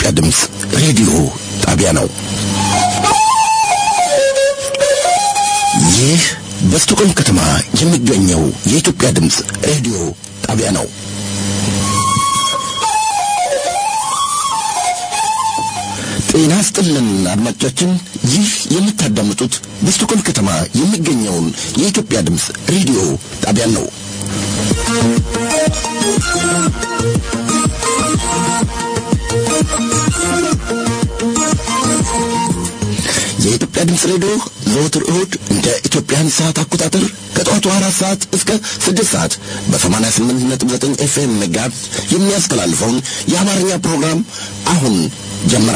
የኢትዮጵያ ድምፅ ሬዲዮ ጣቢያ ነው። ይህ በስቶኮልም ከተማ የሚገኘው የኢትዮጵያ ድምፅ ሬዲዮ ጣቢያ ነው። ጤና ስጥልን አድማጮቻችን፣ ይህ የምታዳምጡት በስቶኮልም ከተማ የሚገኘውን የኢትዮጵያ ድምፅ ሬዲዮ ጣቢያን ነው። የኢትዮጵያ ድምፅ ሬዲዮ ዘወትር እሁድ እንደ ኢትዮጵያን ሰዓት አቆጣጠር ከጠዋቱ አራት ሰዓት እስከ ስድስት ሰዓት በሰማንያ ስምንት ነጥብ ዘጠኝ ኤፍኤም ጋር የሚያስተላልፈውን የአማርኛ ፕሮግራም አሁን ጀመረ።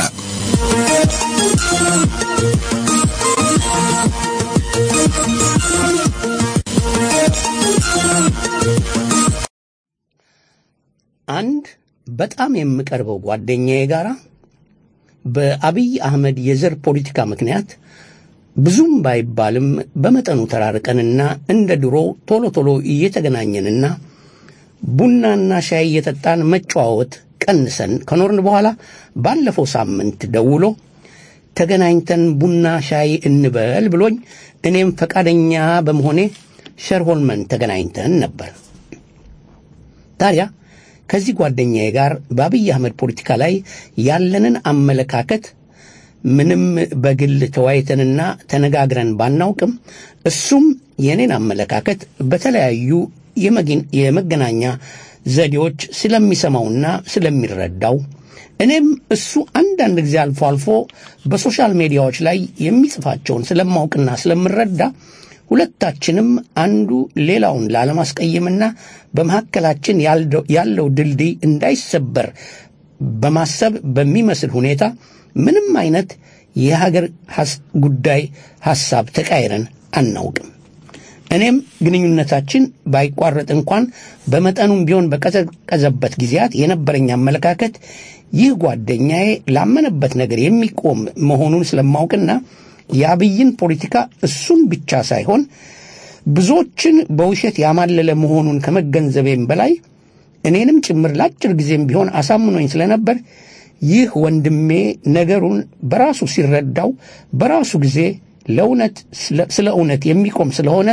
አንድ በጣም የምቀርበው ጓደኛዬ ጋር በአብይ አህመድ የዘር ፖለቲካ ምክንያት ብዙም ባይባልም በመጠኑ ተራርቀንና እንደ ድሮ ቶሎ ቶሎ እየተገናኘንና ቡናና ሻይ እየጠጣን መጨዋወት ቀንሰን ከኖርን በኋላ ባለፈው ሳምንት ደውሎ ተገናኝተን ቡና ሻይ እንበል ብሎኝ እኔም ፈቃደኛ በመሆኔ ሸርሆልመን ተገናኝተን ነበር። ታዲያ ከዚህ ጓደኛዬ ጋር በአብይ አህመድ ፖለቲካ ላይ ያለንን አመለካከት ምንም በግል ተወያይተንና ተነጋግረን ባናውቅም እሱም የኔን አመለካከት በተለያዩ የመገናኛ ዘዴዎች ስለሚሰማውና ስለሚረዳው እኔም እሱ አንዳንድ ጊዜ አልፎ አልፎ በሶሻል ሚዲያዎች ላይ የሚጽፋቸውን ስለማውቅና ስለምረዳ ሁለታችንም አንዱ ሌላውን ላለማስቀየምና በመካከላችን ያለው ድልድይ እንዳይሰበር በማሰብ በሚመስል ሁኔታ ምንም አይነት የሀገር ጉዳይ ሐሳብ ተቃይረን አናውቅም። እኔም ግንኙነታችን ባይቋረጥ እንኳን በመጠኑም ቢሆን በቀዘቀዘበት ጊዜያት የነበረኝ አመለካከት ይህ ጓደኛዬ ላመነበት ነገር የሚቆም መሆኑን ስለማውቅና የአብይን ፖለቲካ እሱን ብቻ ሳይሆን ብዙዎችን በውሸት ያማለለ መሆኑን ከመገንዘቤም በላይ እኔንም ጭምር ለአጭር ጊዜም ቢሆን አሳምኖኝ ስለነበር ይህ ወንድሜ ነገሩን በራሱ ሲረዳው በራሱ ጊዜ ለእውነት ስለ እውነት የሚቆም ስለሆነ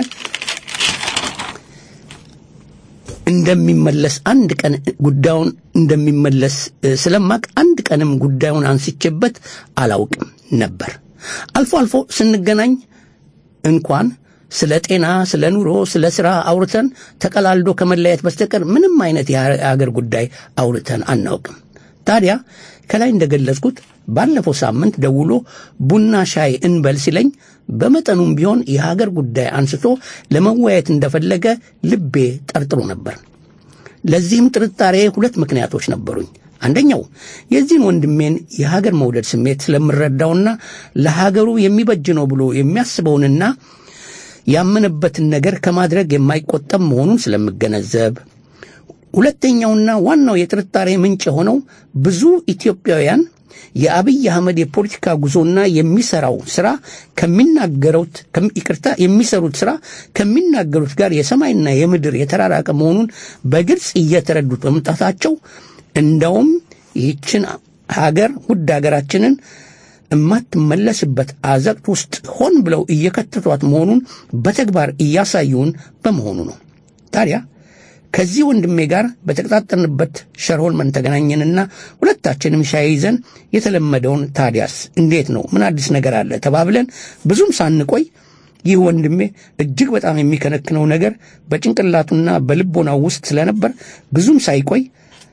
እንደሚመለስ አንድ ቀን ጉዳዩን እንደሚመለስ ስለማቅ አንድ ቀንም ጉዳዩን አንስቼበት አላውቅም ነበር። አልፎ አልፎ ስንገናኝ እንኳን ስለ ጤና፣ ስለ ኑሮ፣ ስለ ሥራ አውርተን ተቀላልዶ ከመለያየት በስተቀር ምንም አይነት የአገር ጉዳይ አውርተን አናውቅም። ታዲያ ከላይ እንደገለጽኩት ባለፈው ሳምንት ደውሎ ቡና ሻይ እንበል ሲለኝ በመጠኑም ቢሆን የሀገር ጉዳይ አንስቶ ለመወያየት እንደፈለገ ልቤ ጠርጥሮ ነበር። ለዚህም ጥርጣሬ ሁለት ምክንያቶች ነበሩኝ። አንደኛው የዚህን ወንድሜን የሀገር መውደድ ስሜት ስለምረዳውና ለሀገሩ የሚበጅ ነው ብሎ የሚያስበውንና ያመነበትን ነገር ከማድረግ የማይቆጠብ መሆኑን ስለምገነዘብ ሁለተኛውና ዋናው የጥርጣሬ ምንጭ የሆነው ብዙ ኢትዮጵያውያን የአብይ አህመድ የፖለቲካ ጉዞና የሚሰራው ስራ ከሚናገሩት ይቅርታ የሚሰሩት ስራ ከሚናገሩት ጋር የሰማይና የምድር የተራራቀ መሆኑን በግልጽ እየተረዱት በመምጣታቸው እንደውም ይህችን ሀገር ውድ ሀገራችንን የማትመለስበት አዘቅት ውስጥ ሆን ብለው እየከተቷት መሆኑን በተግባር እያሳዩን በመሆኑ ነው። ታዲያ ከዚህ ወንድሜ ጋር በተቀጣጠርንበት ሸርሆልመን ተገናኘንና ሁለታችንም ሻይ ይዘን የተለመደውን ታዲያስ እንዴት ነው ምን አዲስ ነገር አለ ተባብለን ብዙም ሳንቆይ ይህ ወንድሜ እጅግ በጣም የሚከነክነው ነገር በጭንቅላቱና በልቦናው ውስጥ ስለነበር ብዙም ሳይቆይ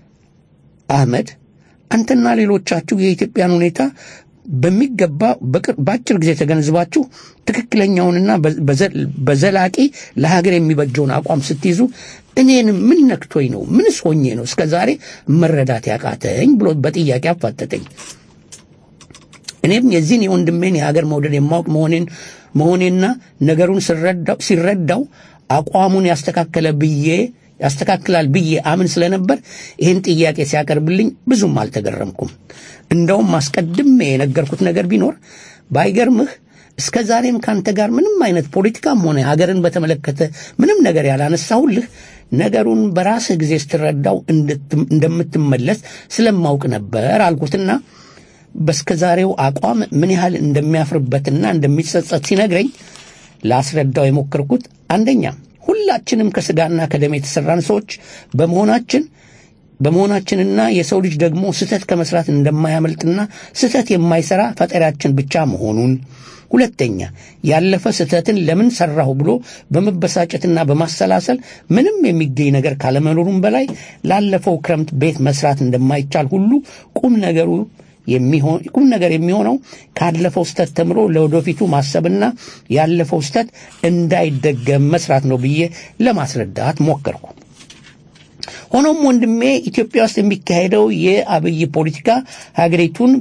አህመድ አንተና ሌሎቻችሁ የኢትዮጵያን ሁኔታ በሚገባ በአጭር ጊዜ ተገንዝባችሁ ትክክለኛውንና በዘላቂ ለሀገር የሚበጀውን አቋም ስትይዙ እኔን ምን ነክቶኝ ነው? ምንስ ሆኜ ነው እስከ ዛሬ መረዳት ያቃተኝ ብሎ በጥያቄ አፋጠጠኝ። እኔም የዚህን የወንድሜን የሀገር መውደድ የማወቅ መሆኔን መሆኔና ነገሩን ሲረዳው አቋሙን ያስተካከለ ብዬ ያስተካክላል ብዬ አምን ስለነበር ይህን ጥያቄ ሲያቀርብልኝ ብዙም አልተገረምኩም። እንደውም አስቀድሜ የነገርኩት ነገር ቢኖር ባይገርምህ እስከ ዛሬም ካንተ ጋር ምንም አይነት ፖለቲካም ሆነ ሀገርን በተመለከተ ምንም ነገር ያላነሳሁልህ ነገሩን በራስህ ጊዜ ስትረዳው እንደምትመለስ ስለማውቅ ነበር አልኩትና በስከ ዛሬው አቋም ምን ያህል እንደሚያፍርበትና እንደሚጸጸት ሲነግረኝ ላስረዳው የሞከርኩት አንደኛ ሁላችንም ከስጋና ከደም የተሰራን ሰዎች በመሆናችን በመሆናችንና የሰው ልጅ ደግሞ ስህተት ከመስራት እንደማያመልጥና ስህተት የማይሰራ ፈጣሪያችን ብቻ መሆኑን ሁለተኛ ያለፈ ስህተትን ለምን ሰራሁ ብሎ በመበሳጨትና በማሰላሰል ምንም የሚገኝ ነገር ካለመኖሩም በላይ ላለፈው ክረምት ቤት መስራት እንደማይቻል ሁሉ ቁም ነገሩ የሚሆን ቁም ነገር የሚሆነው ካለፈው ስተት ተምሮ ለወደፊቱ ማሰብና ያለፈው ስተት እንዳይደገም መስራት ነው ብዬ ለማስረዳት ሞከርኩ። ሆኖም ወንድሜ ኢትዮጵያ ውስጥ የሚካሄደው የአብይ ፖለቲካ ሀገሪቱን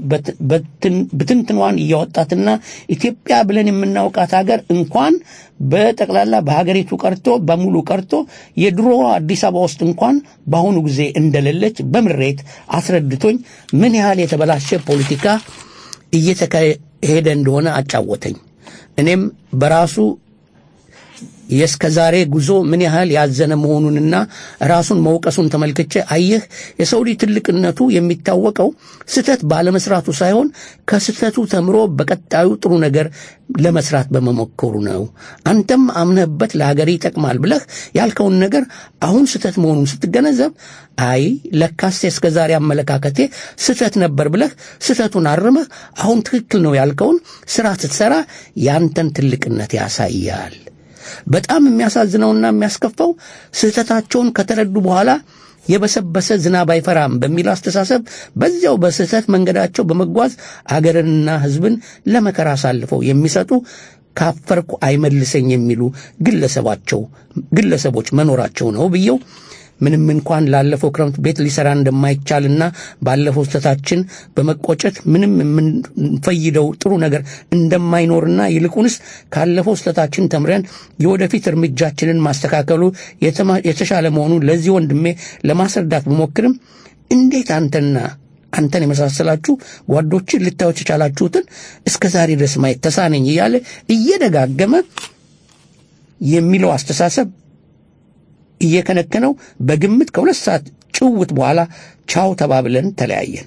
ብትንትኗን እያወጣትና ኢትዮጵያ ብለን የምናውቃት ሀገር እንኳን በጠቅላላ በሀገሪቱ ቀርቶ በሙሉ ቀርቶ የድሮ አዲስ አበባ ውስጥ እንኳን በአሁኑ ጊዜ እንደሌለች በምሬት አስረድቶኝ ምን ያህል የተበላሸ ፖለቲካ እየተካሄደ እንደሆነ አጫወተኝ። እኔም በራሱ የእስከ ዛሬ ጉዞ ምን ያህል ያዘነ መሆኑንና ራሱን መውቀሱን ተመልክቼ አየህ የሰው ልጅ ትልቅነቱ የሚታወቀው ስህተት ባለመስራቱ ሳይሆን ከስህተቱ ተምሮ በቀጣዩ ጥሩ ነገር ለመስራት በመሞከሩ ነው። አንተም አምነህበት ለሀገር ይጠቅማል ብለህ ያልከውን ነገር አሁን ስህተት መሆኑን ስትገነዘብ አይ ለካስ የእስከ ዛሬ አመለካከቴ ስህተት ነበር ብለህ ስህተቱን አርመህ አሁን ትክክል ነው ያልከውን ስራ ስትሰራ ያንተን ትልቅነት ያሳያል። በጣም የሚያሳዝነውና የሚያስከፋው ስህተታቸውን ከተረዱ በኋላ የበሰበሰ ዝናብ አይፈራም በሚል አስተሳሰብ በዚያው በስህተት መንገዳቸው በመጓዝ አገርንና ሕዝብን ለመከራ አሳልፈው የሚሰጡ ካፈርኩ አይመልሰኝ የሚሉ ግለሰባቸው ግለሰቦች መኖራቸው ነው ብየው ምንም እንኳን ላለፈው ክረምት ቤት ሊሰራ እንደማይቻልና ባለፈው ስህተታችን በመቆጨት ምንም የምንፈይደው ጥሩ ነገር እንደማይኖርና ይልቁንስ ካለፈው ስህተታችን ተምረን የወደፊት እርምጃችንን ማስተካከሉ የተሻለ መሆኑን ለዚህ ወንድሜ ለማስረዳት ብሞክርም እንዴት አንተና አንተን የመሳሰላችሁ ጓዶችን ልታዩት የቻላችሁትን እስከ ዛሬ ድረስ ማየት ተሳነኝ እያለ እየደጋገመ የሚለው አስተሳሰብ እየከነከነው በግምት ከሁለት ሰዓት ጭውት በኋላ ቻው ተባብለን ተለያየን።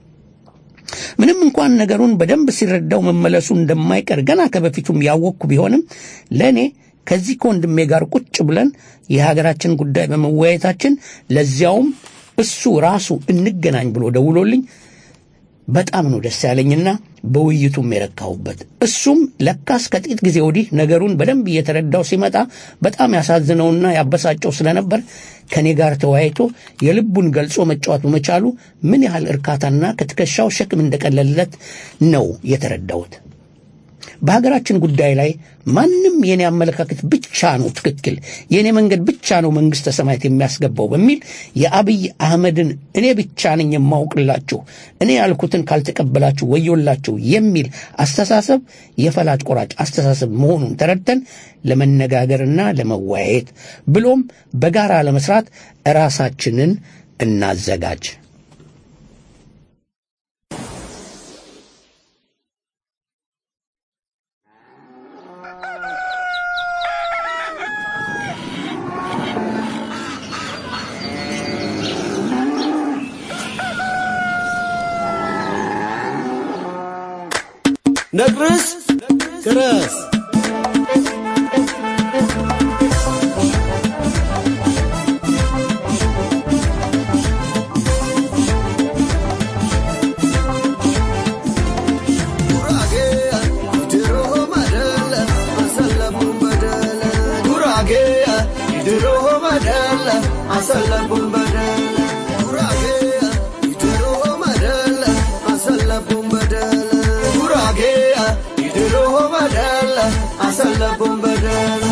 ምንም እንኳን ነገሩን በደንብ ሲረዳው መመለሱ እንደማይቀር ገና ከበፊቱም ያወቅኩ ቢሆንም ለእኔ ከዚህ ከወንድሜ ጋር ቁጭ ብለን የሀገራችን ጉዳይ በመወያየታችን ለዚያውም እሱ ራሱ እንገናኝ ብሎ ደውሎልኝ በጣም ነው ደስ ያለኝና በውይይቱም የረካሁበት። እሱም ለካስ ከጥቂት ጊዜ ወዲህ ነገሩን በደንብ እየተረዳው ሲመጣ በጣም ያሳዝነውና ያበሳጨው ስለነበር ከእኔ ጋር ተወያይቶ የልቡን ገልጾ መጫወት በመቻሉ ምን ያህል እርካታና ከትከሻው ሸክም እንደቀለለለት ነው የተረዳሁት። በሀገራችን ጉዳይ ላይ ማንም የኔ አመለካከት ብቻ ነው ትክክል፣ የኔ መንገድ ብቻ ነው መንግሥተ ሰማያት የሚያስገባው በሚል የአብይ አህመድን እኔ ብቻ ነኝ የማውቅላችሁ፣ እኔ ያልኩትን ካልተቀበላችሁ ወዮላችሁ የሚል አስተሳሰብ የፈላጭ ቆራጭ አስተሳሰብ መሆኑን ተረድተን ለመነጋገርና ለመወያየት ብሎም በጋራ ለመስራት ራሳችንን እናዘጋጅ። ነግርስ ክረስ አሰለፉን በደል ጉራጌ ይድሮ መደል አሰለፉን በደል ጉራጌ ይድሮ መደል አሰለፉን በደል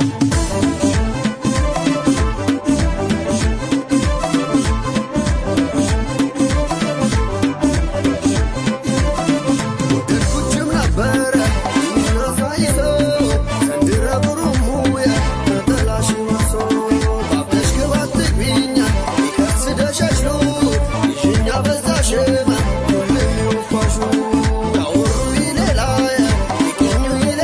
ወደድኩችም ነበረ ሳይሰው ዘንድረ ብሩሙየ ተጠላሽ መሶ ባብነሽ ግባት ትግቢኛ ይከስ ደሸሽሉ ይሽኛ በዛሽማ ሁሌ ወፋሹ ያወሩ ይሌላየ ይገኙ ይሌ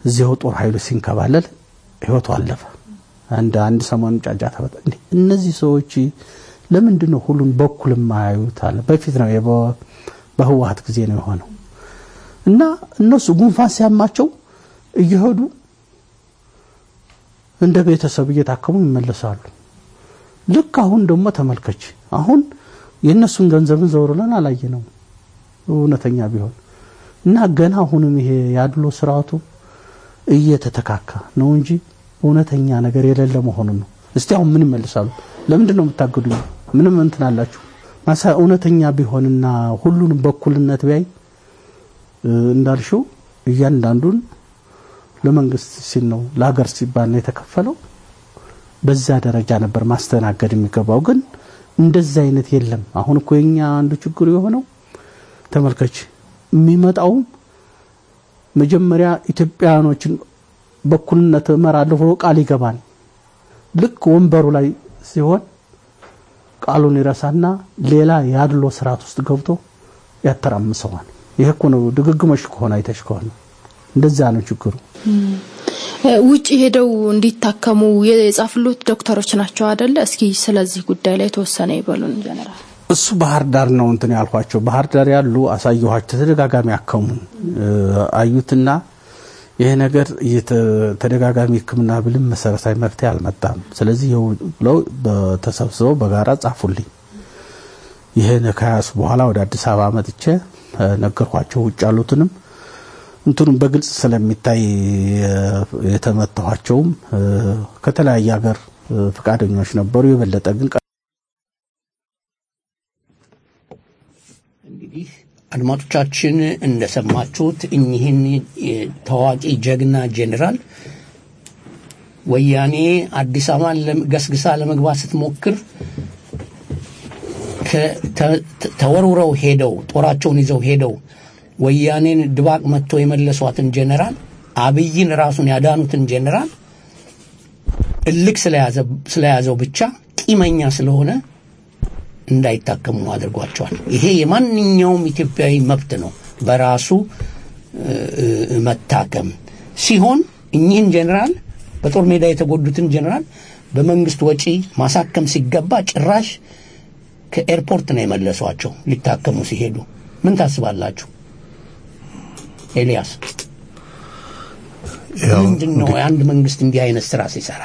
እዚያው ጦር ኃይሉ ሲንከባለል ህይወቱ አለፈ። አንድ አንድ ሰሞን ጫጫታ በጣ እንዴ እነዚህ ሰዎች ለምንድን ነው ሁሉን በኩል የማያዩት አለ። በፊት ነው የበ- በህወሀት ጊዜ ነው የሆነው እና እነሱ ጉንፋን ሲያማቸው እየሄዱ እንደ ቤተሰብ እየታከሙ ይመለሳሉ። ልክ አሁን ደግሞ ተመልከች፣ አሁን የእነሱን ገንዘብን ዘውር ብለን አላየ ነው እውነተኛ ቢሆን እና ገና አሁንም ይሄ ያድሎ ስርዓቱ እየተተካካ ነው እንጂ እውነተኛ ነገር የሌለ መሆኑን ነው። እስቲ አሁን ምን ይመልሳሉ? ለምንድን ነው የምታገዱኝ? ምንም እንትን አላችሁ ማሳ እውነተኛ ቢሆንና ሁሉንም በኩልነት ቢያይ እ፣ እንዳልሽው እያንዳንዱን ለመንግስት ሲል ነው ለሀገር ሲባል ነው የተከፈለው። በዛ ደረጃ ነበር ማስተናገድ የሚገባው። ግን እንደዛ አይነት የለም። አሁን እኮ የኛ አንዱ ችግሩ የሆነው ተመልከች፣ የሚመጣው መጀመሪያ ኢትዮጵያውያኖችን በኩልነት እመራለሁ ብሎ ቃል ይገባል። ልክ ወንበሩ ላይ ሲሆን ቃሉን ይረሳና ሌላ ያድሎ ስርዓት ውስጥ ገብቶ ያተራምሰዋል። ይሄ እኮ ነው ድግግሞሽ ከሆነ አይተሽ ከሆነ እንደዛ ነው ችግሩ። እ፣ ውጭ ሄደው እንዲታከሙ የጻፍሉት ዶክተሮች ናቸው አደለ? እስኪ ስለዚህ ጉዳይ ላይ የተወሰነ ይበሉን ጀነራል። እሱ ባህር ዳር ነው እንትን ያልኳቸው። ባህር ዳር ያሉ አሳየኋቸው። ተደጋጋሚ አከሙን እ፣ አዩትና ይሄ ነገር እየተ- ተደጋጋሚ ሕክምና ብልም መሰረታዊ መፍትሄ አልመጣም። ስለዚህ ይኸው ብለው በተሰብስበው በጋራ ጻፉልኝ። ይሄን ከያሱ በኋላ ወደ አዲስ አበባ መጥቼ እ፣ ነገርኳቸው። ውጭ ያሉትንም እንትኑም በግልጽ ስለሚታይ እ፣ የተመታኋቸውም እ፣ ከተለያየ ሀገር እ፣ ፈቃደኞች ነበሩ። የበለጠ ግን እንግዲህ አድማጮቻችን እንደሰማችሁት እኚህን የ- ታዋቂ ጀግና ጄኔራል ወያኔ አዲስ አበባን ለም- ገስግሳ ለመግባት ስትሞክር ከ- ተ- ተ- ተወርውረው ሄደው ጦራቸውን ይዘው ሄደው ወያኔን ድባቅ መጥቶ የመለሷትን ጄኔራል አብይን ራሱን ያዳኑትን ጄኔራል እልክ ስለያዘ- ስለያዘው ብቻ ቂመኛ ስለሆነ እንዳይታከሙ አድርጓቸዋል። ይሄ የማንኛውም ኢትዮጵያዊ መብት ነው፣ በራሱ እ፣ እ፣ መታከም ሲሆን እኚህን ጄኔራል በጦር ሜዳ የተጎዱትን ጄኔራል በመንግስት ወጪ ማሳከም ሲገባ ጭራሽ ከኤርፖርት ነው የመለሷቸው ሊታከሙ ሲሄዱ። ምን ታስባላችሁ? ኤልያስ ያው ምንድን ነው የአንድ መንግስት እንዲህ አይነት ስራ ሲሰራ?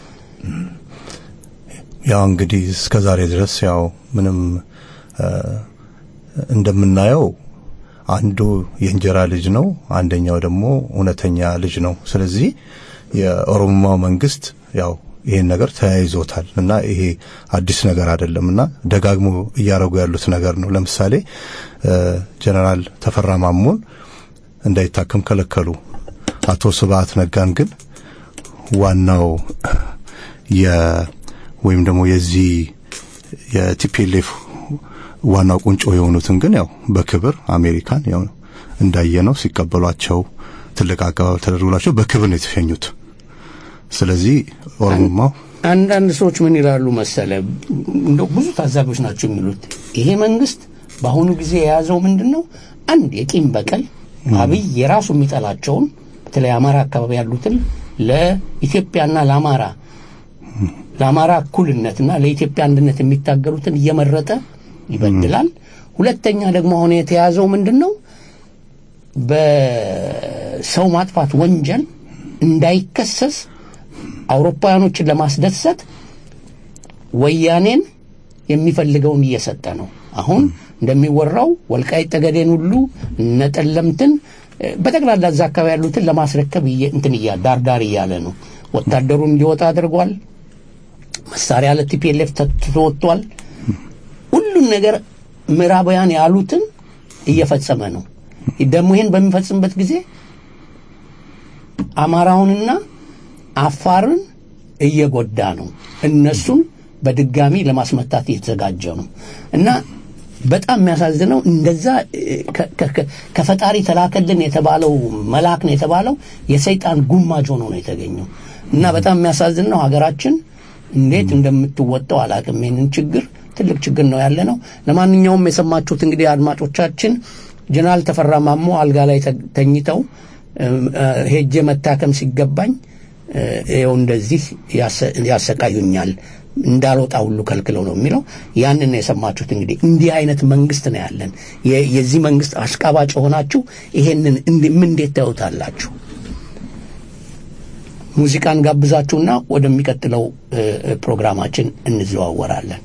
ያው እንግዲህ እስከ ዛሬ ድረስ ያው ምንም እ፣ እንደምናየው አንዱ የእንጀራ ልጅ ነው፣ አንደኛው ደግሞ እውነተኛ ልጅ ነው። ስለዚህ የኦሮሞማው መንግስት ያው ይሄን ነገር ተያይዞታል እና ይሄ አዲስ ነገር አይደለም እና ደጋግሞ እያደረጉ ያሉት ነገር ነው። ለምሳሌ እ፣ ጀነራል ተፈራ ማሞን እንዳይታከም ከለከሉ። አቶ ስብሀት ነጋን ግን ዋናው የ ወይም ደግሞ የዚህ የቲፒኤልኤፍ ዋናው ቁንጮ የሆኑትን ግን ያው በክብር አሜሪካን ያው እንዳየነው ሲቀበሏቸው ትልቅ አቀባበል ተደርጎላቸው በክብር ነው የተሸኙት። ስለዚህ ኦሮሞማው አንዳንድ ሰዎች ምን ይላሉ መሰለ፣ እንደው ብዙ ታዛቢዎች ናቸው የሚሉት ይሄ መንግስት በአሁኑ ጊዜ የያዘው ምንድን ነው? አንድ የቂም በቀል አብይ የራሱ የሚጠላቸውን በተለይ አማራ አካባቢ ያሉትን ለኢትዮጵያና ለአማራ ለአማራ እኩልነትና ለኢትዮጵያ አንድነት የሚታገሉትን እየመረጠ ይበድላል። ሁለተኛ ደግሞ አሁን የተያዘው ምንድን ነው? በሰው ማጥፋት ወንጀል እንዳይከሰስ አውሮፓውያኖችን ለማስደሰት ወያኔን የሚፈልገውን እየሰጠ ነው። አሁን እንደሚወራው ወልቃይት ጠገዴን ሁሉ እነ ጠለምትን እ፣ በጠቅላላ እዛ አካባቢ ያሉትን ለማስረከብ እየ- እንትን እያ ዳርዳር እያለ ነው። ወታደሩን እንዲወጣ አድርጓል። መሳሪያ ለቲፒኤልኤፍ ተትቶ ወጥቷል። ሁሉን ነገር ምዕራባውያን ያሉትን እየፈጸመ ነው። ደግሞ ይህን በሚፈጽምበት ጊዜ አማራውንና አፋርን እየጎዳ ነው። እነሱን በድጋሚ ለማስመታት እየተዘጋጀ ነው እና በጣም የሚያሳዝነው እንደዛ እ፣ ከ- ከ- ከ- ከፈጣሪ ተላከልን የተባለው መልአክ ነው የተባለው የሰይጣን ጉማጅ ሆኖ ነው የተገኘው እና በጣም የሚያሳዝን ነው። ሀገራችን እንዴት እንደምትወጣው አላቅም። ይህንን ችግር ትልቅ ችግር ነው ያለ ነው። ለማንኛውም የሰማችሁት እንግዲህ አድማጮቻችን ጀነራል ተፈራ ማሞ አልጋ ላይ ተ- ተኝተው ሄጄ መታከም ሲገባኝ ይኸው እንደዚህ ያሰቃዩኛል እንዳልወጣ ሁሉ ከልክለው ነው የሚለው። ያንን የሰማችሁት እንግዲህ እንዲህ አይነት መንግስት ነው ያለን። የዚህ መንግስት አሽቃባጭ ሆናችሁ ይሄንን ምን እንዴት ታዩታላችሁ? ሙዚቃን ጋብዛችሁና ወደሚቀጥለው ፕሮግራማችን እንዘዋወራለን።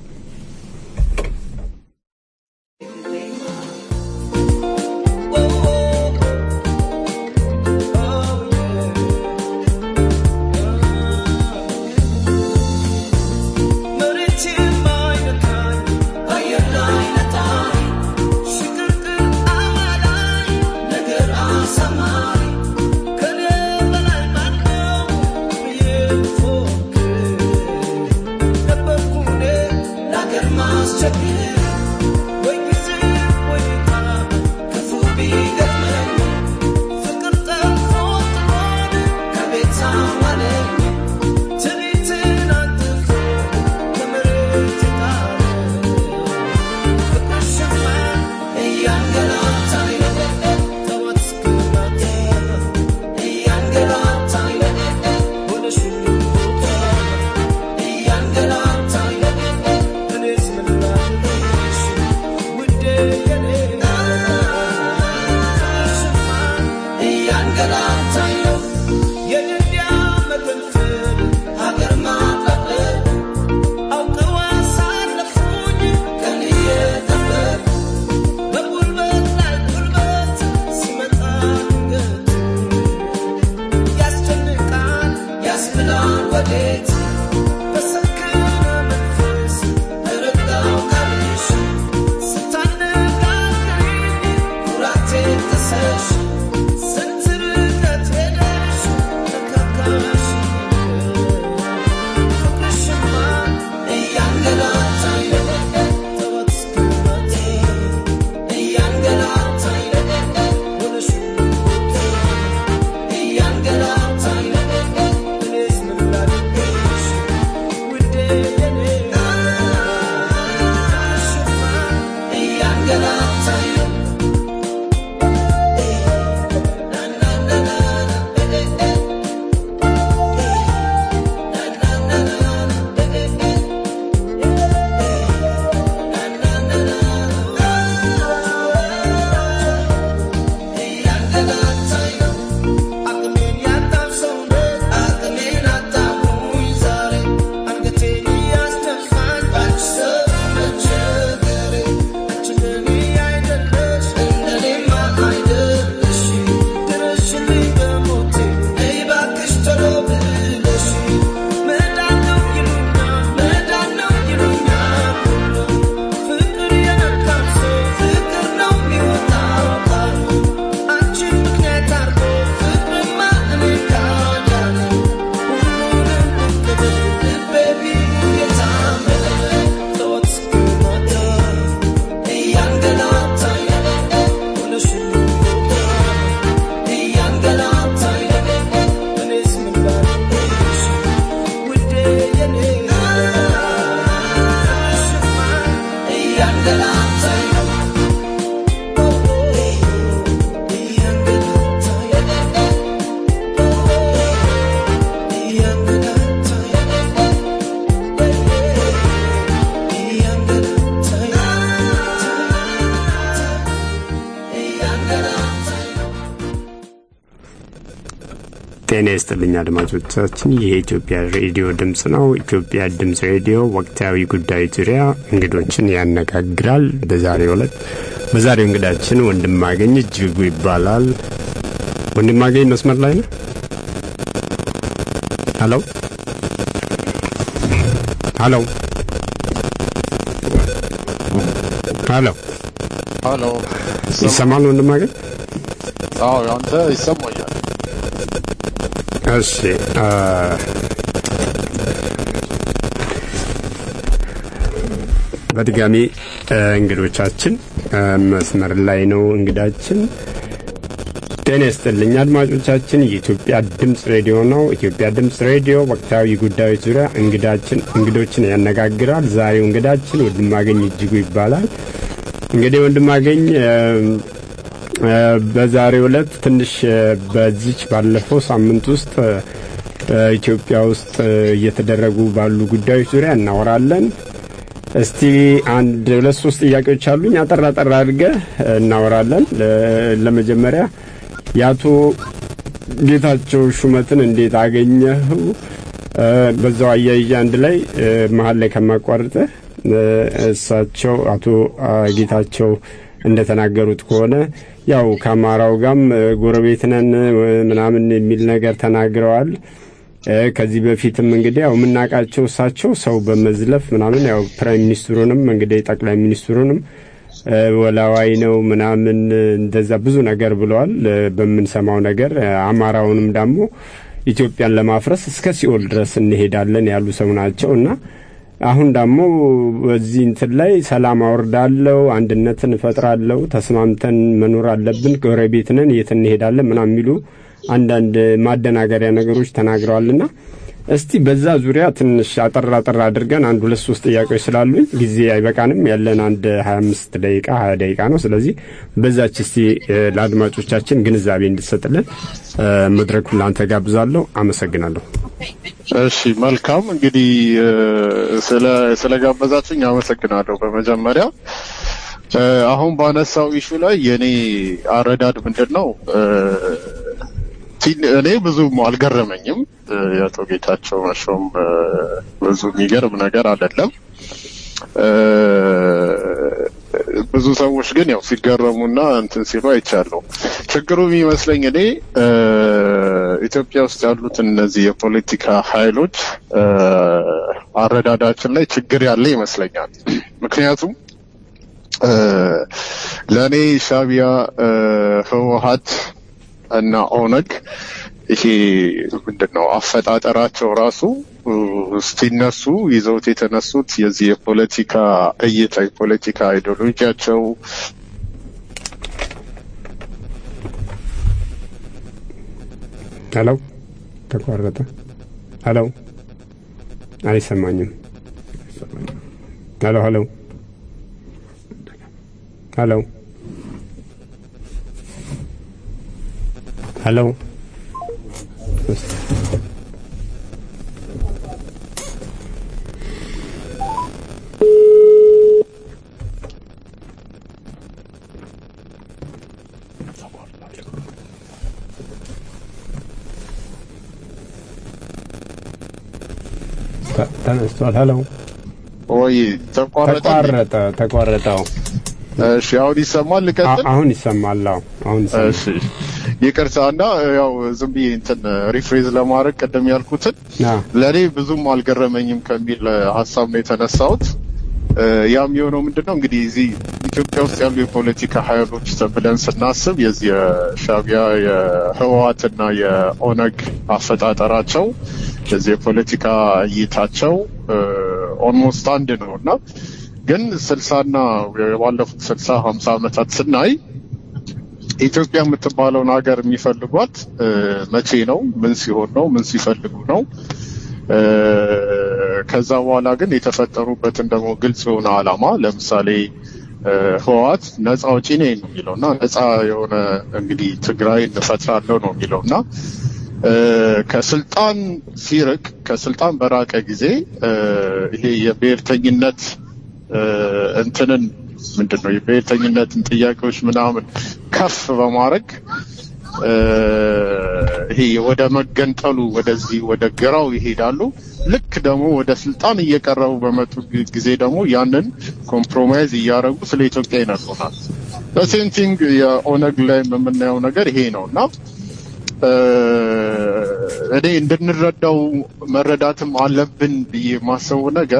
ጤና ይስጥልኝ አድማጮቻችን፣ ይህ የኢትዮጵያ ሬዲዮ ድምፅ ነው። ኢትዮጵያ ድምፅ ሬዲዮ ወቅታዊ ጉዳዮች ዙሪያ እንግዶችን ያነጋግራል። በዛሬው ዕለት በዛሬው እንግዳችን ወንድማገኝ እጅጉ ይባላል። ወንድማገኝ መስመር ላይ ነው። ሀሎ ሀሎ ሀሎ ሀሎ ይሰማል ወንድማገኝ? አዎ አንተ ይሰማኛል። እሺ በድጋሚ እንግዶቻችን መስመር ላይ ነው። እንግዳችን ጤና ይስጥልኝ አድማጮቻችን፣ የኢትዮጵያ ድምፅ ሬዲዮ ነው። ኢትዮጵያ ድምፅ ሬዲዮ ወቅታዊ ጉዳዮች ዙሪያ እንግዳችን እንግዶችን ያነጋግራል። ዛሬው እንግዳችን ወንድማገኝ እጅጉ ይባላል። እንግዲህ ወንድማገኝ እ፣ በዛሬው ዕለት ትንሽ እ፣ በዚች ባለፈው ሳምንት ውስጥ እ፣ ኢትዮጵያ ውስጥ እ፣ እየተደረጉ ባሉ ጉዳዮች ዙሪያ እናወራለን። እስቲ አንድ ሁለት ሶስት ጥያቄዎች አሉኝ። አጠር አጠር አድርገህ እ፣ እናወራለን። ለ- ለመጀመሪያ የአቶ ጌታቸው ሹመትን እንዴት አገኘኸው? እ፣ በዛው አያይዤ አንድ ላይ እ፣ መሀል ላይ ከማቋርጥህ እ፣ እሳቸው አቶ አ፣ ጌታቸው እንደተናገሩት ከሆነ ያው ከአማራው ጋም እ፣ ጎረቤት ነን እ፣ ምናምን የሚል ነገር ተናግረዋል። እ፣ ከዚህ በፊትም እንግዲህ ያው የምናውቃቸው እሳቸው ሰው በመዝለፍ ምናምን ያው ፕራይም ሚኒስትሩንም እንግዲህ ጠቅላይ ሚኒስትሩንም እ፣ ወላዋይ ነው ምናምን እ፣ እንደዛ ብዙ ነገር ብለዋል። እ፣ በምንሰማው ነገር እ፣ አማራውንም ደግሞ ኢትዮጵያን ለማፍረስ እስከ ሲኦል ድረስ እንሄዳለን ያሉ ሰው ናቸው እና አሁን ደግሞ በዚህ እንትን ላይ ሰላም አወርዳለሁ፣ አንድነትን እፈጥራለሁ፣ ተስማምተን መኖር አለብን፣ ጎረቤት ነን፣ የት እንሄዳለን ምናምን የሚሉ አንዳንድ ማደናገሪያ ነገሮች ተናግረዋልና እስቲ በዛ ዙሪያ ትንሽ አጠር አጠር አድርገን አንድ ሁለት ሶስት ጥያቄዎች ስላሉኝ ጊዜ አይበቃንም። ያለን አንድ ሀያ አምስት ደቂቃ ሀያ ደቂቃ ነው። ስለዚህ በዛች እስቲ እ፣ ለአድማጮቻችን ግንዛቤ እንድሰጥልን እ፣ መድረኩን ለአንተ ጋብዛለሁ። አመሰግናለሁ። እሺ መልካም እንግዲህ እ፣ ስለ ስለጋበዛችሁኝ አመሰግናለሁ። በመጀመሪያ እ፣ አሁን ባነሳው ኢሹ ላይ የኔ አረዳድ ምንድን ነው እ፣ ቲን- እኔ ብዙም አልገረመኝም። እ፣ የአቶ ጌታቸው መሾም እ፣ ብዙ የሚገርም ነገር አይደለም። እ፣ ብዙ ሰዎች ግን ያው ሲገረሙና እንትን ሲሉ አይቻለሁ። ችግሩ የሚመስለኝ እኔ እ፣ ኢትዮጵያ ውስጥ ያሉት እነዚህ የፖለቲካ ኃይሎች እ፣ አረዳዳችን ላይ ችግር ያለ ይመስለኛል። ምክንያቱም እ፣ ለእኔ ሻቢያ፣ እ፣ ህወሀት እና ኦነግ ይሄ ምንድን ነው አፈጣጠራቸው ራሱ እ፣ ሲነሱ ይዘውት የተነሱት የዚህ የፖለቲካ እይታ የፖለቲካ አይዲዮሎጂያቸው ሄሎ፣ ተቋረጠ። ሄሎ፣ አይሰማኝም። ሄሎ፣ ሄሎ፣ ሄሎ፣ ሄሎ። ተ- ተነስቷል። ሄሎ፣ ወይ ተቋረጠ። ተቋረጠ፣ ተቋረጠው። እሺ አሁን ይሰማል። ልቀጥል። አ- አሁን ይሰማል። አዎ፣ አሁን ይሰማል። እሺ ይቅርታ እና ያው ዝም ብዬ እንትን ሪፍሬዝ ለማድረግ ቅድም ያልኩትን አዎ። ለእኔ ብዙም አልገረመኝም ከሚል እ፣ ሀሳብ ነው የተነሳሁት። እ፣ ያም የሆነው ምንድን ነው እንግዲህ እዚህ ኢትዮጵያ ውስጥ ያሉ የፖለቲካ ኃይሎች ብለን ስናስብ የዚህ የሻቢያ የህወሀትና የኦነግ አፈጣጠራቸው የዚህ የፖለቲካ እይታቸው ኦልሞስት አንድ ነው እና ግን ስልሳና የባለፉት ስልሳ ሀምሳ ዓመታት ስናይ ኢትዮጵያ የምትባለውን ሀገር የሚፈልጓት እ፣ መቼ ነው? ምን ሲሆን ነው? ምን ሲፈልጉ ነው? እ፣ ከዛ በኋላ ግን የተፈጠሩበትን ደግሞ ግልጽ የሆነ ዓላማ ለምሳሌ እ፣ ህወሓት ነፃ አውጪ ነኝ ነው የሚለው እና ነፃ የሆነ እንግዲህ ትግራይ እንፈጥራለሁ ነው የሚለው እና እ፣ ከስልጣን ሲርቅ ከስልጣን በራቀ ጊዜ እ፣ ይሄ የብሔርተኝነት እ፣ እንትንን ምንድን ነው የብሔርተኝነትን ጥያቄዎች ምናምን ከፍ በማድረግ እ፣ ይሄ ወደ መገንጠሉ ወደዚህ ወደ ግራው ይሄዳሉ። ልክ ደግሞ ወደ ስልጣን እየቀረቡ በመጡ ጊ- ጊዜ ደግሞ ያንን ኮምፕሮማይዝ እያደረጉ ስለ ኢትዮጵያ ይነግሩናል። በሴም ቲንግ የኦነግ ላይ የምናየው ነገር ይሄ ነው እና እ፣ እኔ እንድንረዳው መረዳትም አለብን ብዬ የማስበው ነገር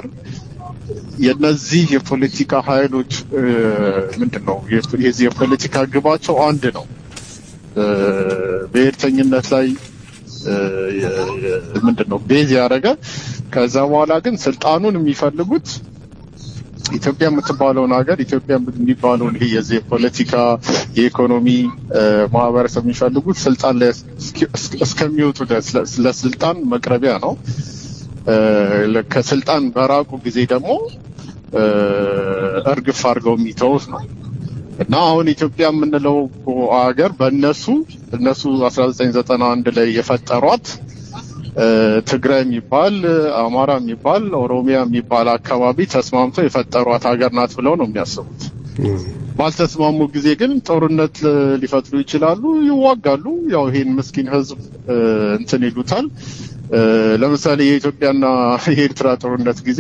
የነዚህ የፖለቲካ ኃይሎች እ፣ ምንድን ነው የ- የዚህ የፖለቲካ ግባቸው አንድ ነው። እ፣ ብሔርተኝነት ላይ እ፣ የ- የ- ምንድን ነው ቤዝ ያደረገ ከዛ በኋላ ግን ስልጣኑን የሚፈልጉት ኢትዮጵያ የምትባለውን ሀገር ኢትዮጵያ የሚባለውን ይሄ የዚህ የፖለቲካ የኢኮኖሚ እ፣ ማህበረሰብ የሚፈልጉት ስልጣን ላይ እስኪ- እስኪ- እስከሚወጡ ድረስ ለ- ለስልጣን መቅረቢያ ነው። እ፣ ለ- ከስልጣን በራቁ ጊዜ ደግሞ እ፣ እርግፍ አድርገው የሚተውት ነው። እና አሁን ኢትዮጵያ የምንለው ሀገር በእነሱ እነሱ 1991 ላይ የፈጠሯት እ፣ ትግራይ የሚባል አማራ የሚባል ኦሮሚያ የሚባል አካባቢ ተስማምተው የፈጠሯት ሀገር ናት ብለው ነው የሚያስቡት። ባልተስማሙ ጊዜ ግን ጦርነት እ፣ ሊፈጥሩ ይችላሉ፣ ይዋጋሉ። ያው ይሄን ምስኪን ህዝብ እ፣ እንትን ይሉታል። እ፣ ለምሳሌ የኢትዮጵያና የኤርትራ ጦርነት ጊዜ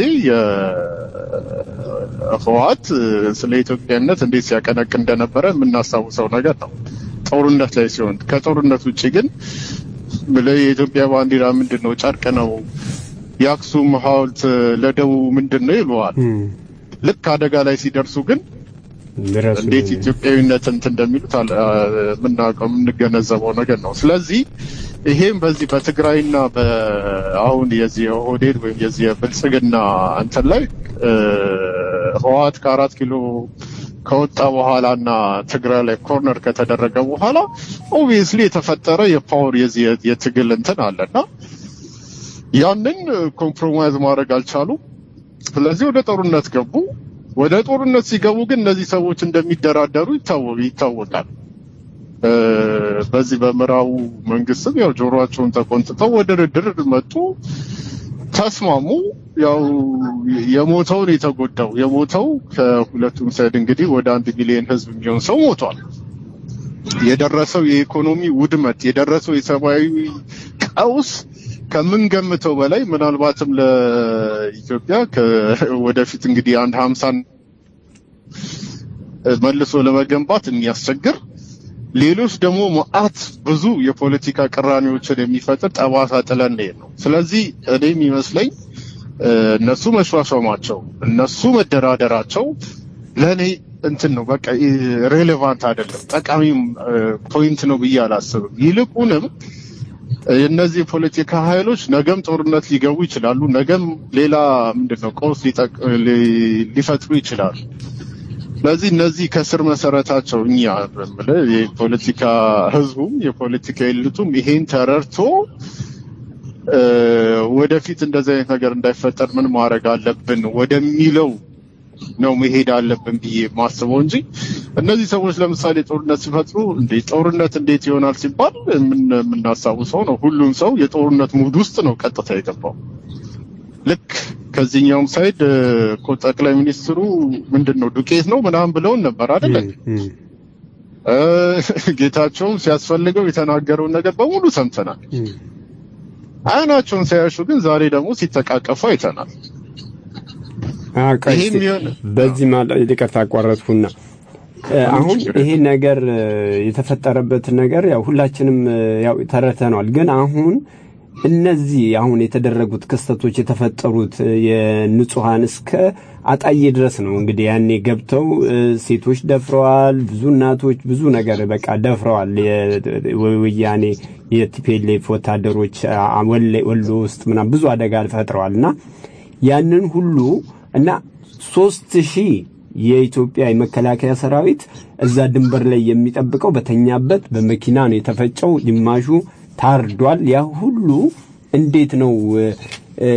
የህወሓት ስለ ኢትዮጵያነት እንዴት ሲያቀነቅ እንደነበረ የምናስታውሰው ነገር ነው። ጦርነት ላይ ሲሆን ከጦርነት ውጭ ግን ብለህ የኢትዮጵያ ባንዲራ ምንድን ነው? ጨርቅ ነው። የአክሱም ሐውልት ለደቡብ ምንድን ነው ይሉዋል። ልክ አደጋ ላይ ሲደርሱ ግን ድረሱ እንዴት ኢትዮጵያዊነት እንትን እንደሚሉት አለ- አ- የምናውቀው የምንገነዘበው ነገር ነው። ስለዚህ ይሄም በዚህ በትግራይና በአሁን የዚህ የኦህዴድ ወይም የዚህ የብልጽግና እንትን ላይ እ፣ ህወሓት ከአራት ኪሎ ከወጣ በኋላ እና ትግራይ ላይ ኮርነር ከተደረገ በኋላ ኦብቪየስሊ የተፈጠረ የፓወር የዚህ የ- የትግል እንትን አለና ያንን ኮምፕሮማይዝ ማድረግ አልቻሉም። ስለዚህ ወደ ጦርነት ገቡ። ወደ ጦርነት ሲገቡ ግን እነዚህ ሰዎች እንደሚደራደሩ ይታወ- ይታወቃል። እ፣ በዚህ በምዕራቡ መንግስትም ያው ጆሮአቸውን ተቆንጥጠው ወደ ድርድር መጡ፣ ተስማሙ። ያው የሞተውን የተጎዳው የሞተው ከሁለቱም ሳይድ እንግዲህ ወደ አንድ ሚሊዮን ህዝብ የሚሆን ሰው ሞቷል። የደረሰው የኢኮኖሚ ውድመት የደረሰው የሰብአዊ ቀውስ ከምንገምተው በላይ ምናልባትም ለኢትዮጵያ ከ- ወደፊት እንግዲህ አንድ ሀምሳን መልሶ ለመገንባት የሚያስቸግር ሌሎች ደግሞ መዓት ብዙ የፖለቲካ ቅራኔዎችን የሚፈጥር ጠባሳ ጥለን እንሄድ ነው። ስለዚህ እኔ የሚመስለኝ እ፣ እነሱ መሿሿማቸው እነሱ መደራደራቸው ለእኔ እንትን ነው በቃ ሬሌቫንት አይደለም፣ ጠቃሚም ፖይንት ነው ብዬ አላስብም። ይልቁንም እነዚህ የፖለቲካ ኃይሎች ነገም ጦርነት ሊገቡ ይችላሉ። ነገም ሌላ ምንድን ነው ቀውስ ሊጠቅ- ሊ- ሊፈጥሩ ይችላሉ። ስለዚህ እነዚህ ከስር መሰረታቸው እኛ የምልህ የፖለቲካ ህዝቡም የፖለቲካ ኤሊቱም ይሄን ተረድቶ እ፣ ወደፊት እንደዚህ አይነት ነገር እንዳይፈጠር ምን ማድረግ አለብን ወደሚለው ነው መሄድ አለብን ብዬ ማስበው እንጂ እነዚህ ሰዎች ለምሳሌ ጦርነት ሲፈጥሩ እንዴ ጦርነት እንዴት ይሆናል ሲባል የምን- የምናስታውሰው ነው። ሁሉም ሰው የጦርነት ሙድ ውስጥ ነው ቀጥታ የገባው። ልክ ከዚህኛውም ሳይድ እ፣ እኮ ጠቅላይ ሚኒስትሩ ምንድን ነው ዱቄት ነው ምናምን ብለውን ነበር አይደለ? እ፣ ጌታቸውም ሲያስፈልገው የተናገረውን ነገር በሙሉ ሰምተናል። አይናቸውን ሳያሹ ግን ዛሬ ደግሞ ሲተቃቀፉ አይተናል። አዎ፣ ቆይ ይሄ እስቲ የሚሆን- በዚህ ማለት ይቅርታ አቋረጥኩና እ፣ አሁን ይሄ ነገር እ፣ የተፈጠረበት ነገር ያው ሁላችንም እ፣ ያው ተረድተነዋል። ግን አሁን እነዚህ አሁን የተደረጉት ክስተቶች የተፈጠሩት እ፣ የንጹሃን እስከ አጣዬ ድረስ ነው እንግዲህ ያኔ ገብተው እ፣ ሴቶች ደፍረዋል፣ ብዙ እናቶች ብዙ ነገር በቃ ደፍረዋል። የ- ወያኔ የቲፒኤልኤፍ ወታደሮች አ- ወለ- ወሎ ውስጥ ምናምን ብዙ አደጋ ፈጥረዋል እና ያንን ሁሉ እና ሶስት ሺህ የኢትዮጵያ የመከላከያ ሰራዊት እዛ ድንበር ላይ የሚጠብቀው በተኛበት በመኪና ነው የተፈጨው። ግማሹ ታርዷል። ያ ሁሉ እንዴት ነው እ፣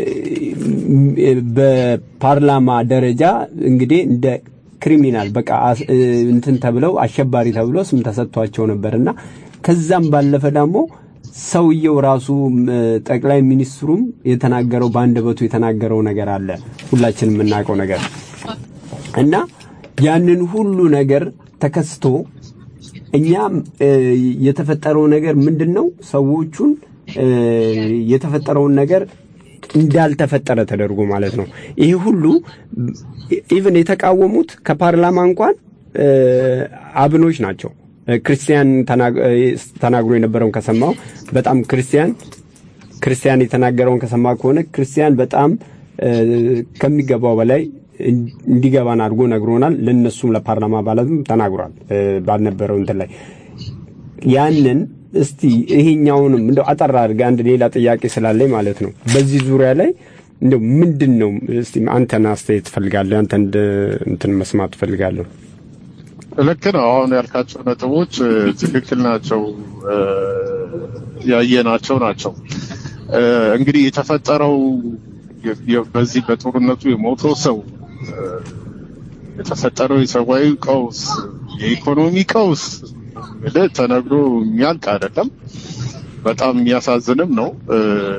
እ፣ በፓርላማ ደረጃ እንግዲህ እንደ ክሪሚናል በቃ አስ- እ፣ እንትን ተብለው አሸባሪ ተብሎ ስም ተሰጥቷቸው ነበር እና ከዛም ባለፈ ደግሞ ሰውየው ራሱ እ፣ ጠቅላይ ሚኒስትሩም የተናገረው በአንደበቱ የተናገረው ነገር አለ ሁላችንም የምናውቀው ነገር እና ያንን ሁሉ ነገር ተከስቶ እኛም እ፣ የተፈጠረው ነገር ምንድን ነው? ሰዎቹን እ፣ የተፈጠረውን ነገር እንዳልተፈጠረ ተደርጎ ማለት ነው። ይሄ ሁሉ ኢቭን የተቃወሙት ከፓርላማ እንኳን እ፣ አብኖች ናቸው። እ፣ ክርስቲያን ተናግ- እ፣ ተናግሮ የነበረውን ከሰማው በጣም ክርስቲያን ክርስቲያን የተናገረውን ከሰማ ከሆነ ክርስቲያን በጣም እ፣ ከሚገባው በላይ እን- እንዲገባን አድርጎ ነግሮናል። ለነሱም ለፓርላማ አባላትም ተናግሯል እ፣ ባልነበረው እንትን ላይ ያንን እስቲ ይሄኛውንም እንደው አጠር አድርገህ አንድ ሌላ ጥያቄ ስላለኝ ማለት ነው በዚህ ዙሪያ ላይ እንደው ምንድን ነው እስቲ አንተን አስተያየት ትፈልጋለህ? አንተ እንደ እንትን መስማት ትፈልጋለሁ። ልክ ነው። አሁን ያልካቸው ነጥቦች እ፣ ትክክል ናቸው፣ እ፣ ያየናቸው ናቸው። እ፣ እንግዲህ የተፈጠረው የ- የ- በዚህ በጦርነቱ የሞተው ሰው እ፣ የተፈጠረው የሰብአዊ ቀውስ የኢኮኖሚ ቀውስ እንግዲህ ተነግሮ የሚያልቅ አይደለም። በጣም የሚያሳዝንም ነው። እ፣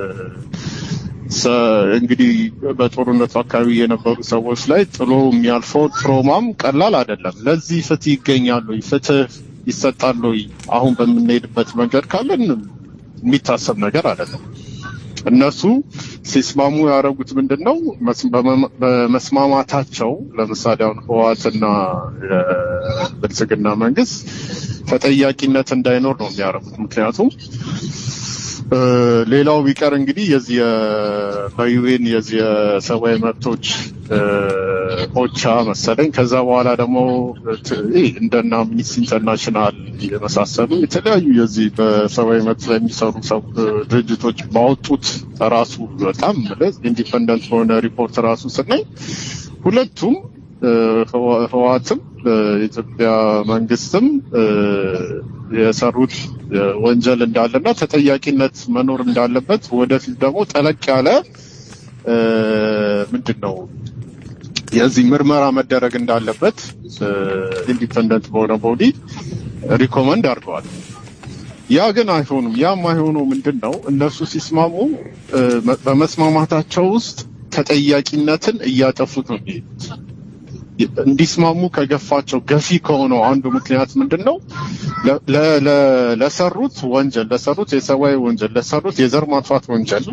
ሰ- እንግዲህ በጦርነቱ አካባቢ የነበሩ ሰዎች ላይ ጥሎ የሚያልፈው ትሮማም ቀላል አይደለም። ለዚህ ፍትህ ይገኛሉ፣ ፍትህ ይሰጣሉ። አሁን በምንሄድበት መንገድ ካለን የሚታሰብ ነገር አይደለም። እነሱ ሲስማሙ ያደረጉት ምንድን ነው? መስ- በመ- በመስማማታቸው ለምሳሌ አሁን ህወሓትና የብልጽግና መንግስት ተጠያቂነት እንዳይኖር ነው የሚያደርጉት። ምክንያቱም እ፣ ሌላው ቢቀር እንግዲህ የዚህ የ- በዩኤን የዚህ የሰብአዊ መብቶች እ፣ ኦቻ መሰለኝ ከዛ በኋላ ደግሞ ት- ይህ እንደና አምኒስቲ ኢንተርናሽናል የመሳሰሉ የተለያዩ የዚህ በሰብአዊ መብት ላይ የሚሰሩ ሰው ድርጅቶች ባወጡት ራሱ በጣም ማለት ኢንዲፐንደንት በሆነ ሪፖርት ራሱ ስናይ ሁለቱም እ፣ ህዋ- ህወሓትም የኢትዮጵያ መንግስትም እ፣ የሰሩት እ፣ ወንጀል እንዳለና ተጠያቂነት መኖር እንዳለበት ወደፊት ደግሞ ጠለቅ ያለ እ፣ ምንድን ነው የዚህ ምርመራ መደረግ እንዳለበት ኢንዲፐንደንት በሆነ ቦዲ ሪኮመንድ አድርገዋል። ያ ግን አይሆኑም። ያ የማይሆነው ምንድን ነው? እነሱ ሲስማሙ እ፣ መ- በመስማማታቸው ውስጥ ተጠያቂነትን እያጠፉት ነው የሚሄዱት። እንዲስማሙ ከገፋቸው ገፊ ከሆነው አንዱ ምክንያት ምንድን ነው? ለ- ለ- ለ- ለሰሩት ወንጀል ለሰሩት የሰብአዊ ወንጀል ለሰሩት የዘር ማጥፋት ወንጀል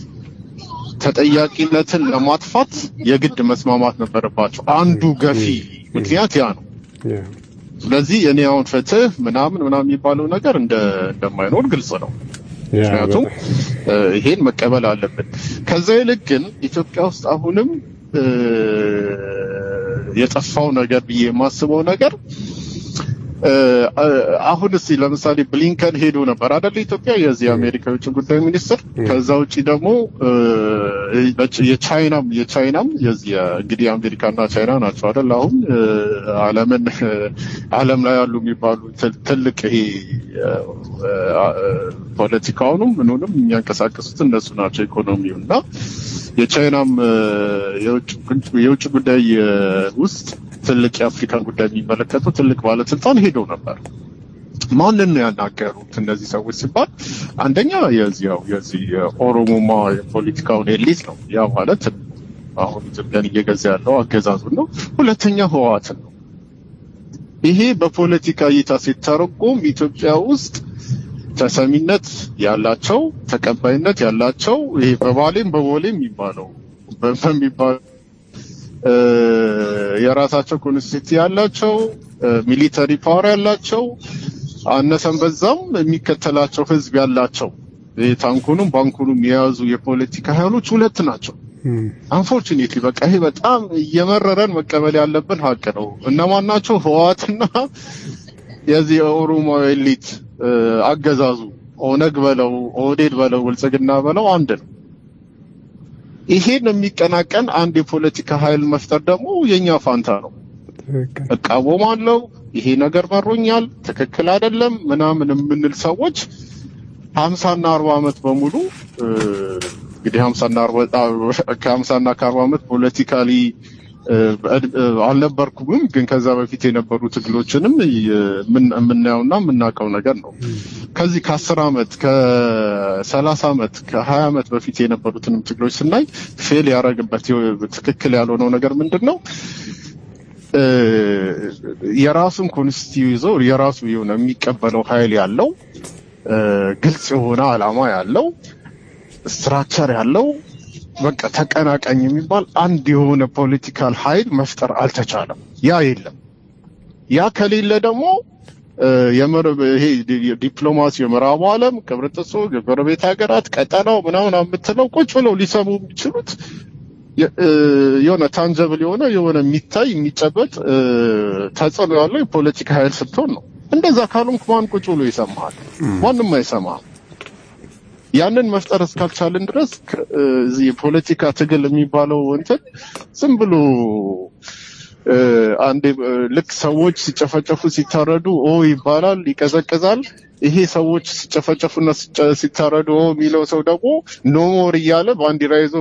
ተጠያቂነትን ለማጥፋት የግድ መስማማት ነበረባቸው። አንዱ ገፊ ምክንያት ያ ነው። ስለዚህ እኔ አሁን ፍትህ ምናምን ምናምን የሚባለው ነገር እንደ እንደማይኖር ግልጽ ነው። ምክንያቱም እ፣ ይሄን መቀበል አለብን። ከዛ ይልቅ ግን ኢትዮጵያ ውስጥ አሁንም እ፣ የጠፋው ነገር ብዬ የማስበው ነገር እ፣ አሁን እስቲ ለምሳሌ ብሊንከን ሄዶ ነበር አይደል? ኢትዮጵያ የዚህ የአሜሪካ የውጭ ጉዳይ ሚኒስትር። ከዛ ውጪ ደግሞ እ፣ የቻይናም የቻይናም የዚህ የ- እንግዲህ አሜሪካና ቻይና ናቸው አይደል? አሁን እ፣ ዓለምን እ፣ ዓለም ላይ ያሉ የሚባሉ ትል- ትልቅ ይሄ እ፣ እ፣ ፖለቲካውንም ምኑንም የሚያንቀሳቅሱት እነሱ ናቸው ኢኮኖሚው እና የቻይናም እ፣ የውጭ ጉድ- የውጭ ጉዳይ እ፣ ውስጥ ትልቅ የአፍሪካን ጉዳይ የሚመለከቱ ትልቅ ባለስልጣን ሄደው ነበር። ማንን ነው ያናገሩት እነዚህ ሰዎች ሲባል አንደኛ የዚህ ያው የዚህ የኦሮሞማ የፖለቲካውን ኤሊት ነው። ያ ማለት አሁን ኢትዮጵያን እየገዛ ያለው አገዛዙን ነው። ሁለተኛ ህወሓትን ነው። ይሄ በፖለቲካ እይታ ሲተረጎም ኢትዮጵያ ውስጥ ተሰሚነት ያላቸው ተቀባይነት ያላቸው ይሄ በባሌም በቦሌም የሚባለው በ- በሚባል እ፣ የራሳቸው ኮንስቲቲ ያላቸው ሚሊተሪ ፓወር ያላቸው አነሰን በዛም የሚከተላቸው ህዝብ ያላቸው ይሄ ታንኩንም ባንኩንም የያዙ የፖለቲካ ኃይሎች ሁለት ናቸው። አንፎርቹኔትሊ በቃ ይሄ በጣም እየመረረን መቀበል ያለብን ሀቅ ነው። እነማን ናቸው? ህወሓትና የዚህ የኦሮሞ ኤሊት እ፣ አገዛዙ ኦነግ በለው ኦህዴድ በለው ብልጽግና በለው አንድ ነው። ይሄን የሚቀናቀን አንድ የፖለቲካ ኃይል መፍጠር ደግሞ የኛ ፋንታ ነው። እቃወማለሁ፣ ይሄ ነገር መሮኛል፣ ትክክል አይደለም ምናምን የምንል ሰዎች ሀምሳና አርባ ዓመት በሙሉ እ፣ እንግዲህ ሀምሳና አርባ ከሀምሳና ከአርባ ዓመት ፖለቲካሊ እ፣ በእድ- እ፣ አልነበርኩም፣ ግን ከዛ በፊት የነበሩ ትግሎችንም የምን- የምናየውና የምናውቀው ነገር ነው። ከዚህ ከአስር ዓመት ከሰላሳ ዓመት ከሀያ ዓመት በፊት የነበሩትንም ትግሎች ስናይ ፌል ያደረግበት ትክክል ያልሆነው ነገር ምንድን ነው? እ፣ የራሱን ኮንስቲቲዩ ይዞ የራሱ የሆነ የሚቀበለው ኃይል ያለው እ፣ ግልጽ የሆነ ዓላማ ያለው ስትራክቸር ያለው በቃ ተቀናቃኝ የሚባል አንድ የሆነ ፖለቲካል ኃይል መፍጠር አልተቻለም። ያ የለም። ያ ከሌለ ደግሞ እ፣ የምዕራብ ይሄ ዲ- ዲፕሎማሲ የምዕራቡ ዓለም ቅብርጥሶ የጎረቤት ሀገራት ቀጠናው ምናምን የምትለው ቁጭ ብለው ሊሰሙ የሚችሉት የ- እ፣ የሆነ ታንጀብል የሆነ የሆነ የሚታይ የሚጨበጥ እ፣ ተጽዕኖ ያለው የፖለቲካ ኃይል ስትሆን ነው። እንደዛ ካልሆንክ ማን ቁጭ ብሎ ይሰማሃል? ማንም አይሰማህም። ያንን መፍጠር እስካልቻልን ድረስ ከ- እ፣ እዚህ የፖለቲካ ትግል የሚባለው እንትን ዝም ብሎ እ፣ አንዴ እ፣ ልክ ሰዎች ሲጨፈጨፉ ሲታረዱ ኦ ይባላል፣ ይቀዘቅዛል። ይሄ ሰዎች ሲጨፈጨፉና ሲጨ- ሲታረዱ የሚለው ሰው ደግሞ ኖሞር እያለ ባንዲራ ይዞ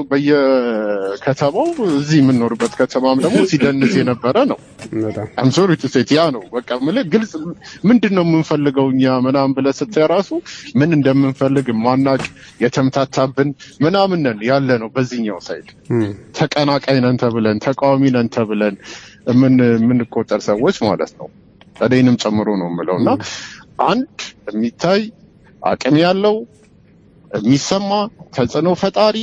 በየከተማው እዚህ የምንኖርበት ከተማም ደግሞ ሲደንስ የነበረ ነው። በጣም አምሶሪ ቱ ሴት ያ ነው በቃ የምልህ ግልጽ ምንድን ነው የምንፈልገው እኛ ምናምን ብለህ ስታይ ራሱ ምን እንደምንፈልግ ማናቅ የተምታታብን ምናምን ነን ያለ ነው በዚህኛው ሳይድ ተቀናቃይ ነን ተብለን ተቃዋሚ ነን ተብለን ምን የምንቆጠር ሰዎች ማለት ነው። እኔንም ጨምሮ ነው የምለው እና አንድ የሚታይ አቅም ያለው የሚሰማ ተጽዕኖ ፈጣሪ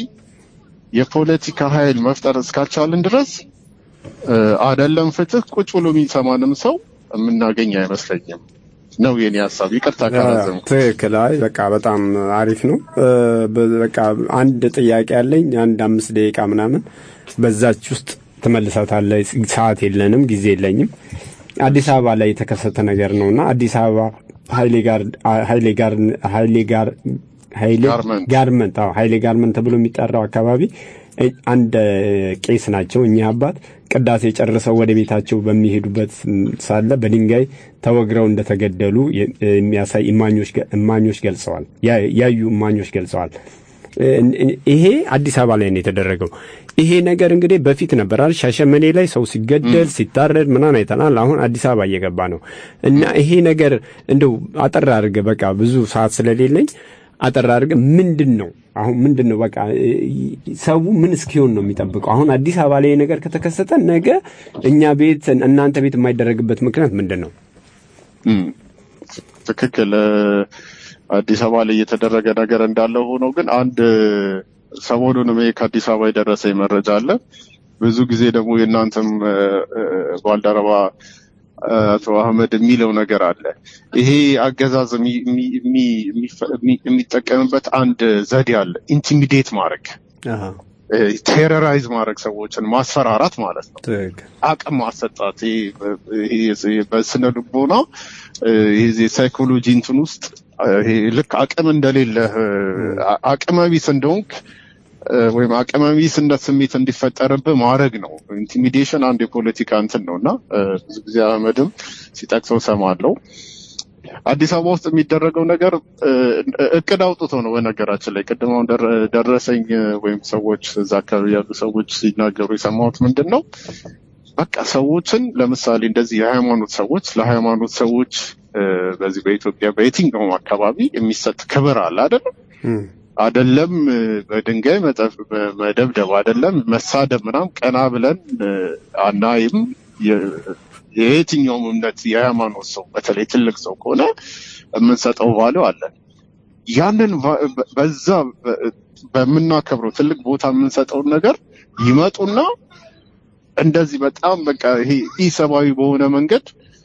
የፖለቲካ ኃይል መፍጠር እስካልቻልን ድረስ እ፣ አደለም ፍትህ ቁጭ ብሎ የሚሰማንም ሰው የምናገኝ አይመስለኝም ነው የኔ ሀሳብ። ይቅርታ ካላዘምኩ። ትክክል። አይ በቃ በጣም አሪፍ ነው። እ፣ በ- በቃ አንድ ጥያቄ አለኝ። አንድ አምስት ደቂቃ ምናምን በዛች ውስጥ ትመልሳታለህ። ሰዓት የለንም፣ ጊዜ የለኝም። አዲስ አበባ ላይ የተከሰተ ነገር ነውና አዲስ አበባ ኃይሌ ጋር ኃይሌ ጋር ኃይሌ ጋር ኃይሌ ጋርመንት። ጋርመንት አዎ ኃይሌ ጋርመንት ተብሎ የሚጠራው አካባቢ እ፣ አንድ እ፣ ቄስ ናቸው እኚህ አባት ቅዳሴ ጨርሰው ወደ ቤታቸው በሚሄዱበት ም፣ ሳለ በድንጋይ ተወግረው እንደተገደሉ የ- የሚያሳይ እማኞች ገ- እማኞች ገልጸዋል። ያ- ያዩ እማኞች ገልጸዋል። እ፣ እ፣ ይሄ አዲስ አበባ ላይ ነው የተደረገው። ይሄ ነገር እንግዲህ በፊት ነበር አይደል? ሻሸመኔ ላይ ሰው ሲገደል ሲታረድ ምናምን አይተናል። አሁን አዲስ አበባ እየገባ ነው እና ይሄ ነገር እንደው አጠር አድርገህ በቃ ብዙ ሰዓት ስለሌለኝ አጠር አድርገህ ምንድን ነው አሁን ምንድን ነው በቃ እ፣ ሰው ምን እስኪሆን ነው የሚጠብቀው? አሁን አዲስ አበባ ላይ ይሄ ነገር ከተከሰተ ነገ እኛ ቤት እናንተ ቤት የማይደረግበት ምክንያት ምንድን ነው? እም፣ ትክክል። እ፣ አዲስ አበባ ላይ እየተደረገ ነገር እንዳለ ሆኖ ግን አንድ ሰሞኑንም ይሄ ከአዲስ አበባ የደረሰኝ መረጃ አለ። ብዙ ጊዜ ደግሞ የእናንተም እ፣ እ፣ ባልደረባ እ፣ አቶ አህመድ የሚለው ነገር አለ። ይሄ አገዛዝ የሚ- የሚ- የሚ- የሚፈ- የሚ- የሚጠቀምበት አንድ ዘዴ አለ። ኢንቲሚዴት ማድረግ፣ ቴሮራይዝ ማድረግ፣ ሰዎችን ማስፈራራት ማለት ነው። ትክክል አቅም ማሰጣት ይሄ ይሄ በስነ ልቦና እ፣ ይሄ የሳይኮሎጂ እንትን ውስጥ እ፣ ይሄ ልክ አቅም እንደሌለህ እ፣ አ- አቅመ ቢስ እንደሆንክ እ፣ ወይም አቅመ ቢስነት ስሜት እንዲፈጠርብህ ማድረግ ነው። ኢንቲሚዴሽን አንድ የፖለቲካ እንትን ነው እና እ፣ ብዙ ጊዜ አህመድም ሲጠቅሰው ሰማለው። አዲስ አበባ ውስጥ የሚደረገው ነገር እ፣ እቅድ አውጥቶ ነው። በነገራችን ላይ ቅድም አሁን ደረ- ደረሰኝ እ፣ ወይም ሰዎች እዛ አካባቢ ያሉ ሰዎች ሲናገሩ የሰማሁት ምንድን ነው በቃ ሰዎችን ለምሳሌ እንደዚህ የሃይማኖት ሰዎች ለሃይማኖት ሰዎች እ፣ በዚህ በኢትዮጵያ በየትኛውም አካባቢ የሚሰጥ ክብር አለ አይደለም አደለም እ፣ በድንጋይ መጠፍ- በ- መደብደብ አደለም መሳደብ ምናምን ቀና ብለን እ፣ አናይም። የ- የየትኛውም እምነት የሃይማኖት ሰው በተለይ ትልቅ ሰው ከሆነ የምንሰጠው ቫሊው አለን። ያንን ቫ- በ- በዛ በ- በምናከብረው ትልቅ ቦታ የምንሰጠውን ነገር ይመጡና እንደዚህ በጣም በቃ ይሄ ኢሰብአዊ በሆነ መንገድ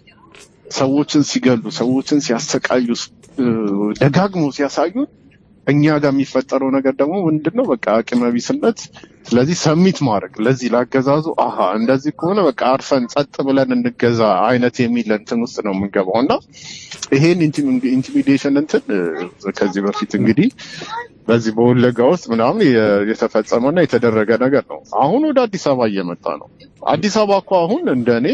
ሰዎችን ሲገሉ፣ ሰዎችን ሲያሰቃዩ፣ እ፣ ደጋግሞ ሲያሳዩ እኛ ጋር የሚፈጠረው ነገር ደግሞ ምንድን ነው? በቃ አቅመ ቢስነት። ስለዚህ ሰሚት ማድረግ ለዚህ ላገዛዙ አሀ እንደዚህ ከሆነ በቃ አርፈን ጸጥ ብለን እንገዛ አይነት የሚል እንትን ውስጥ ነው የምንገባው እና ይሄን ኢንቲሚዴሽን እንትን እ፣ ከዚህ በፊት እንግዲህ በዚህ በወለጋ ውስጥ ምናምን የ- የተፈጸመና የተደረገ ነገር ነው። አሁን ወደ አዲስ አበባ እየመጣ ነው። አዲስ አበባ እኮ አሁን እንደ እኔ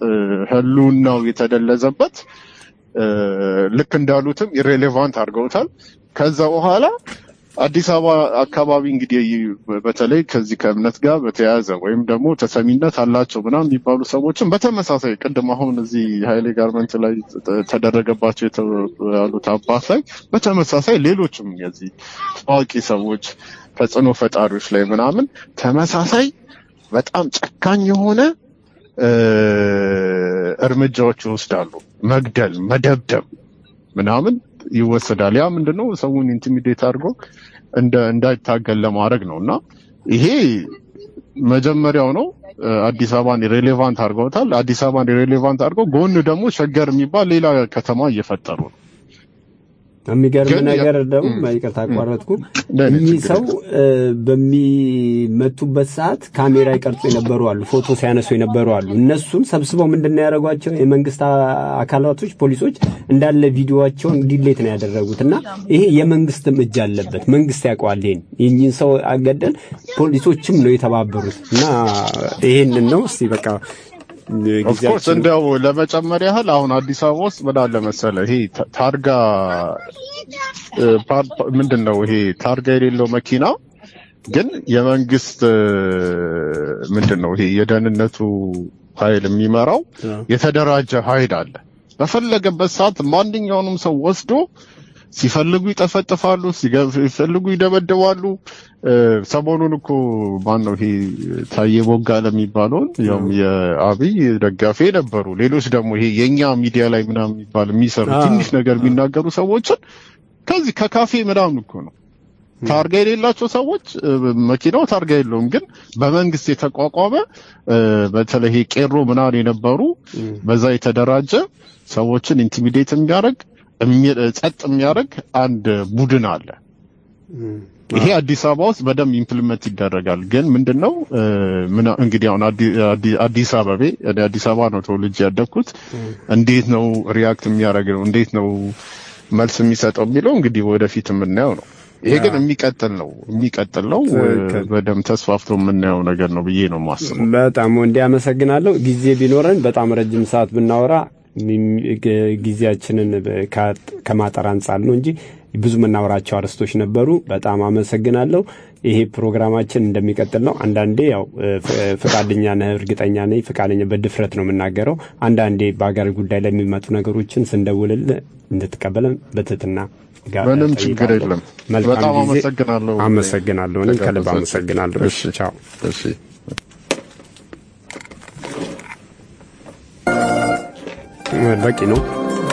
ህልውናው የተደለዘበት እ፣ ልክ እንዳሉትም ኢሬሌቫንት አድርገውታል። ከዛ በኋላ አዲስ አበባ አካባቢ እንግዲህ በተለይ ከዚህ ከእምነት ጋር በተያያዘ ወይም ደግሞ ተሰሚነት አላቸው ምናምን የሚባሉ ሰዎችን በተመሳሳይ ቅድም አሁን እዚህ ሀይሌ ጋርመንት ላይ ተ- ተደረገባቸው የተባሉት አባት ላይ በተመሳሳይ ሌሎችም የዚህ ታዋቂ ሰዎች ተጽዕኖ ፈጣሪዎች ላይ ምናምን ተመሳሳይ በጣም ጨካኝ የሆነ እ፣ እርምጃዎች ይወስዳሉ። መግደል፣ መደብደብ ምናምን ይወሰዳል። ያ ምንድነው ሰውን ኢንቲሚዴት አድርጎ እንደ እንዳይታገል ለማድረግ ነው እና ይሄ መጀመሪያው ነው። እ፣ አዲስ አበባን ሬሌቫንት አድርገውታል። አዲስ አበባን ሬሌቫንት አድርገው ጎን ደግሞ ሸገር የሚባል ሌላ ከተማ እየፈጠሩ ነው። የሚገርም ግን ያ- ነገር ደግሞ ም፣ ይቅርታ አቋረጥኩ። ለእኔ እኚህ ችግር ሰው እ፣ በሚመቱበት ሰዓት ካሜራ ይቀርጹ የነበሩ አሉ፣ ፎቶ ሲያነሱ የነበሩ አሉ። እነሱን ሰብስበው ምንድን ነው ያደረጓቸው? የመንግስት አ- አካላቶች ፖሊሶች እንዳለ ቪዲዮዋቸውን ዲሌት ነው ያደረጉት እና ይሄ የመንግስትም እጅ አለበት። መንግስት ያውቀዋል። ይሄን የእኚህን ሰው አገደል ፖሊሶችም ነው የተባበሩት እና ይሄንን ነው እስቲ በቃ ኦፍኮርስ እንዲያው ለመጨመር ያህል አሁን አዲስ አበባ ውስጥ ምን አለ መሰለ ይሄ ታ- ታርጋ እ፣ ፓር- ፓ- ምንድን ነው ይሄ ታርጋ የሌለው መኪና ግን የመንግስት እ፣ ምንድን ነው ይሄ የደህንነቱ ኃይል የሚመራው የተደራጀ ኃይል አለ። በፈለገበት ሰዓት ማንኛውንም ሰው ወስዶ ሲፈልጉ ይጠፈጥፋሉ፣ ሲገ- ሲፈልጉ ይደበድባሉ። እ፣ ሰሞኑን እኮ ማን ነው ይሄ ታዬ ቦጋለ የሚባለውን ያውም የአብይ ደጋፊ ነበሩ። ሌሎች ደግሞ ይሄ የኛ ሚዲያ ላይ ምናምን የሚባል የሚሰሩ አዎ። ትንሽ ነገር የሚናገሩ ሰዎችን ከዚህ ከካፌ ምናምን እኮ ነው ታርጋ የሌላቸው ሰዎች እ፣ መኪናው ታርጋ የለውም፣ ግን በመንግስት የተቋቋመ እ፣ በተለይ ይሄ ቄሮ ምናምን የነበሩ በዛ የተደራጀ ሰዎችን ኢንቲሚዴት የሚያደርግ እሚ- ጸጥ የሚያደርግ አንድ ቡድን አለ። ይሄ አዲስ አበባ ውስጥ በደንብ ኢምፕሊመንት ይደረጋል። ግን ምንድነው እ፣ ምና- እንግዲህ አሁን አዲ- አዲ- አዲስ አበቤ እኔ አዲስ አበባ ነው ተወልጄ ያደግኩት። እንዴት ነው ሪያክት የሚያደርግ ነው እንዴት ነው መልስ የሚሰጠው የሚለው እንግዲህ ወደፊት የምናየው ነው። ይሄ ግን የሚቀጥል ነው የሚቀጥል ነው እ፣ ትክክል። በደንብ ተስፋፍቶ የምናየው ነገር ነው ብዬ ነው የማስበው። በጣም ወንዴ አመሰግናለሁ። ጊዜ ቢኖረን በጣም ረጅም ሰዓት ብናወራ ሚም- ግ- ጊዜያችንን በ- ከ- ከማጠር አንጻር ነው እንጂ ብዙ የምናወራቸው አርዕስቶች ነበሩ። በጣም አመሰግናለሁ። ይሄ ፕሮግራማችን እንደሚቀጥል ነው። አንዳንዴ ያው እ፣ ፍ- ፈቃደኛ ነህ፣ እርግጠኛ ነኝ፣ ፈቃደኛ በድፍረት ነው የምናገረው። አንዳንዴ በሀገር ጉዳይ ላይ የሚመጡ ነገሮችን ስንደውልልህ እንድትቀበለን በትህትና ጋር ምንም እጠይቃለሁ። ችግር የለም። መልካም በጣም ጊዜ። አመሰግናለሁ። አመሰግናለሁ። እኔም ከልብ ተጋበዛችሁ። አመሰግናለሁ። እሺ፣ ቻው። እሺ በቂ ነው።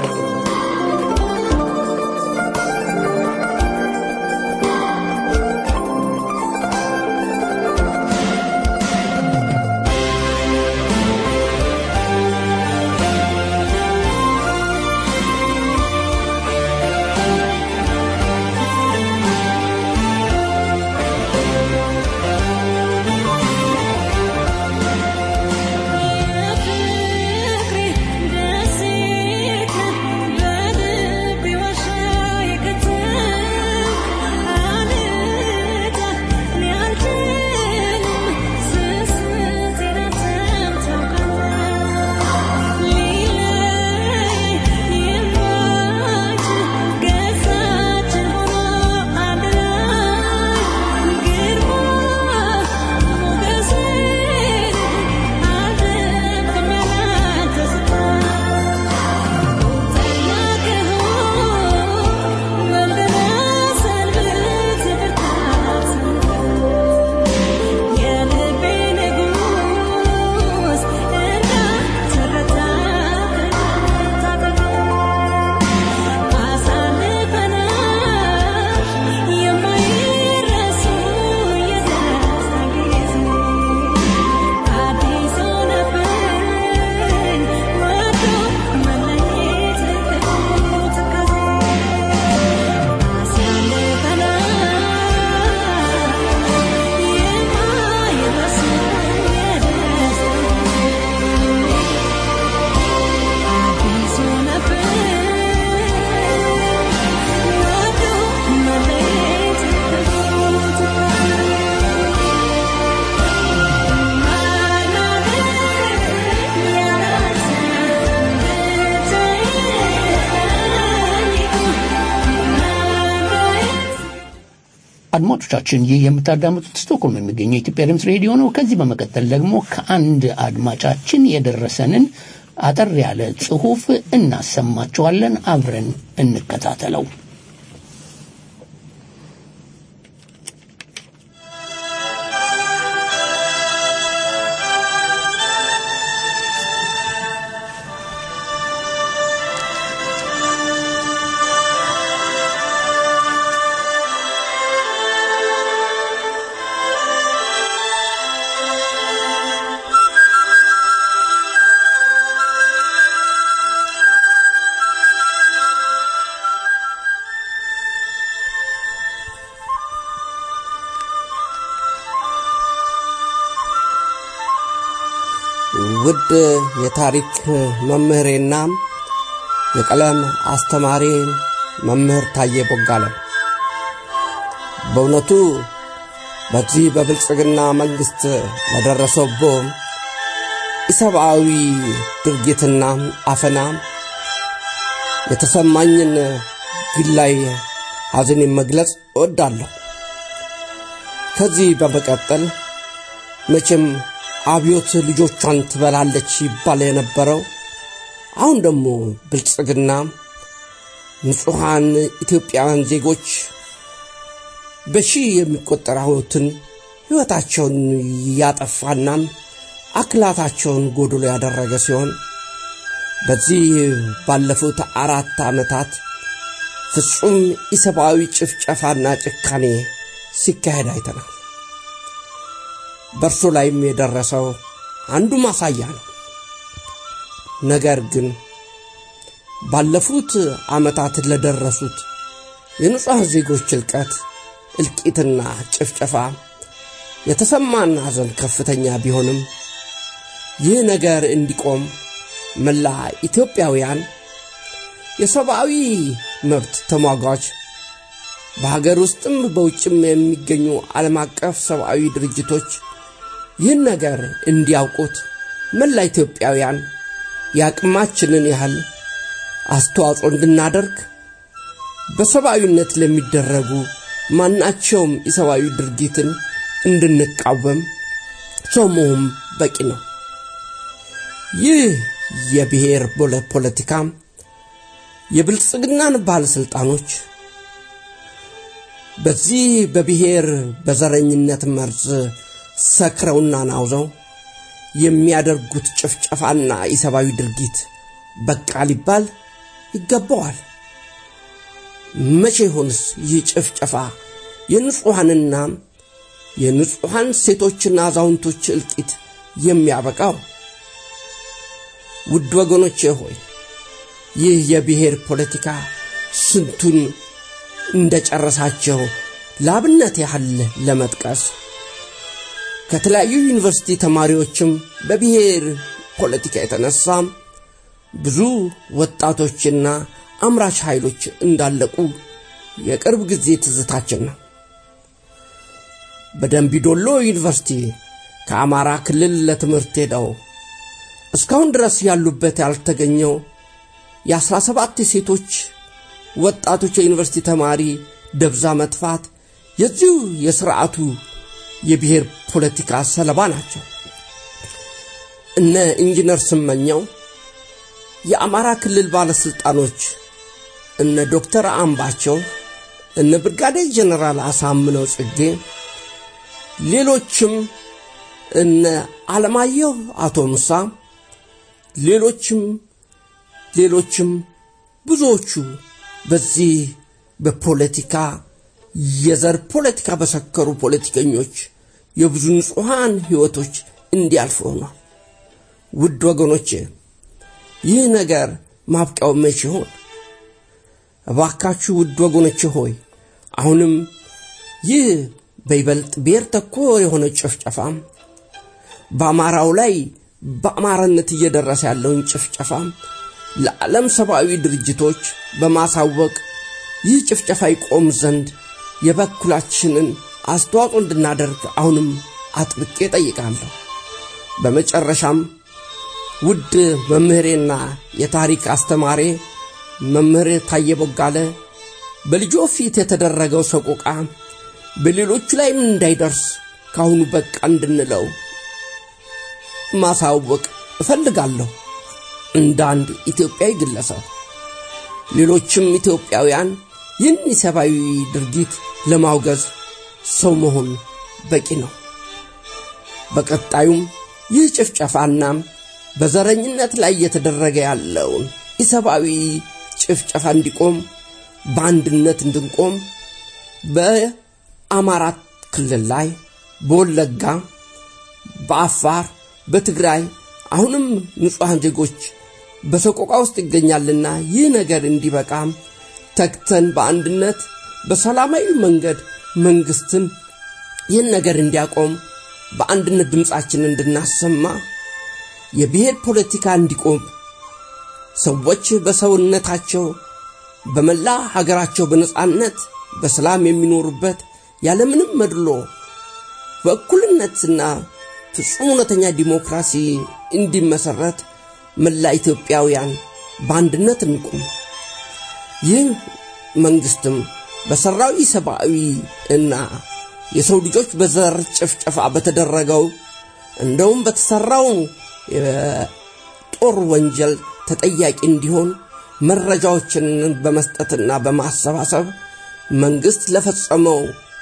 አድማጮቻችን ይህ የምታዳምጡት ስቶክሆልም የሚገኘው የኢትዮጵያ ድምፅ ሬዲዮ ነው። ከዚህ በመቀጠል ደግሞ ከአንድ አድማጫችን የደረሰንን አጠር ያለ ጽሑፍ እናሰማችኋለን። አብረን እንከታተለው። ውድ የታሪክ መምህሬና የቀለም አስተማሪ መምህር ታዬ ቦጋለ በእውነቱ በዚህ በብልጽግና መንግሥት ለደረሰቦ ኢሰብአዊ ድርጊትና አፈና የተሰማኝን ግላይ ሐዘኔን መግለጽ እወዳለሁ። ከዚህ በመቀጠል መቼም አብዮት ልጆቿን ትበላለች ይባል የነበረው አሁን ደግሞ ብልጽግና ንጹሐን ኢትዮጵያውያን ዜጎች በሺህ የሚቆጠሩትን ሕይወታቸውን ያጠፋና አክላታቸውን ጎድሎ ያደረገ ሲሆን በዚህ ባለፉት አራት ዓመታት ፍጹም ኢሰብአዊ ጭፍጨፋና ጭካኔ ሲካሄድ አይተናል። በእርሱ ላይም የደረሰው አንዱ ማሳያ ነው። ነገር ግን ባለፉት ዓመታት ለደረሱት የንጹሐን ዜጎች እልቀት፣ እልቂትና ጭፍጨፋ የተሰማን ሐዘን ከፍተኛ ቢሆንም ይህ ነገር እንዲቆም መላ ኢትዮጵያውያን የሰብአዊ መብት ተሟጋች በሀገር ውስጥም በውጭም የሚገኙ ዓለም አቀፍ ሰብአዊ ድርጅቶች ይህን ነገር እንዲያውቁት መላ ኢትዮጵያውያን የአቅማችንን ያህል አስተዋጽኦ እንድናደርግ በሰብአዊነት ለሚደረጉ ማናቸውም የሰብአዊ ድርጊትን እንድንቃወም ሰው መሆን በቂ ነው። ይህ የብሔር ፖለቲካ የብልጽግናን ባለሥልጣኖች በዚህ በብሔር በዘረኝነት መርዝ ሰክረውና ናውዘው የሚያደርጉት ጭፍጨፋና የሰብአዊ ድርጊት በቃ ሊባል ይገባዋል። መቼ ይሆንስ ይህ ጭፍጨፋ የንጹሐንና የንጹሐን ሴቶችና አዛውንቶች እልቂት የሚያበቃው? ውድ ወገኖቼ ሆይ ይህ የብሔር ፖለቲካ ስንቱን እንደ ጨረሳቸው ለአብነት ያህል ለመጥቀስ ከተለያዩ ዩኒቨርሲቲ ተማሪዎችም በብሔር ፖለቲካ የተነሳ ብዙ ወጣቶችና አምራች ኃይሎች እንዳለቁ የቅርብ ጊዜ ትዝታችን ነው። በደንቢዶሎ ዩኒቨርሲቲ ከአማራ ክልል ለትምህርት ሄደው እስካሁን ድረስ ያሉበት ያልተገኘው የአስራ ሰባት ሴቶች ወጣቶች የዩኒቨርሲቲ ተማሪ ደብዛ መጥፋት የዚሁ የሥርዓቱ የብሔር ፖለቲካ ሰለባ ናቸው። እነ ኢንጂነር ስመኘው የአማራ ክልል ባለሥልጣኖች እነ ዶክተር አምባቸው እነ ብርጋዴር ጀነራል አሳምነው ጽጌ ሌሎችም እነ አለማየሁ አቶ ሙሳ ሌሎችም ሌሎችም ብዙዎቹ በዚህ በፖለቲካ የዘር ፖለቲካ በሰከሩ ፖለቲከኞች የብዙ ንጹሐን ሕይወቶች እንዲያልፍ ሆኗል። ውድ ወገኖቼ ይህ ነገር ማብቂያው መቼ ይሆን? እባካችሁ ውድ ወገኖቼ ሆይ አሁንም ይህ በይበልጥ ብሔር ተኮር የሆነ ጭፍጨፋ በአማራው ላይ በአማራነት እየደረሰ ያለውን ጭፍጨፋ ለዓለም ሰብአዊ ድርጅቶች በማሳወቅ ይህ ጭፍጨፋ ይቆም ዘንድ የበኩላችንን አስተዋጽኦ እንድናደርግ አሁንም አጥብቄ ጠይቃለሁ። በመጨረሻም ውድ መምህሬና የታሪክ አስተማሪ መምህር ታየ ቦጋለ በልጆ ፊት የተደረገው ሰቆቃ በሌሎቹ ላይም እንዳይደርስ ካሁኑ በቃ እንድንለው ማሳወቅ እፈልጋለሁ እንደ አንድ ኢትዮጵያዊ ግለሰብ። ሌሎችም ኢትዮጵያውያን ይህን የሰብአዊ ድርጊት ለማውገዝ ሰው መሆን በቂ ነው። በቀጣዩም ይህ ጭፍጨፋና በዘረኝነት ላይ እየተደረገ ያለውን ኢሰብአዊ ጭፍጨፋ እንዲቆም በአንድነት እንድንቆም በአማራ ክልል ላይ በወለጋ፣ በአፋር፣ በትግራይ አሁንም ንጹሐን ዜጎች በሰቆቃ ውስጥ ይገኛልና ይህ ነገር እንዲበቃ ተግተን በአንድነት በሰላማዊ መንገድ መንግስትን ይህን ነገር እንዲያቆም በአንድነት ድምፃችንን እንድናሰማ የብሔር ፖለቲካ እንዲቆም ሰዎች በሰውነታቸው በመላ ሀገራቸው በነጻነት በሰላም የሚኖሩበት ያለምንም መድሎ በእኩልነትና ፍጹም እውነተኛ ዲሞክራሲ እንዲመሰረት መላ ኢትዮጵያውያን በአንድነት እንቁም። ይህ መንግስትም በሰራው ኢሰብአዊ እና የሰው ልጆች በዘር ጭፍጨፋ በተደረገው እንደውም በተሰራው የጦር ወንጀል ተጠያቂ እንዲሆን መረጃዎችን በመስጠትና በማሰባሰብ መንግስት ለፈጸመው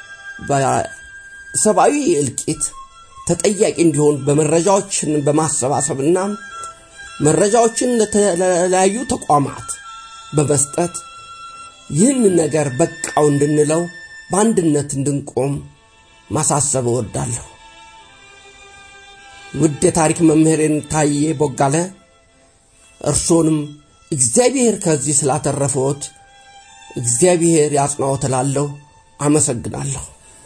በሰብአዊ እልቂት ተጠያቂ እንዲሆን በመረጃዎችን በማሰባሰብና መረጃዎችን ለተለያዩ ተቋማት በመስጠት ይህን ነገር በቃው እንድንለው በአንድነት እንድንቆም ማሳሰብ እወዳለሁ። ውድ የታሪክ መምህሬን ታዬ ቦጋለ እርሶንም እግዚአብሔር ከዚህ ስላተረፈዎት እግዚአብሔር ያጽናዎት እላለሁ። አመሰግናለሁ።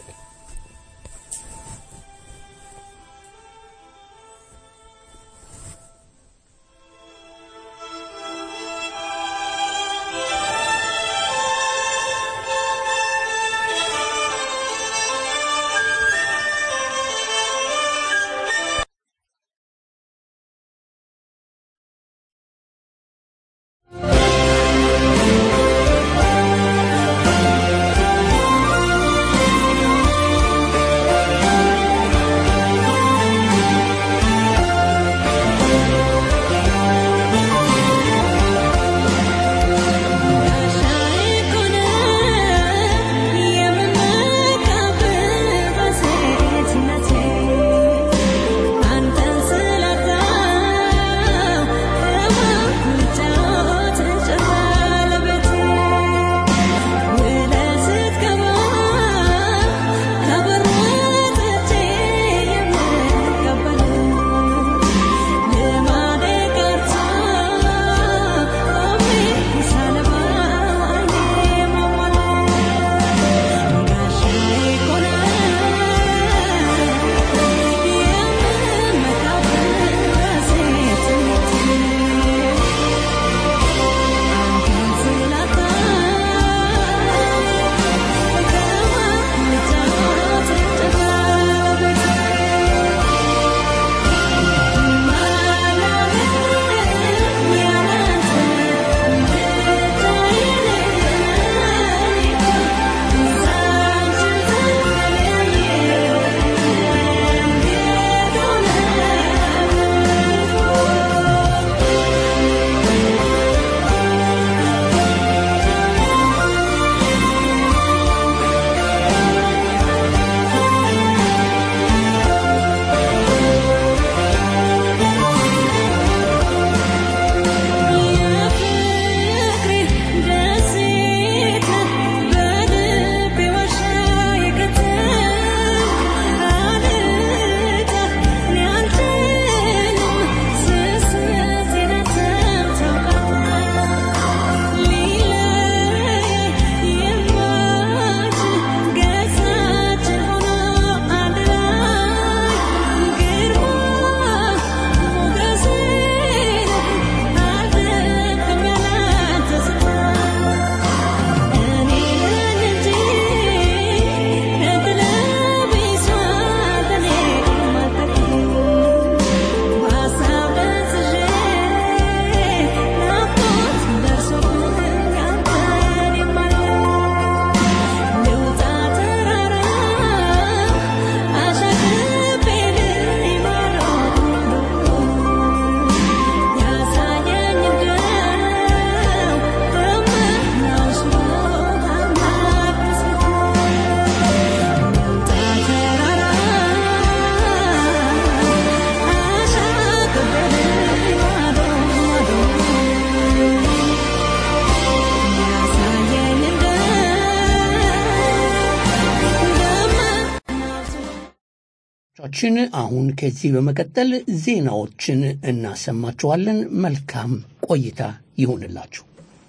ችን አሁን ከዚህ በመቀጠል ዜናዎችን እናሰማችኋለን። መልካም ቆይታ ይሁንላችሁ።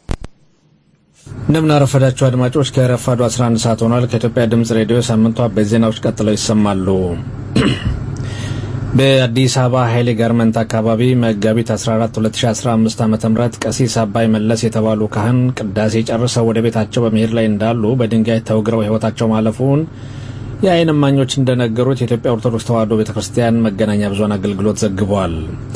እንደምን አረፈዳችሁ አድማጮች። ከረፋዱ 11 ሰዓት ሆኗል። ከኢትዮጵያ ድምፅ ሬዲዮ ሳምንቷ በዜናዎች ቀጥለው ይሰማሉ። በአዲስ አበባ ኃይሌ ጋርመንት አካባቢ መጋቢት 14 2015 ዓ ም ቀሲስ አባይ መለስ የተባሉ ካህን ቅዳሴ ጨርሰው ወደ ቤታቸው በመሄድ ላይ እንዳሉ በድንጋይ ተወግረው ሕይወታቸው ማለፉን የአይን እማኞች እንደነገሩት የኢትዮጵያ ኦርቶዶክስ ተዋሕዶ ቤተ ክርስቲያን መገናኛ ብዙኃን አገልግሎት ዘግቧል።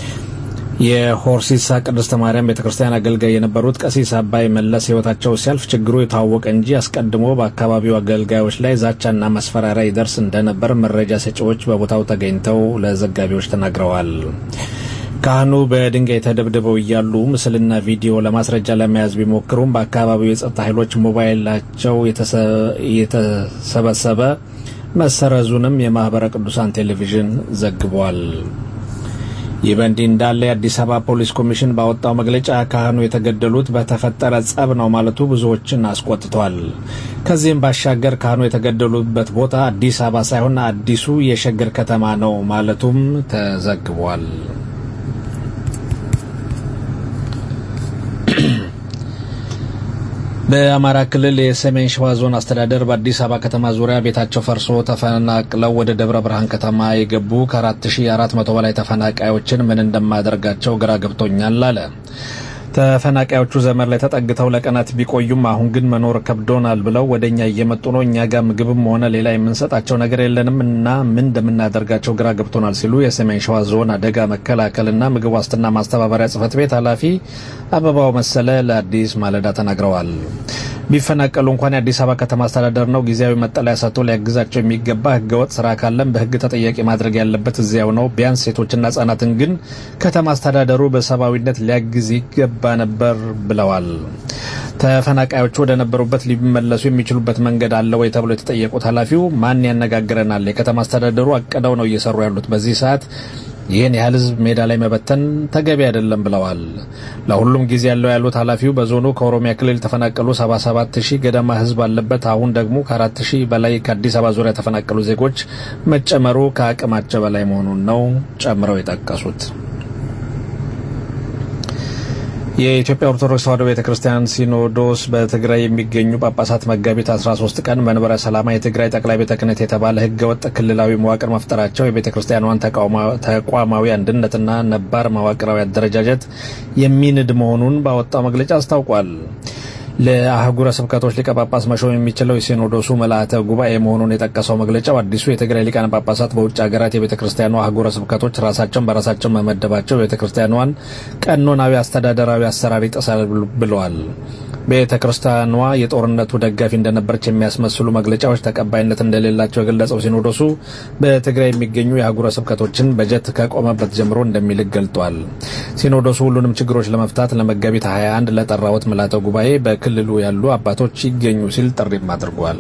የሆርሲሳ ቅድስተ ማርያም ቤተ ክርስቲያን አገልጋይ የነበሩት ቀሲስ አባይ መለስ ሕይወታቸው ሲያልፍ ችግሩ የታወቀ እንጂ አስቀድሞ በአካባቢው አገልጋዮች ላይ ዛቻና ማስፈራሪያ ይደርስ እንደነበር መረጃ ሰጪዎች በቦታው ተገኝተው ለዘጋቢዎች ተናግረዋል። ካህኑ በድንጋይ ተደብድበው እያሉ ምስልና ቪዲዮ ለማስረጃ ለመያዝ ቢሞክሩም በአካባቢው የጸጥታ ኃይሎች ሞባይላቸው የተሰበሰበ መሰረዙንም የማኅበረ ቅዱሳን ቴሌቪዥን ዘግቧል። ይህ በእንዲህ እንዳለ የአዲስ አበባ ፖሊስ ኮሚሽን ባወጣው መግለጫ ካህኑ የተገደሉት በተፈጠረ ጸብ ነው ማለቱ ብዙዎችን አስቆጥቷል። ከዚህም ባሻገር ካህኑ የተገደሉበት ቦታ አዲስ አበባ ሳይሆን አዲሱ የሸገር ከተማ ነው ማለቱም ተዘግቧል። በአማራ ክልል የሰሜን ሸዋ ዞን አስተዳደር በአዲስ አበባ ከተማ ዙሪያ ቤታቸው ፈርሶ ተፈናቅለው ወደ ደብረ ብርሃን ከተማ የገቡ ከ4400 በላይ ተፈናቃዮችን ምን እንደማደርጋቸው ግራ ገብቶኛል አለ። ተፈናቃዮቹ ዘመን ላይ ተጠግተው ለቀናት ቢቆዩም አሁን ግን መኖር ከብዶናል ብለው ወደ እኛ እየመጡ ነው። እኛ ጋር ምግብም ሆነ ሌላ የምንሰጣቸው ነገር የለንም እና ምን እንደምናደርጋቸው ግራ ገብቶናል ሲሉ የሰሜን ሸዋ ዞን አደጋ መከላከልና ምግብ ዋስትና ማስተባበሪያ ጽሕፈት ቤት ኃላፊ አበባው መሰለ ለአዲስ ማለዳ ተናግረዋል። ቢፈናቀሉ እንኳን የአዲስ አበባ ከተማ አስተዳደር ነው ጊዜያዊ መጠለያ ሰጥቶ ሊያግዛቸው የሚገባ ህገወጥ ስራ ካለም በህግ ተጠያቂ ማድረግ ያለበት እዚያው ነው። ቢያንስ ሴቶችና ህጻናትን ግን ከተማ አስተዳደሩ በሰብአዊነት ሊያግዝ ይገባ ነበር ብለዋል። ተፈናቃዮቹ ወደ ነበሩበት ሊመለሱ የሚችሉበት መንገድ አለ ወይ ተብሎ የተጠየቁት ኃላፊው ማን ያነጋግረናል? የከተማ አስተዳደሩ አቅደው ነው እየሰሩ ያሉት በዚህ ሰዓት ይህን ያህል ህዝብ ሜዳ ላይ መበተን ተገቢ አይደለም ብለዋል። ለሁሉም ጊዜ ያለው ያሉት ኃላፊው በዞኑ ከኦሮሚያ ክልል የተፈናቀሉ 77 ሺህ ገደማ ህዝብ አለበት። አሁን ደግሞ ከ4 ሺህ በላይ ከአዲስ አበባ ዙሪያ የተፈናቀሉ ዜጎች መጨመሩ ከአቅማቸው በላይ መሆኑን ነው ጨምረው የጠቀሱት። የኢትዮጵያ ኦርቶዶክስ ተዋሕዶ ቤተ ክርስቲያን ሲኖዶስ በትግራይ የሚገኙ ጳጳሳት መጋቢት 13 ቀን መንበረ ሰላማ የትግራይ ጠቅላይ ቤተ ክህነት የተባለ ህገወጥ ክልላዊ መዋቅር መፍጠራቸው የቤተ ክርስቲያኗን ተቋማዊ አንድነትና ነባር መዋቅራዊ አደረጃጀት የሚንድ መሆኑን ባወጣው መግለጫ አስታውቋል። ለአህጉረ ስብከቶች ሊቀ ጳጳስ መሾም የሚችለው የሲኖዶሱ መልአተ ጉባኤ መሆኑን የጠቀሰው መግለጫው አዲሱ የትግራይ ሊቃነ ጳጳሳት በውጭ ሀገራት የቤተ ክርስቲያኗ አህጉረ ስብከቶች ራሳቸውን በራሳቸው መመደባቸው የቤተ ክርስቲያኗን ቀኖናዊ አስተዳደራዊ አሰራር ይጥሳል ብለዋል። ቤተ ክርስቲያኗ የጦርነቱ ደጋፊ እንደነበረች የሚያስመስሉ መግለጫዎች ተቀባይነት እንደሌላቸው የገለጸው ሲኖዶሱ በትግራይ የሚገኙ የአህጉረ ስብከቶችን በጀት ከቆመበት ጀምሮ እንደሚልክ ገልጧል። ሲኖዶሱ ሁሉንም ችግሮች ለመፍታት ለመጋቢት 21 ለጠራውት ምልዓተ ጉባኤ በክልሉ ያሉ አባቶች ይገኙ ሲል ጥሪም አድርጓል።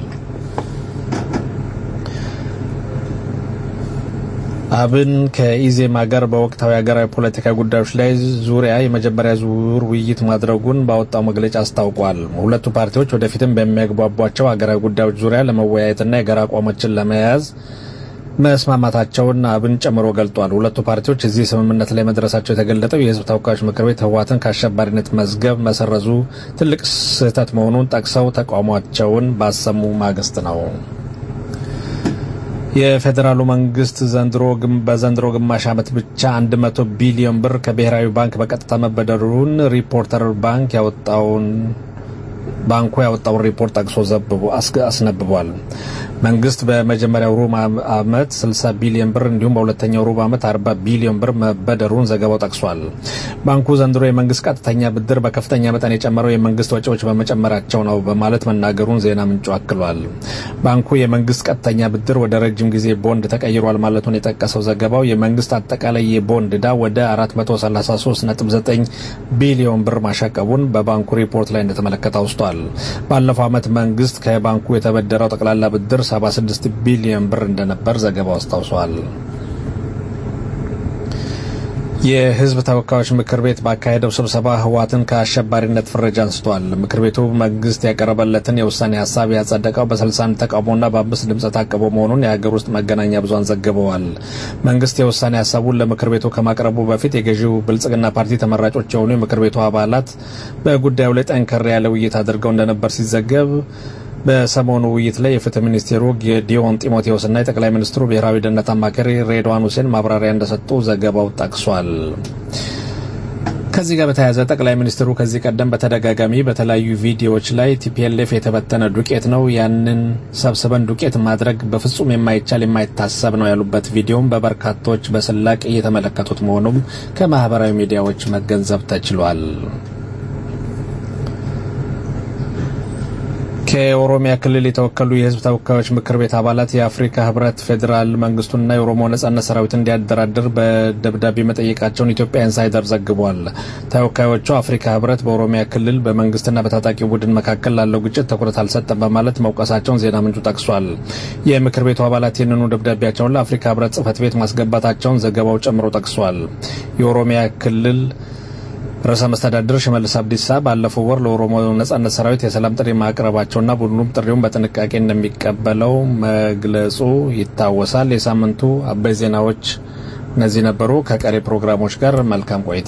አብን ከኢዜማ ጋር በወቅታዊ ሀገራዊ ፖለቲካ ጉዳዮች ላይ ዙሪያ የመጀመሪያ ዙር ውይይት ማድረጉን ባወጣው መግለጫ አስታውቋል። ሁለቱ ፓርቲዎች ወደፊትም በሚያግባቧቸው ሀገራዊ ጉዳዮች ዙሪያ ለመወያየትና የጋራ አቋሞችን ለመያዝ መስማማታቸውን አብን ጨምሮ ገልጧል። ሁለቱ ፓርቲዎች እዚህ ስምምነት ላይ መድረሳቸው የተገለጠው የሕዝብ ተወካዮች ምክር ቤት ህወሓትን ከአሸባሪነት መዝገብ መሰረዙ ትልቅ ስህተት መሆኑን ጠቅሰው ተቃውሟቸውን ባሰሙ ማግስት ነው። የፌዴራሉ መንግስት ዘንድሮ በዘንድሮ ግማሽ ዓመት ብቻ 100 ቢሊዮን ብር ከብሔራዊ ባንክ በቀጥታ መበደሩን ሪፖርተር ባንክ ያወጣውን ባንኩ ያወጣውን ሪፖርት ጠቅሶ አስነብቧል። መንግስት በመጀመሪያው ሩብ ዓመት 60 ቢሊዮን ብር እንዲሁም በሁለተኛው ሩብ ዓመት 40 ቢሊዮን ብር መበደሩን ዘገባው ጠቅሷል። ባንኩ ዘንድሮ የመንግስት ቀጥተኛ ብድር በከፍተኛ መጠን የጨመረው የመንግስት ወጪዎች በመጨመራቸው ነው በማለት መናገሩን ዜና ምንጩ አክሏል። ባንኩ የመንግስት ቀጥተኛ ብድር ወደ ረጅም ጊዜ ቦንድ ተቀይሯል ማለቱን የጠቀሰው ዘገባው የመንግስት አጠቃላይ የቦንድ ዕዳ ወደ 433.9 ቢሊዮን ብር ማሻቀቡን በባንኩ ሪፖርት ላይ እንደተመለከተ አውስቷል። ባለፈው ዓመት መንግስት ከባንኩ የተበደረው ጠቅላላ ብድር 76 ቢሊዮን ብር እንደነበር ዘገባው አስታውሷል። የህዝብ ተወካዮች ምክር ቤት ባካሄደው ስብሰባ ህወሓትን ከአሸባሪነት ፍረጃ አንስቷል። ምክር ቤቱ መንግስት ያቀረበለትን የውሳኔ ሀሳብ ያጸደቀው በ61 ተቃውሞና በአምስት ድምፀ ታቅቦ መሆኑን የሀገር ውስጥ መገናኛ ብዙሃን ዘግበዋል። መንግስት የውሳኔ ሀሳቡን ለምክር ቤቱ ከማቅረቡ በፊት የገዢው ብልጽግና ፓርቲ ተመራጮች የሆኑ የምክር ቤቱ አባላት በጉዳዩ ላይ ጠንከር ያለ ውይይት አድርገው እንደነበር ሲዘገብ በሰሞኑ ውይይት ላይ የፍትህ ሚኒስቴሩ ጌዲዮን ጢሞቴዎስና የጠቅላይ ሚኒስትሩ ብሔራዊ ደህንነት አማካሪ ሬድዋን ሁሴን ማብራሪያ እንደሰጡ ዘገባው ጠቅሷል። ከዚህ ጋር በተያያዘ ጠቅላይ ሚኒስትሩ ከዚህ ቀደም በተደጋጋሚ በተለያዩ ቪዲዮዎች ላይ ቲፒኤልኤፍ የተበተነ ዱቄት ነው፣ ያንን ሰብስበን ዱቄት ማድረግ በፍጹም የማይቻል የማይታሰብ ነው ያሉበት ቪዲዮም በበርካቶች በስላቅ እየተመለከቱት መሆኑም ከማህበራዊ ሚዲያዎች መገንዘብ ተችሏል። ከኦሮሚያ ክልል የተወከሉ የህዝብ ተወካዮች ምክር ቤት አባላት የአፍሪካ ህብረት ፌዴራል መንግስቱንና የኦሮሞ ነጻነት ሰራዊት እንዲያደራድር በደብዳቤ መጠየቃቸውን ኢትዮጵያ ኢንሳይደር ዘግቧል። ተወካዮቹ አፍሪካ ህብረት በኦሮሚያ ክልል በመንግስትና በታጣቂው ቡድን መካከል ላለው ግጭት ትኩረት አልሰጠም በማለት መውቀሳቸውን ዜና ምንጩ ጠቅሷል። የምክር ቤቱ አባላት ይህንኑ ደብዳቤያቸውን ለአፍሪካ ህብረት ጽህፈት ቤት ማስገባታቸውን ዘገባው ጨምሮ ጠቅሷል። የኦሮሚያ ክልል ርዕሰ መስተዳድር ሽመልስ አብዲሳ ባለፈው ወር ለኦሮሞ ነጻነት ሰራዊት የሰላም ጥሪ ማቅረባቸውና ቡድኑም ጥሪውን በጥንቃቄ እንደሚቀበለው መግለጹ ይታወሳል። የሳምንቱ አበይ ዜናዎች እነዚህ ነበሩ። ከቀሪ ፕሮግራሞች ጋር መልካም ቆይታ።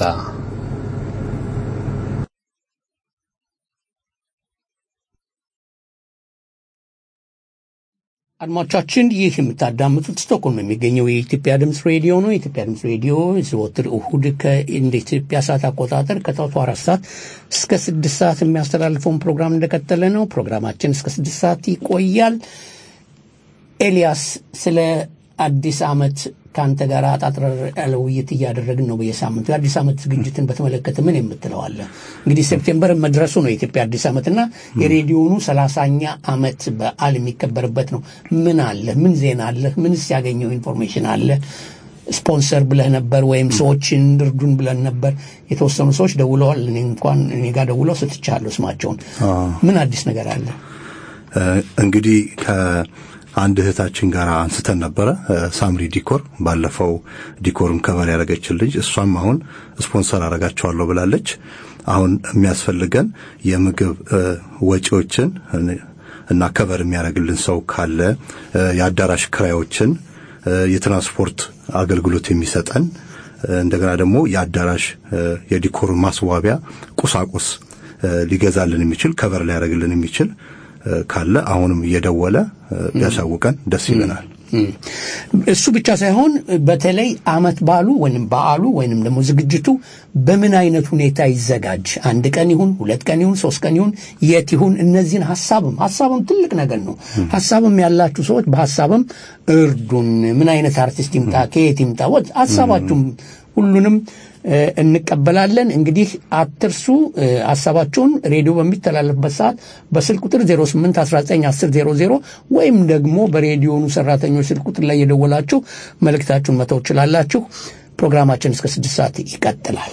አድማጮቻችን ይህ የምታዳምጡት ስቶክሆልም የሚገኘው የኢትዮጵያ ድምፅ ሬዲዮ ነው። የኢትዮጵያ ድምፅ ሬዲዮ ዘወትር እሁድ እንደ ኢትዮጵያ ሰዓት አቆጣጠር ከጠዋቱ አራት ሰዓት እስከ ስድስት ሰዓት የሚያስተላልፈውን ፕሮግራም እንደቀጠለ ነው። ፕሮግራማችን እስከ ስድስት ሰዓት ይቆያል። ኤልያስ ስለ አዲስ ዓመት ከአንተ ጋር አጣጥረር ያለ ውይይት እያደረግን ነው በየሳምንቱ። የአዲስ ዓመት ዝግጅትን በተመለከተ ምን የምትለዋለ? እንግዲህ ሴፕቴምበር መድረሱ ነው የኢትዮጵያ አዲስ ዓመትና የሬዲዮኑ ሰላሳኛ ዓመት በዓል የሚከበርበት ነው። ምን አለ? ምን ዜና አለ? ምንስ ያገኘው ኢንፎርሜሽን አለ? ስፖንሰር ብለህ ነበር ወይም ሰዎችን እርዱን ብለን ነበር። የተወሰኑ ሰዎች ደውለዋል። እኔ እንኳን እኔ ጋር ደውለው ስትቻለሁ ስማቸውን። ምን አዲስ ነገር አለ? እንግዲህ አንድ እህታችን ጋር አንስተን ነበረ። ሳምሪ ዲኮር ባለፈው ዲኮርም ከበር ያደረገችን ልጅ እሷም አሁን ስፖንሰር አረጋቸዋለሁ ብላለች። አሁን የሚያስፈልገን የምግብ ወጪዎችን እና ከበር የሚያደርግልን ሰው ካለ የአዳራሽ ክራዮችን፣ የትራንስፖርት አገልግሎት የሚሰጠን እንደገና ደግሞ የአዳራሽ የዲኮር ማስዋቢያ ቁሳቁስ ሊገዛልን የሚችል ከበር ሊያደርግልን የሚችል ካለ አሁንም እየደወለ ቢያሳውቀን ደስ ይለናል። እሱ ብቻ ሳይሆን በተለይ አመት ባሉ ወይም በዓሉ ወይንም ደግሞ ዝግጅቱ በምን አይነት ሁኔታ ይዘጋጅ፣ አንድ ቀን ይሁን ሁለት ቀን ይሁን ሶስት ቀን ይሁን የት ይሁን፣ እነዚህን ሀሳብም ሀሳብም ትልቅ ነገር ነው። ሀሳብም ያላችሁ ሰዎች በሀሳብም እርዱን። ምን አይነት አርቲስት ይምጣ፣ ከየት ይምጣ፣ ወጥ ሀሳባችሁም ሁሉንም እንቀበላለን። እንግዲህ አትርሱ ሀሳባችሁን ሬዲዮ በሚተላለፍበት ሰዓት በስልክ ቁጥር 08191000 ወይም ደግሞ በሬዲዮኑ ሰራተኞች ስልክ ቁጥር ላይ የደወላችሁ መልእክታችሁን መተው ትችላላችሁ። ፕሮግራማችን እስከ ስድስት ሰዓት ይቀጥላል።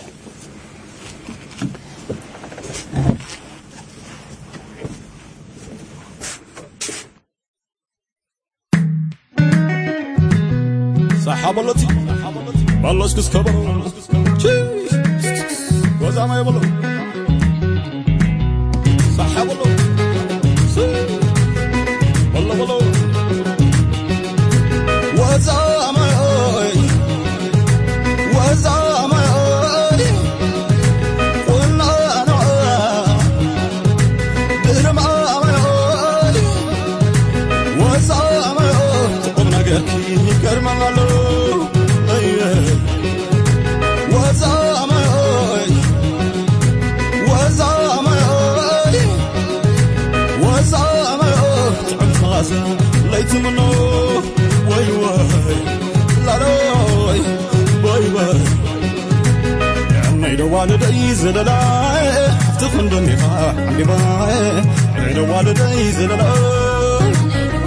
صحابلتي والله اسكس كبر وزع ما يبلو صحابلو والله والله وزع ما وزع ما قلنا انا برمى وزع ما تقوم نقاكي كرمان ليت منه وي وي لا روي وي وي يعني والدي زللاي افتخن دنيا عندي باي يعني والدي زللاي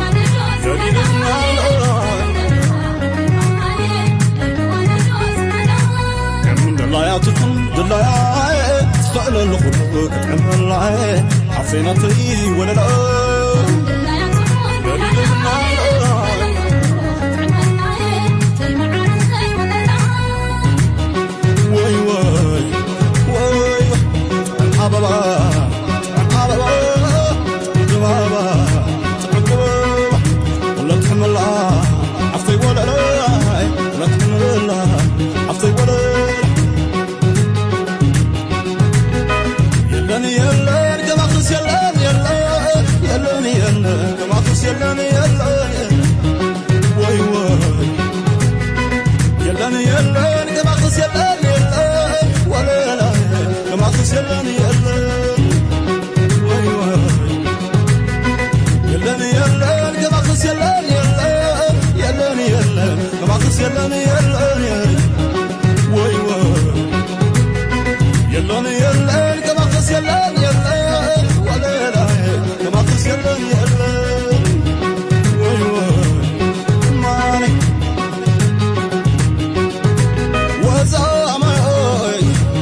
دلاياتكم دلاي تفعل الخلق عملاي حفينتي ولا لا وي وي وي حبابا حبابا جبابا تقبل ولا تحمل عفتي ولا لا ولا تحمل عفتي ولا يلن يلن جماخس يلن يلن يلن የለን የለን ወይ ወይ የለን የለን ከማክስ የለን የለን ወለላ ከማክስ የለን የለን ወይ ወይ ማኔ ወዛማይ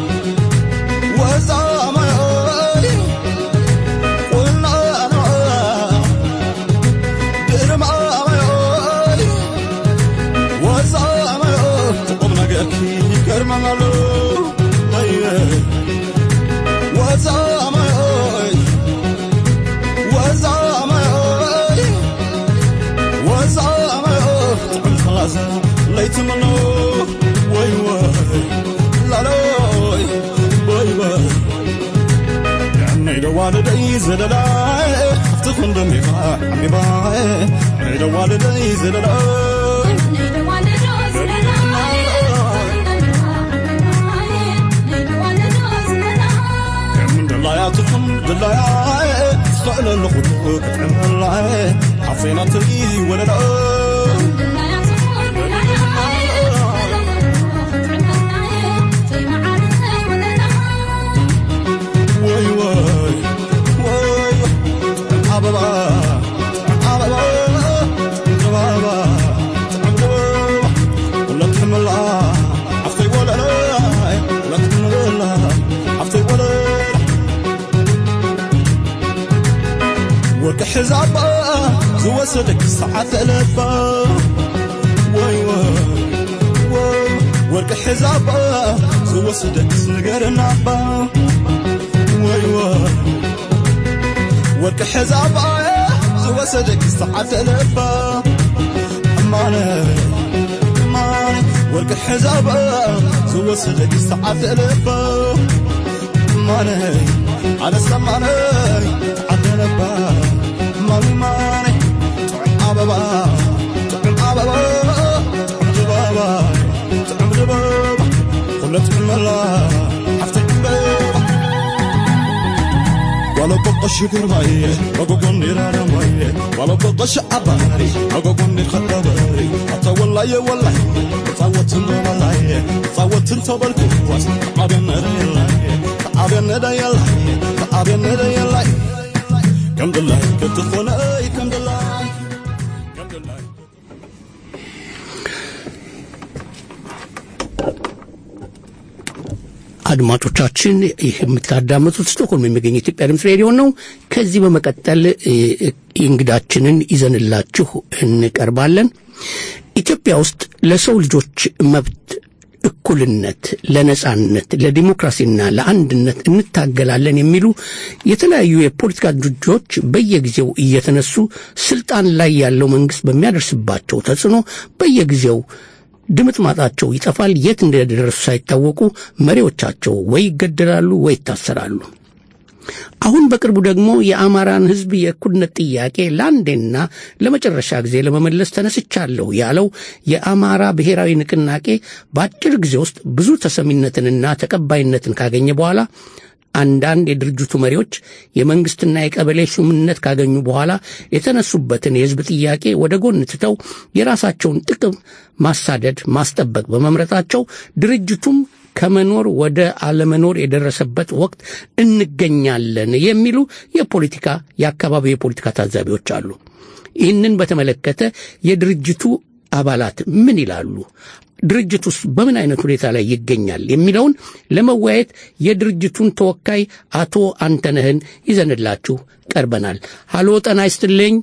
ወዛማይ ቁልና ግርማማይ ወዛማይ ቁም ነገርኪ ይገርመናል ወዛማይ ወዛማይ ወዛማይ ጥዑም ከላሰ ለይትምኖ ወይ ወይ ላሎይ ወይ ወይ نيد والدي زللاي افتخن دميقا عميباي نيد والدي زللاي من دلاياتكم دلاياي تخيل الخلق تعملاي حفينتي وللاي وي وي وي عبابا عبابا جبابا عبابا ولا تحمل عفتي ولا لا ولا تحمل عفتي ولا ورك حزابا زوسدك ساعة لبا وي وي وي ورك حزابا زوسدك سنقرنا با ወይ ወይ ወርቂ ሕዛባ ዝወሰደክ ዝተዓደለባ እማነ እማነ ወርቂ ሕዛባ ዝወሰደክ ዝተዓደለባ እማነ ኣነ ሰማነ ተዓደለባ እማነ እማነ ጥዑም ኣበባ ጥዑም ኣበባ ጥዑም ድባባ ጥዑም ድባባ ኩለት ዕመላ ሓፍተይ ዕምበባ ولا بقش قرماي وقوني رانا ماي ولا بقش عباري وقوني خطباري حتى والله يا والله صوت والله صوت انت بالكواس عبنا يلا عبنا دا يلا عبنا دا يلا كم دلاي كنت خلاي كم دلاي كم دلاي አድማጮቻችን ይህ የምታዳምጡት ስቶክሆልም የሚገኝ ኢትዮጵያ ድምፅ ሬዲዮ ነው። ከዚህ በመቀጠል እ፣ እንግዳችንን ይዘንላችሁ እንቀርባለን። ኢትዮጵያ ውስጥ ለሰው ልጆች መብት እኩልነት፣ ለነጻነት፣ ለዲሞክራሲና ለአንድነት እንታገላለን የሚሉ የተለያዩ የፖለቲካ ድርጅቶች በየጊዜው እየተነሱ ስልጣን ላይ ያለው መንግስት በሚያደርስባቸው ተጽዕኖ በየጊዜው ድምጥ ማጣቸው ይጠፋል። የት እንደደረሱ ሳይታወቁ መሪዎቻቸው ወይ ይገደላሉ ወይ ይታሰራሉ። አሁን በቅርቡ ደግሞ የአማራን ሕዝብ የእኩልነት ጥያቄ ለአንዴና ለመጨረሻ ጊዜ ለመመለስ ተነስቻለሁ ያለው የአማራ ብሔራዊ ንቅናቄ በአጭር ጊዜ ውስጥ ብዙ ተሰሚነትንና ተቀባይነትን ካገኘ በኋላ አንዳንድ የድርጅቱ መሪዎች የመንግስትና የቀበሌ ሹምነት ካገኙ በኋላ የተነሱበትን የህዝብ ጥያቄ ወደ ጎን ትተው የራሳቸውን ጥቅም ማሳደድ፣ ማስጠበቅ በመምረጣቸው ድርጅቱም ከመኖር ወደ አለመኖር የደረሰበት ወቅት እንገኛለን የሚሉ የፖለቲካ የአካባቢው የፖለቲካ ታዛቢዎች አሉ። ይህንን በተመለከተ የድርጅቱ አባላት ምን ይላሉ? ድርጅት ውስጥ በምን አይነት ሁኔታ ላይ ይገኛል የሚለውን ለመወያየት የድርጅቱን ተወካይ አቶ አንተነህን ይዘንላችሁ ቀርበናል። ሀሎ ጤና ይስጥልኝ።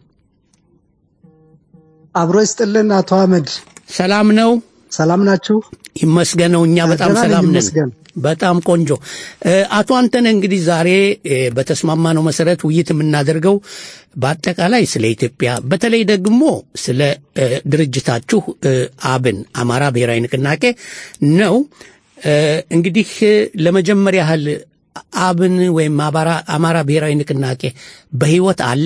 አብሮ ይስጥልን አቶ አህመድ። ሰላም ነው? ሰላም ናችሁ? ይመስገነው። እኛ በጣም ደህና ነኝ፣ ሰላም ነን። ይመስገን። በጣም ቆንጆ። እ፣ አቶ አንተነህ እንግዲህ ዛሬ እ፣ በተስማማነው መሰረት ውይይት የምናደርገው በአጠቃላይ ስለ ኢትዮጵያ በተለይ ደግሞ ስለ እ፣ ድርጅታችሁ እ፣ አብን አማራ ብሔራዊ ንቅናቄ ነው። እ፣ እንግዲህ እ፣ ለመጀመሪያ ያህል አብን ወይም አማራ- አማራ ብሔራዊ ንቅናቄ በህይወት አለ?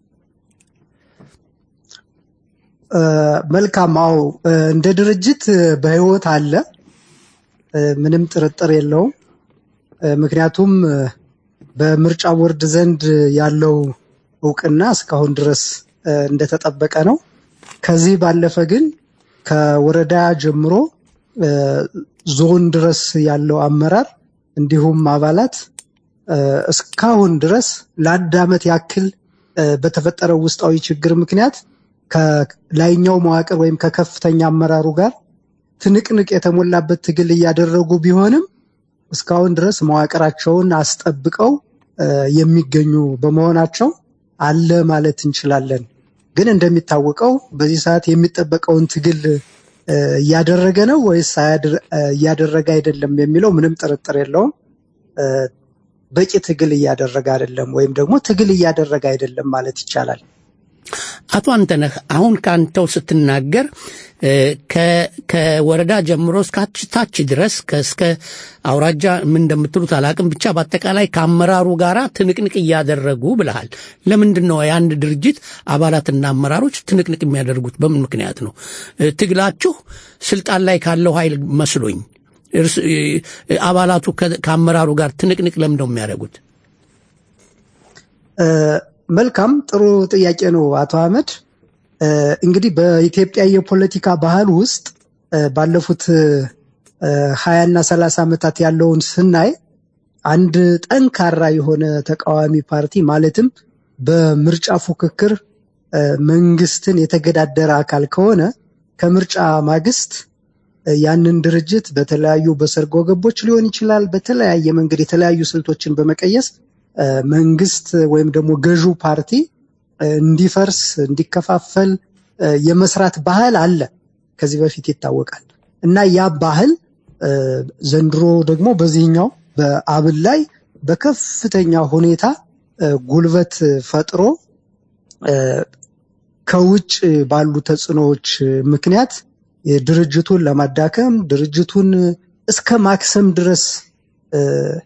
እ፣ መልካም። አዎ እ፣ እንደ ድርጅት እ፣ በህይወት አለ፣ እ፣ ምንም ጥርጥር የለውም። እ፣ ምክንያቱም እ፣ በምርጫ ቦርድ ዘንድ ያለው እውቅና እስካሁን ድረስ እ፣ እንደተጠበቀ ነው። ከዚህ ባለፈ ግን ከወረዳ ጀምሮ እ፣ ዞን ድረስ ያለው አመራር እንዲሁም አባላት እ፣ እስካሁን ድረስ ለአንድ ዓመት ያክል እ፣ በተፈጠረው ውስጣዊ ችግር ምክንያት ከላይኛው መዋቅር ወይም ከከፍተኛ አመራሩ ጋር ትንቅንቅ የተሞላበት ትግል እያደረጉ ቢሆንም እስካሁን ድረስ መዋቅራቸውን አስጠብቀው እ፣ የሚገኙ በመሆናቸው አለ ማለት እንችላለን። ግን እንደሚታወቀው በዚህ ሰዓት የሚጠበቀውን ትግል እ፣ እያደረገ ነው ወይስ አያድር- እ፣ እያደረገ አይደለም የሚለው ምንም ጥርጥር የለውም። እ፣ በቂ ትግል እያደረገ አይደለም ወይም ደግሞ ትግል እያደረገ አይደለም ማለት ይቻላል። አቶ አንተነህ አሁን ከአንተው ስትናገር እ፣ ከ- ከወረዳ ጀምሮ እስከ ታች- ታች ድረስ ከ- እስከ አውራጃ ምን እንደምትሉት አላቅም፣ ብቻ በአጠቃላይ ከአመራሩ ጋር ትንቅንቅ እያደረጉ ብለሃል። ለምንድን ነው የአንድ ድርጅት አባላትና አመራሮች ትንቅንቅ የሚያደርጉት? በምን ምክንያት ነው? እ፣ ትግላችሁ ስልጣን ላይ ካለው ኃይል መስሎኝ እርስ- እ፣ አባላቱ ከ- ከአመራሩ ጋር ትንቅንቅ ለምን ነው የሚያደርጉት? እ፣ መልካም ጥሩ ጥያቄ ነው አቶ አህመድ። እ፣ እንግዲህ በኢትዮጵያ የፖለቲካ ባህል ውስጥ እ፣ ባለፉት ሀያ እና ሰላሳ ዓመታት ያለውን ስናይ አንድ ጠንካራ የሆነ ተቃዋሚ ፓርቲ ማለትም በምርጫ ፉክክር እ፣ መንግስትን የተገዳደረ አካል ከሆነ ከምርጫ ማግስት እ፣ ያንን ድርጅት በተለያዩ በሰርጎ ገቦች ሊሆን ይችላል፣ በተለያየ መንገድ የተለያዩ ስልቶችን በመቀየስ እ፣ መንግስት ወይም ደግሞ ገዢው ፓርቲ እ፣ እንዲፈርስ እንዲከፋፈል እ፣ የመስራት ባህል አለ። ከዚህ በፊት ይታወቃል እና ያ ባህል እ፣ ዘንድሮ ደግሞ በዚህኛው በአብን ላይ በከፍተኛ ሁኔታ እ፣ ጉልበት ፈጥሮ እ፣ ከውጭ ባሉ ተጽዕኖዎች ምክንያት ድርጅቱን ለማዳከም ድርጅቱን እስከ ማክሰም ድረስ እ፣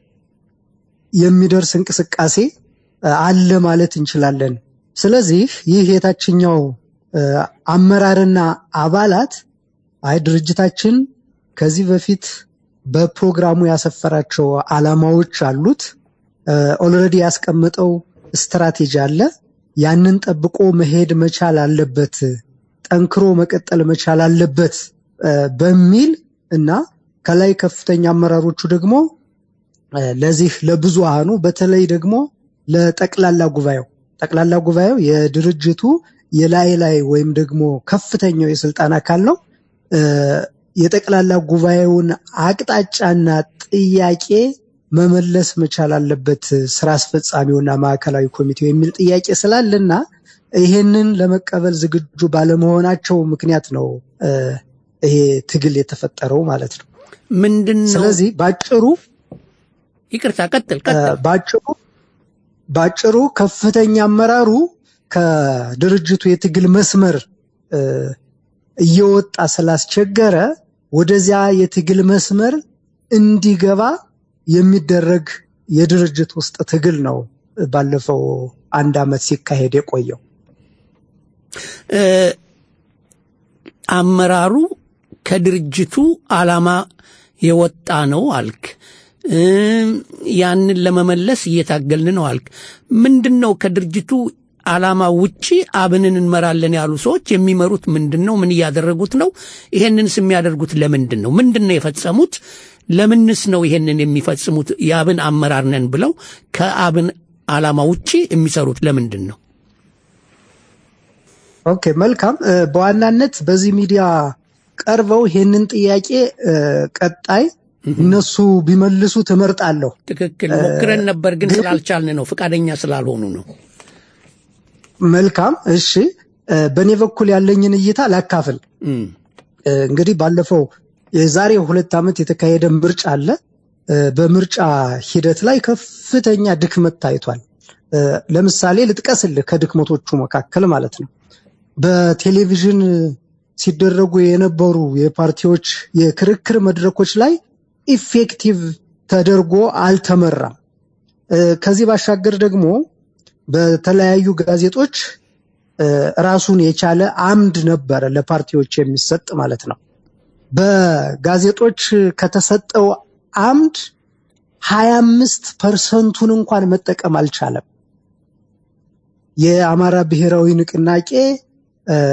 የሚደርስ እንቅስቃሴ እ፣ አለ ማለት እንችላለን። ስለዚህ ይህ የታችኛው እ፣ አመራርና አባላት አይ ድርጅታችን ከዚህ በፊት በፕሮግራሙ ያሰፈራቸው ዓላማዎች አሉት ኦልሬዲ ያስቀመጠው ስትራቴጂ አለ። ያንን ጠብቆ መሄድ መቻል አለበት፣ ጠንክሮ መቀጠል መቻል አለበት እ፣ በሚል እና ከላይ ከፍተኛ አመራሮቹ ደግሞ እ፣ ለዚህ ለብዙሃኑ በተለይ ደግሞ ለጠቅላላ ጉባኤው ጠቅላላ ጉባኤው የድርጅቱ የላይ ላይ ወይም ደግሞ ከፍተኛው የስልጣን አካል ነው። እ፣ የጠቅላላ ጉባኤውን አቅጣጫና ጥያቄ መመለስ መቻል አለበት ስራ አስፈጻሚውና ማዕከላዊ ኮሚቴው የሚል ጥያቄ ስላለና ይሄንን ለመቀበል ዝግጁ ባለመሆናቸው ምክንያት ነው እ፣ ይሄ ትግል የተፈጠረው ማለት ነው። ምንድን ነው? ስለዚህ ባጭሩ ይቅርታ፣ ቀጥል እ፣ ቀጥል። ባጭሩ ባጭሩ ከፍተኛ አመራሩ ከድርጅቱ የትግል መስመር እ፣ እየወጣ ስላስቸገረ ወደዚያ የትግል መስመር እንዲገባ የሚደረግ የድርጅት ውስጥ ትግል ነው ባለፈው አንድ ዓመት ሲካሄድ የቆየው። እ፣ አመራሩ ከድርጅቱ ዓላማ የወጣ ነው አልክ። እ፣ ያንን ለመመለስ እየታገልን ነው አልክ። ምንድን ነው ከድርጅቱ ዓላማ ውጪ አብንን እንመራለን ያሉ ሰዎች የሚመሩት ምንድን ነው? ምን እያደረጉት ነው? ይሄንንስ የሚያደርጉት ለምንድን ነው? ምንድን ነው የፈጸሙት? ለምንስ ነው ይሄንን የሚፈጽሙት? የአብን አመራር ነን ብለው ከአብን ዓላማ ውጪ የሚሰሩት ለምንድን ነው? ኦኬ መልካም። እ፣ በዋናነት በዚህ ሚዲያ ቀርበው ይሄንን ጥያቄ እ፣ ቀጣይ እነሱ ቢመልሱ ትመርጣለሁ። ትክክል ሞክረን ነበር፣ ግን ስላልቻልን ነው፣ ፈቃደኛ ስላልሆኑ ነው። መልካም እሺ፣ እ፣ በእኔ በኩል ያለኝን እይታ ላካፍል። እም፣ እ፣ እንግዲህ ባለፈው የዛሬ ሁለት ዓመት የተካሄደ ምርጫ አለ። እ፣ በምርጫ ሂደት ላይ ከፍተኛ ድክመት ታይቷል። እ፣ ለምሳሌ ልጥቀስልህ ከድክመቶቹ መካከል ማለት ነው። በቴሌቪዥን ሲደረጉ የነበሩ የፓርቲዎች የክርክር መድረኮች ላይ ኢፌክቲቭ ተደርጎ አልተመራም። እ፣ ከዚህ ባሻገር ደግሞ በተለያዩ ጋዜጦች እ፣ ራሱን የቻለ አምድ ነበረ ለፓርቲዎች የሚሰጥ ማለት ነው። በጋዜጦች ከተሰጠው አምድ ሀያ አምስት ፐርሰንቱን እንኳን መጠቀም አልቻለም። የአማራ ብሔራዊ ንቅናቄ እ፣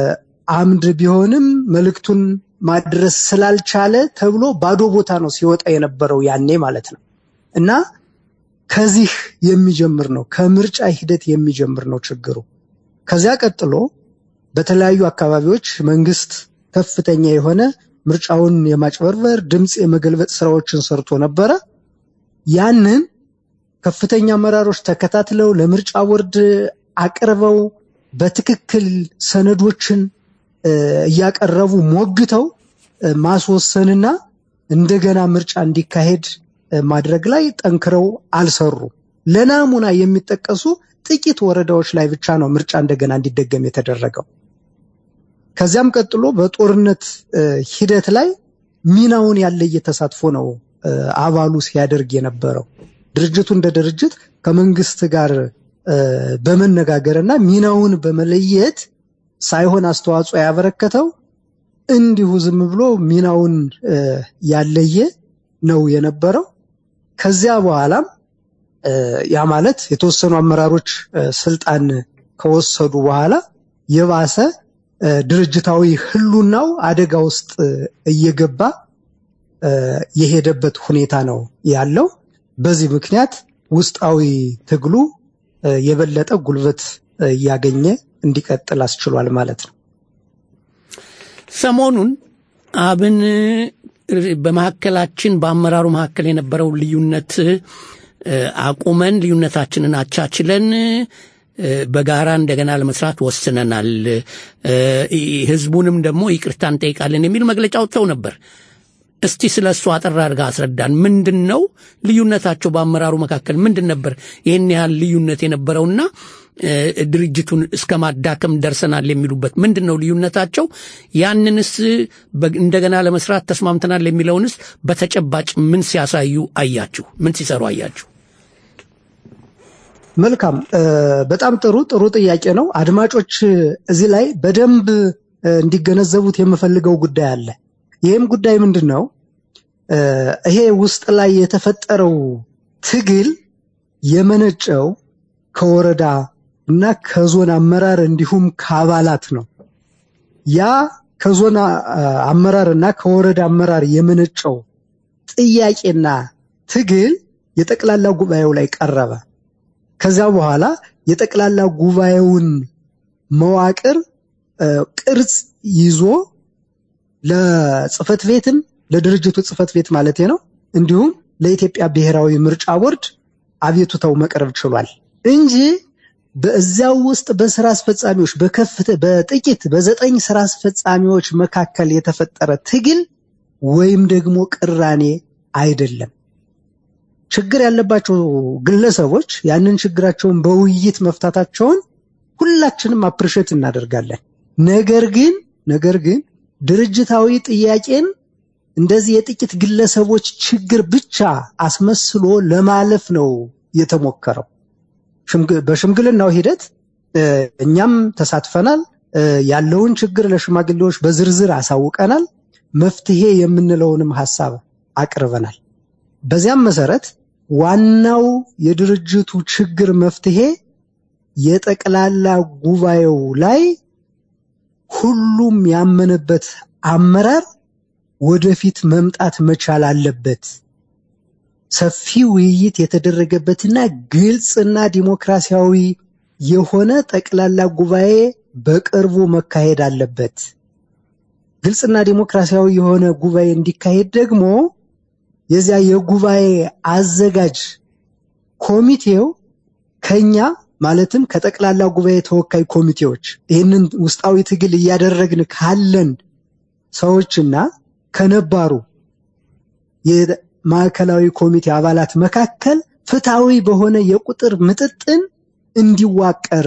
አምድ ቢሆንም መልእክቱን ማድረስ ስላልቻለ ተብሎ ባዶ ቦታ ነው ሲወጣ የነበረው ያኔ ማለት ነው እና ከዚህ የሚጀምር ነው ከምርጫ ሂደት የሚጀምር ነው ችግሩ። ከዚያ ቀጥሎ በተለያዩ አካባቢዎች መንግስት ከፍተኛ የሆነ ምርጫውን የማጭበርበር ድምፅ የመገልበጥ ስራዎችን ሰርቶ ነበረ። ያንን ከፍተኛ አመራሮች ተከታትለው ለምርጫ ቦርድ አቅርበው በትክክል ሰነዶችን እ፣ እያቀረቡ ሞግተው እ፣ ማስወሰንና እንደገና ምርጫ እንዲካሄድ እ፣ ማድረግ ላይ ጠንክረው አልሰሩ። ለናሙና የሚጠቀሱ ጥቂት ወረዳዎች ላይ ብቻ ነው ምርጫ እንደገና እንዲደገም የተደረገው። ከዚያም ቀጥሎ በጦርነት እ፣ ሂደት ላይ ሚናውን ያለየ ተሳትፎ ነው እ፣ አባሉ ሲያደርግ የነበረው። ድርጅቱ እንደ ድርጅት ከመንግስት ጋር እ፣ በመነጋገርና ሚናውን በመለየት ሳይሆን አስተዋጽኦ ያበረከተው እንዲሁ ዝም ብሎ ሚናውን እ፣ ያለየ ነው የነበረው። ከዚያ በኋላም እ፣ ያ ማለት የተወሰኑ አመራሮች እ፣ ስልጣን ከወሰዱ በኋላ የባሰ እ፣ ድርጅታዊ ህሉናው አደጋ ውስጥ እ፣ እየገባ እ፣ የሄደበት ሁኔታ ነው ያለው። በዚህ ምክንያት ውስጣዊ ትግሉ እ፣ የበለጠ ጉልበት እ፣ እያገኘ እንዲቀጥል አስችሏል ማለት ነው። ሰሞኑን አብን በመካከላችን በአመራሩ መካከል የነበረው ልዩነት እ፣ አቁመን ልዩነታችንን አቻችለን እ፣ በጋራ እንደገና ለመስራት ወስነናል፣ እ፣ ህዝቡንም ደግሞ ይቅርታ እንጠይቃለን የሚል መግለጫ አውጥተው ነበር። እስቲ ስለ እሱ አጠር አድርጋ አስረዳን። ምንድን ነው ልዩነታቸው? በአመራሩ መካከል ምንድን ነበር ይህን ያህል ልዩነት የነበረውና እ፣ ድርጅቱን እስከ ማዳከም ደርሰናል የሚሉበት ምንድን ነው ልዩነታቸው? ያንንስ በ- እንደገና ለመስራት ተስማምተናል የሚለውንስ በተጨባጭ ምን ሲያሳዩ አያችሁ? ምን ሲሰሩ አያችሁ? መልካም እ፣ በጣም ጥሩ ጥሩ ጥያቄ ነው። አድማጮች እዚህ ላይ በደንብ እ፣ እንዲገነዘቡት የምፈልገው ጉዳይ አለ። ይህም ጉዳይ ምንድን ነው? እ፣ ይሄ ውስጥ ላይ የተፈጠረው ትግል የመነጨው ከወረዳ እና ከዞን አመራር እንዲሁም ከአባላት ነው። ያ ከዞን አ- አመራር እና ከወረዳ አመራር የመነጨው ጥያቄና ትግል የጠቅላላ ጉባኤው ላይ ቀረበ። ከዚያ በኋላ የጠቅላላ ጉባኤውን መዋቅር እ፣ ቅርጽ ይዞ ለጽህፈት ቤትም ለድርጅቱ ጽህፈት ቤት ማለት ነው እንዲሁም ለኢትዮጵያ ብሔራዊ ምርጫ ቦርድ አቤቱታው መቅረብ ችሏል እንጂ በዚያው ውስጥ በስራ አስፈጻሚዎች በከፍተ በጥቂት በዘጠኝ ስራ አስፈጻሚዎች መካከል የተፈጠረ ትግል ወይም ደግሞ ቅራኔ አይደለም። ችግር ያለባቸው ግለሰቦች ያንን ችግራቸውን በውይይት መፍታታቸውን ሁላችንም አፕሪሼት እናደርጋለን። ነገር ግን ነገር ግን ድርጅታዊ ጥያቄን እንደዚህ የጥቂት ግለሰቦች ችግር ብቻ አስመስሎ ለማለፍ ነው የተሞከረው። ሽምግ- በሽምግልናው ሂደት እ፣ እኛም ተሳትፈናል። እ፣ ያለውን ችግር ለሽማግሌዎች በዝርዝር አሳውቀናል። መፍትሄ የምንለውንም ሀሳብ አቅርበናል። በዚያም መሰረት ዋናው የድርጅቱ ችግር መፍትሄ የጠቅላላ ጉባኤው ላይ ሁሉም ያመነበት አመራር ወደፊት መምጣት መቻል አለበት። ሰፊ ውይይት የተደረገበትና ግልጽና ዲሞክራሲያዊ የሆነ ጠቅላላ ጉባኤ በቅርቡ መካሄድ አለበት። ግልጽና ዲሞክራሲያዊ የሆነ ጉባኤ እንዲካሄድ ደግሞ የዚያ የጉባኤ አዘጋጅ ኮሚቴው ከኛ ማለትም ከጠቅላላ ጉባኤ ተወካይ ኮሚቴዎች ይህንን ውስጣዊ ትግል እያደረግን ካለን ሰዎችና ከነባሩ የማዕከላዊ ኮሚቴ አባላት መካከል ፍትሐዊ በሆነ የቁጥር ምጥጥን እንዲዋቀር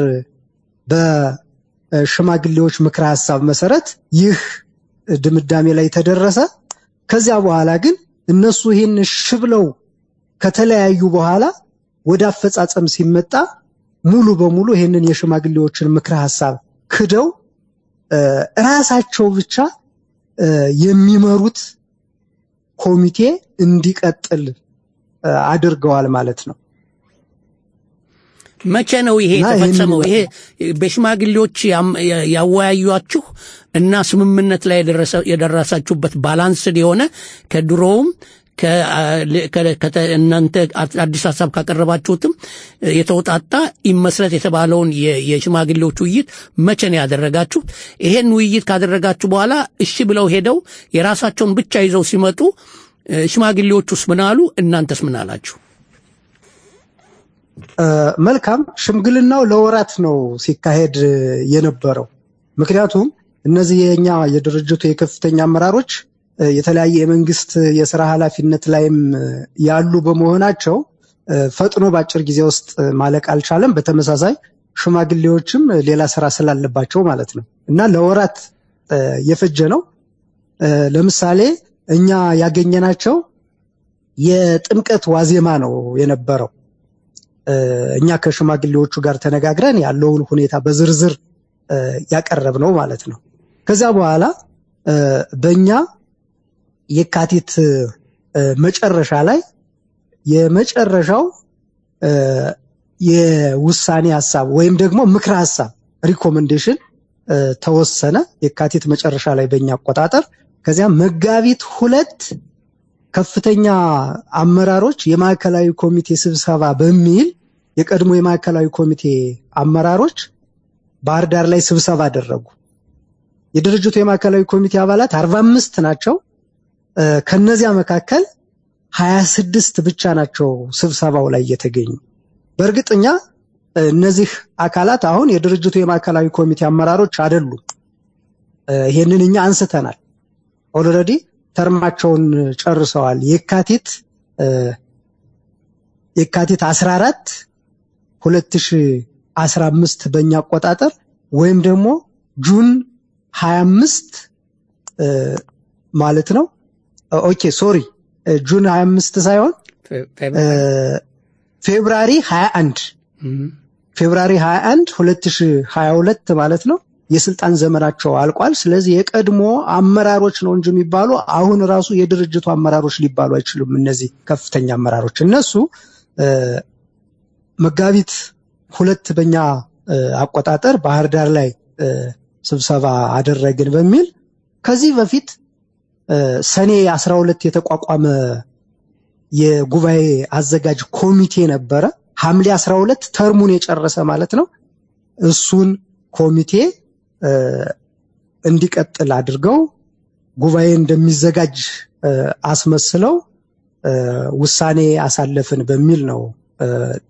በሽማግሌዎች ምክረ ሀሳብ መሰረት ይህ ድምዳሜ ላይ ተደረሰ። ከዚያ በኋላ ግን እነሱ ይህን እሺ ብለው ከተለያዩ በኋላ ወደ አፈጻጸም ሲመጣ ሙሉ በሙሉ ይህንን የሽማግሌዎችን ምክረ ሀሳብ ክደው እ፣ ራሳቸው ብቻ እ፣ የሚመሩት ኮሚቴ እንዲቀጥል እ፣ አድርገዋል ማለት ነው። መቼ ነው ይሄ እና የተፈጸመው? ይህንን- ይሄ በሽማግሌዎች ያም- ያ- ያወያዩአችሁ እና ስምምነት ላይ የደረሰ- የደረሳችሁበት ባላንስድ የሆነ ከድሮውም ከ- ከ- ከተ- እናንተ አዲስ ሀሳብ ካቀረባችሁትም የተውጣጣ ይመስረት የተባለውን የ- የሽማግሌዎች ውይይት መቼ ነው ያደረጋችሁት? ይሄን ውይይት ካደረጋችሁ በኋላ እሺ ብለው ሄደው የራሳቸውን ብቻ ይዘው ሲመጡ እ፣ ሽማግሌዎቹስ ምን አሉ? እናንተስ ምን አላችሁ? እ፣ መልካም ሽምግልናው ለወራት ነው ሲካሄድ እ፣ የነበረው። ምክንያቱም እነዚህ የኛ የድርጅቱ የከፍተኛ አመራሮች እ፣ የተለያየ የመንግስት የስራ ኃላፊነት ላይም እ፣ ያሉ በመሆናቸው እ፣ ፈጥኖ በአጭር ጊዜ ውስጥ እ፣ ማለቅ አልቻለም። በተመሳሳይ ሽማግሌዎችም እ፣ ሌላ ስራ ስላለባቸው ማለት ነው እና ለወራት እ፣ የፈጀ ነው። እ፣ ለምሳሌ እኛ ያገኘናቸው የጥምቀት ዋዜማ ነው የነበረው። እ፣ እኛ ከሽማግሌዎቹ ጋር ተነጋግረን ያለውን ሁኔታ በዝርዝር እ፣ ያቀረብነው ማለት ነው። ከዛ በኋላ እ፣ በእኛ የካቲት እ፣ መጨረሻ ላይ የመጨረሻው እ፣ የውሳኔ ሀሳብ ወይም ደግሞ ምክረ ሀሳብ ሪኮመንዴሽን እ፣ ተወሰነ የካቲት መጨረሻ ላይ በእኛ አቆጣጠር። ከዚያ መጋቢት ሁለት ከፍተኛ አመራሮች የማዕከላዊ ኮሚቴ ስብሰባ በሚል የቀድሞ የማዕከላዊ ኮሚቴ አመራሮች ባህር ዳር ላይ ስብሰባ አደረጉ። የድርጅቱ የማዕከላዊ ኮሚቴ አባላት አርባ አምስት ናቸው። እ፣ ከነዚያ መካከል ሀያ ስድስት ብቻ ናቸው ስብሰባው ላይ የተገኙ። በእርግጥኛ እ፣ እነዚህ አካላት አሁን የድርጅቱ የማዕከላዊ ኮሚቴ አመራሮች አይደሉም። እ፣ ይሄንን እኛ አንስተናል። ኦልሬዲ ተርማቸውን ጨርሰዋል። የካቲት እ፣ የካቲት 14 2015 በእኛ አቆጣጠር ወይም ደግሞ ጁን 25 እ፣ ማለት ነው። ኦኬ ሶሪ እ፣ ጁን 25 ሳይሆን እ፣ ፌብራሪ 21 ፌብራሪ 21 2022 ማለት ነው። የስልጣን ዘመናቸው አልቋል። ስለዚህ የቀድሞ አመራሮች ነው እንጂ የሚባሉ አሁን ራሱ የድርጅቱ አመራሮች ሊባሉ አይችሉም። እነዚህ ከፍተኛ አመራሮች እነሱ እ፣ መጋቢት ሁለት በኛ እ፣ አቆጣጠር ባህር ዳር ላይ እ፣ ስብሰባ አደረግን በሚል ከዚህ በፊት እ፣ ሰኔ 12 የተቋቋመ የጉባኤ አዘጋጅ ኮሚቴ ነበረ። ሐምሌ 12 ተርሙን የጨረሰ ማለት ነው። እሱን ኮሚቴ እ፣ እንዲቀጥል አድርገው ጉባኤ እንደሚዘጋጅ እ፣ አስመስለው እ፣ ውሳኔ አሳለፍን በሚል ነው እ፣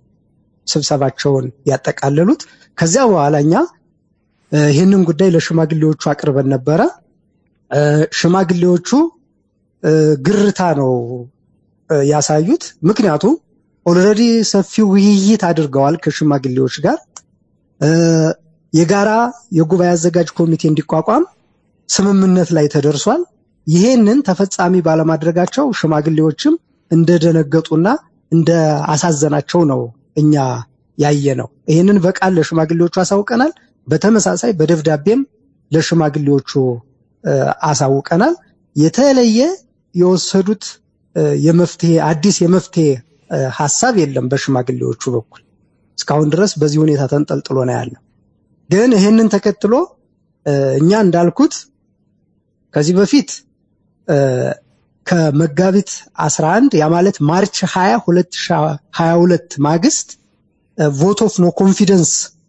ስብሰባቸውን ያጠቃለሉት። ከዚያ በኋላ እኛ እ፣ ይህንን ጉዳይ ለሽማግሌዎቹ አቅርበን ነበረ። እ፣ ሽማግሌዎቹ እ፣ ግርታ ነው እ፣ ያሳዩት። ምክንያቱም ኦልሬዲ ሰፊ ውይይት አድርገዋል ከሽማግሌዎች ጋር እ፣ የጋራ የጉባኤ አዘጋጅ ኮሚቴ እንዲቋቋም ስምምነት ላይ ተደርሷል። ይሄንን ተፈጻሚ ባለማድረጋቸው ሽማግሌዎችም እንደደነገጡና እንደ አሳዘናቸው ነው እኛ ያየ ነው። ይህንን በቃል ለሽማግሌዎቹ አሳውቀናል። በተመሳሳይ በደብዳቤም ለሽማግሌዎቹ እ፣ አሳውቀናል። የተለየ የወሰዱት እ፣ የመፍትሄ አዲስ የመፍትሄ እ፣ ሀሳብ የለም በሽማግሌዎቹ በኩል እስካሁን ድረስ በዚህ ሁኔታ ተንጠልጥሎ ነው ያለው። ግን ይህንን ተከትሎ እ፣ እኛ እንዳልኩት ከዚህ በፊት እ፣ ከመጋቢት 11 ያ ማለት ማርች 20 2022 ማግስት ቮት ኦፍ ኖ ኮንፊደንስ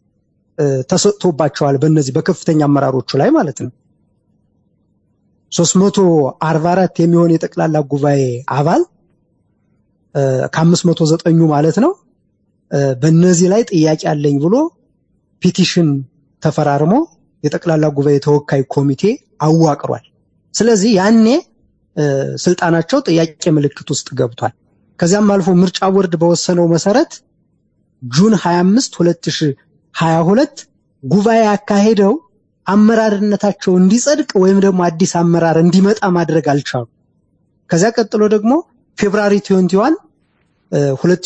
ተሰጥቶባቸዋል በእነዚህ በከፍተኛ አመራሮቹ ላይ ማለት ነው። 344 የሚሆን የጠቅላላ ጉባኤ አባል እ፣ ከ509ኙ ማለት ነው እ፣ በእነዚህ ላይ ጥያቄ አለኝ ብሎ ፒቲሽን ተፈራርሞ የጠቅላላ ጉባኤ ተወካይ ኮሚቴ አዋቅሯል። ስለዚህ ያኔ እ፣ ስልጣናቸው ጥያቄ ምልክት ውስጥ ገብቷል። ከዚያም አልፎ ምርጫ ቦርድ በወሰነው መሰረት ጁን 25 2022 ጉባኤ አካሄደው አመራርነታቸው እንዲጸድቅ ወይም ደግሞ አዲስ አመራር እንዲመጣ ማድረግ አልቻሉ። ከዚያ ቀጥሎ ደግሞ ፌብራሪ 21 እ፣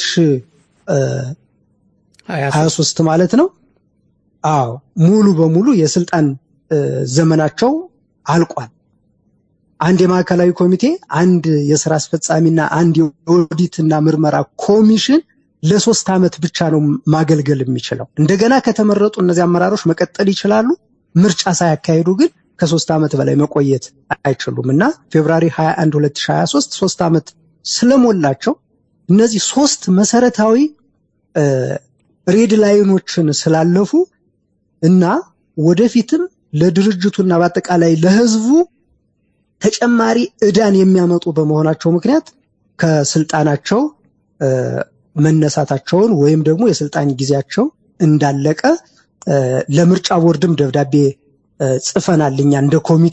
2023 ማለት ነው አዎ ሙሉ በሙሉ የስልጣን እ፣ ዘመናቸው አልቋል። አንድ የማዕከላዊ ኮሚቴ፣ አንድ የስራ አስፈጻሚና አንድ የኦዲትና ምርመራ ኮሚሽን ለሶስት ዓመት ብቻ ነው ማገልገል የሚችለው። እንደገና ከተመረጡ እነዚህ አመራሮች መቀጠል ይችላሉ። ምርጫ ሳያካሂዱ ግን ከሶስት ዓመት በላይ መቆየት አይችሉም እና ፌብራሪ 21 2023 ሶስት ዓመት ስለሞላቸው እነዚህ ሶስት መሰረታዊ ሬድ ላይኖችን ስላለፉ እና ወደፊትም ለድርጅቱና በአጠቃላይ ለህዝቡ ተጨማሪ እዳን የሚያመጡ በመሆናቸው ምክንያት ከስልጣናቸው መነሳታቸውን ወይም ደግሞ የስልጣን ጊዜያቸው እንዳለቀ ለምርጫ ቦርድም ደብዳቤ ጽፈናል። እኛ እንደ ኮሚቴ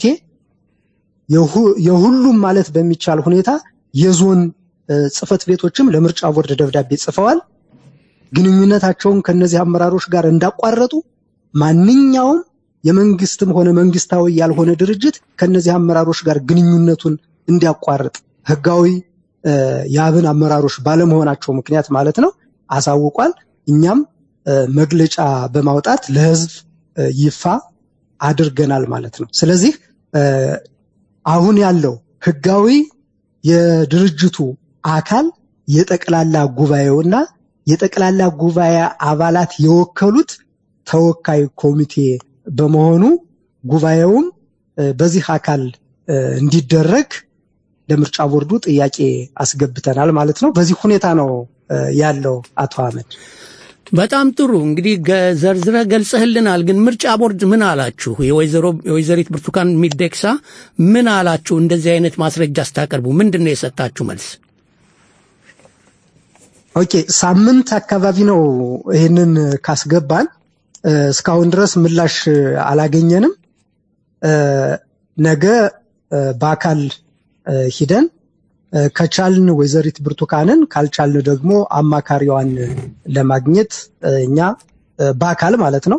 የሁሉም ማለት በሚቻል ሁኔታ የዞን ጽህፈት ቤቶችም ለምርጫ ቦርድ ደብዳቤ ጽፈዋል። ግንኙነታቸውን ከነዚህ አመራሮች ጋር እንዳቋረጡ ማንኛውም የመንግስትም ሆነ መንግስታዊ ያልሆነ ድርጅት ከነዚህ አመራሮች ጋር ግንኙነቱን እንዲያቋርጥ ህጋዊ የአብን አመራሮች ባለመሆናቸው ምክንያት ማለት ነው አሳውቋል። እኛም መግለጫ በማውጣት ለህዝብ ይፋ አድርገናል ማለት ነው። ስለዚህ አሁን ያለው ህጋዊ የድርጅቱ አካል የጠቅላላ ጉባኤውና የጠቅላላ ጉባኤ አባላት የወከሉት ተወካይ ኮሚቴ በመሆኑ ጉባኤውም በዚህ አካል እንዲደረግ ለምርጫ ቦርዱ ጥያቄ አስገብተናል ማለት ነው። በዚህ ሁኔታ ነው ያለው አቶ አህመድ። በጣም ጥሩ እንግዲህ ዘርዝረ ገልጸህልናል። ግን ምርጫ ቦርድ ምን አላችሁ? የወይዘሪት ብርቱካን ሚደቅሳ ምን አላችሁ? እንደዚህ አይነት ማስረጃ ስታቀርቡ ምንድን ነው የሰጣችሁ መልስ? ኦኬ ሳምንት አካባቢ ነው ይህንን ካስገባን እስካሁን ድረስ ምላሽ አላገኘንም። ነገ በአካል ሂደን ከቻልን ወይዘሪት ብርቱካንን ካልቻልን ደግሞ አማካሪዋን ለማግኘት እኛ በአካል ማለት ነው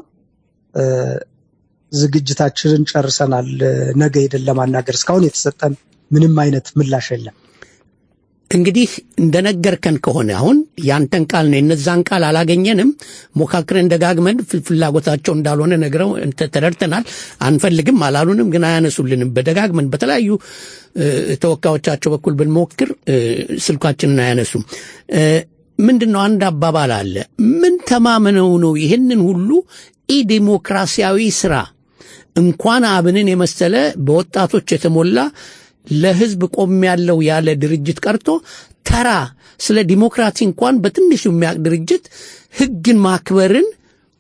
ዝግጅታችንን ጨርሰናል። ነገ ሄደን ለማናገር እስካሁን የተሰጠን ምንም አይነት ምላሽ የለም። እንግዲህ እንደነገርከን ከሆነ አሁን ያንተን ቃል ነው የነዛን ቃል አላገኘንም። ሞካክረን ደጋግመን ፍላጎታቸው እንዳልሆነ ነግረው ተረድተናል። አንፈልግም አላሉንም፣ ግን አያነሱልንም። በደጋግመን በተለያዩ ተወካዮቻቸው በኩል ብንሞክር ስልካችንን አያነሱም። ምንድን ነው አንድ አባባል አለ። ምን ተማምነው ነው ይህንን ሁሉ ኢዲሞክራሲያዊ ስራ እንኳን አብንን የመሰለ በወጣቶች የተሞላ ለህዝብ ቆም ያለው ያለ ድርጅት ቀርቶ ተራ ስለ ዲሞክራሲ እንኳን በትንሹ የሚያውቅ ድርጅት ህግን ማክበርን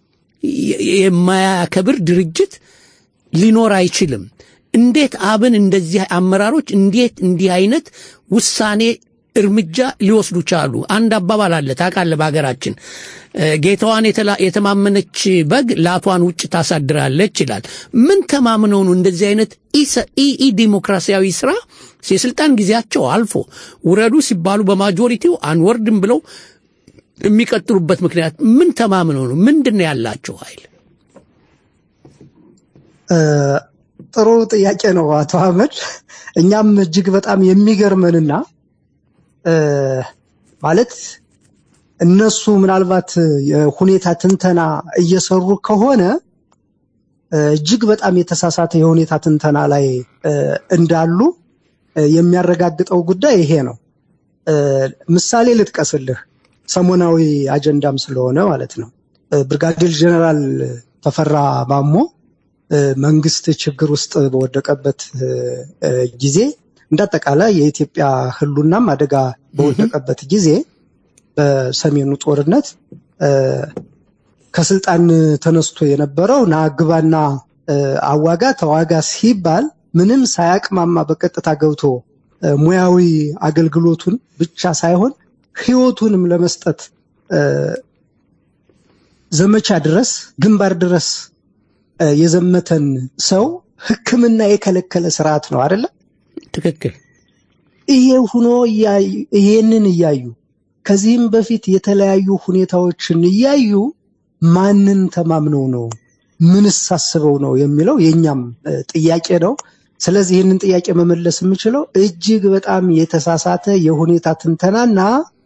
የማያከብር ድርጅት ሊኖር አይችልም። እንዴት አብን እንደዚህ አመራሮች እንዴት እንዲህ አይነት ውሳኔ እርምጃ ሊወስዱ ቻሉ? አንድ አባባል አለ ታውቃለህ፣ በሀገራችን ጌታዋን የተማመነች በግ ላቷን ውጭ ታሳድራለች ይላል። ምን ተማምነው ነው እንደዚህ አይነት ኢ ዲሞክራሲያዊ ስራ የስልጣን ጊዜያቸው አልፎ ውረዱ ሲባሉ በማጆሪቲው አንወርድም ብለው የሚቀጥሉበት ምክንያት ምን ተማምነው ነው? ምንድን ነው ያላቸው ኃይል? ጥሩ ጥያቄ ነው አቶ አህመድ። እኛም እጅግ በጣም የሚገርመንና ማለት እነሱ ምናልባት የሁኔታ ትንተና እየሰሩ ከሆነ እጅግ በጣም የተሳሳተ የሁኔታ ትንተና ላይ እንዳሉ የሚያረጋግጠው ጉዳይ ይሄ ነው። ምሳሌ ልጥቀስልህ፣ ሰሞናዊ አጀንዳም ስለሆነ ማለት ነው። ብርጋዴር ጀነራል ተፈራ ማሞ መንግስት ችግር ውስጥ በወደቀበት ጊዜ እንዳጠቃላይ የኢትዮጵያ ህሉናም አደጋ በወደቀበት ጊዜ በሰሜኑ ጦርነት ከስልጣን ተነስቶ የነበረው ና ግባና አዋጋ ተዋጋ ሲባል ምንም ሳያቅማማ በቀጥታ ገብቶ ሙያዊ አገልግሎቱን ብቻ ሳይሆን ህይወቱንም ለመስጠት ዘመቻ ድረስ ግንባር ድረስ የዘመተን ሰው ሕክምና የከለከለ ስርዓት ነው አይደለ? ትክክል። ይሄ ሁኖ ይሄንን እያዩ ከዚህም በፊት የተለያዩ ሁኔታዎችን እያዩ ማንን ተማምነው ነው ምንስ አስበው ነው የሚለው የእኛም ጥያቄ ነው። ስለዚህ ይህንን ጥያቄ መመለስ የምችለው እጅግ በጣም የተሳሳተ የሁኔታ ትንተናና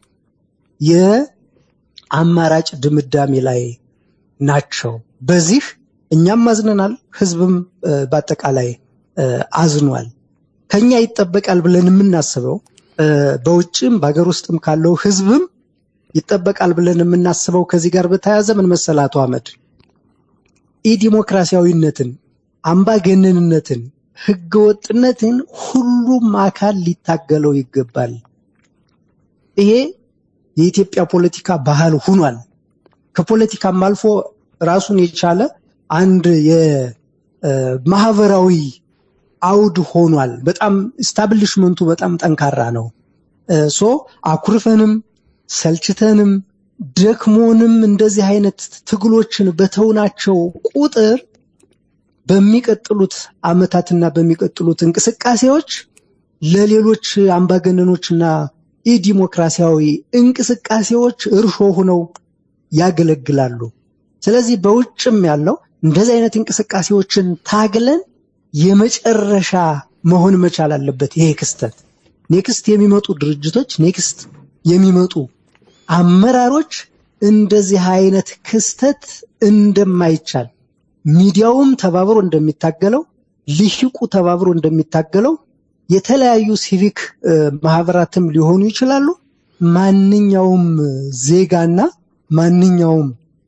የአማራጭ ድምዳሜ ላይ ናቸው። በዚህ እኛም አዝነናል፣ ህዝብም በአጠቃላይ አዝኗል። ከኛ ይጠበቃል ብለን የምናስበው በውጭም በሀገር ውስጥም ካለው ህዝብም ይጠበቃል ብለን የምናስበው ከዚህ ጋር በተያያዘ ምን መሰለህ አቶ አህመድ ኢዲሞክራሲያዊነትን፣ አምባገነንነትን፣ ህገወጥነትን ሁሉም አካል ሊታገለው ይገባል። ይሄ የኢትዮጵያ ፖለቲካ ባህል ሆኗል። ከፖለቲካም አልፎ ራሱን የቻለ አንድ የማህበራዊ አውድ ሆኗል። በጣም ስታብሊሽመንቱ በጣም ጠንካራ ነው። ሶ አኩርፈንም ሰልችተንም ደክሞንም እንደዚህ አይነት ትግሎችን በተውናቸው ቁጥር በሚቀጥሉት አመታትና በሚቀጥሉት እንቅስቃሴዎች ለሌሎች አምባገነኖችና ኢዲሞክራሲያዊ እንቅስቃሴዎች እርሾ ሆነው ያገለግላሉ። ስለዚህ በውጭም ያለው እንደዚህ አይነት እንቅስቃሴዎችን ታግለን የመጨረሻ መሆን መቻል አለበት። ይሄ ክስተት ኔክስት የሚመጡ ድርጅቶች ኔክስት የሚመጡ አመራሮች እንደዚህ አይነት ክስተት እንደማይቻል ሚዲያውም ተባብሮ እንደሚታገለው ልሂቁ ተባብሮ እንደሚታገለው የተለያዩ ሲቪክ ማህበራትም ሊሆኑ ይችላሉ። ማንኛውም ዜጋና ማንኛውም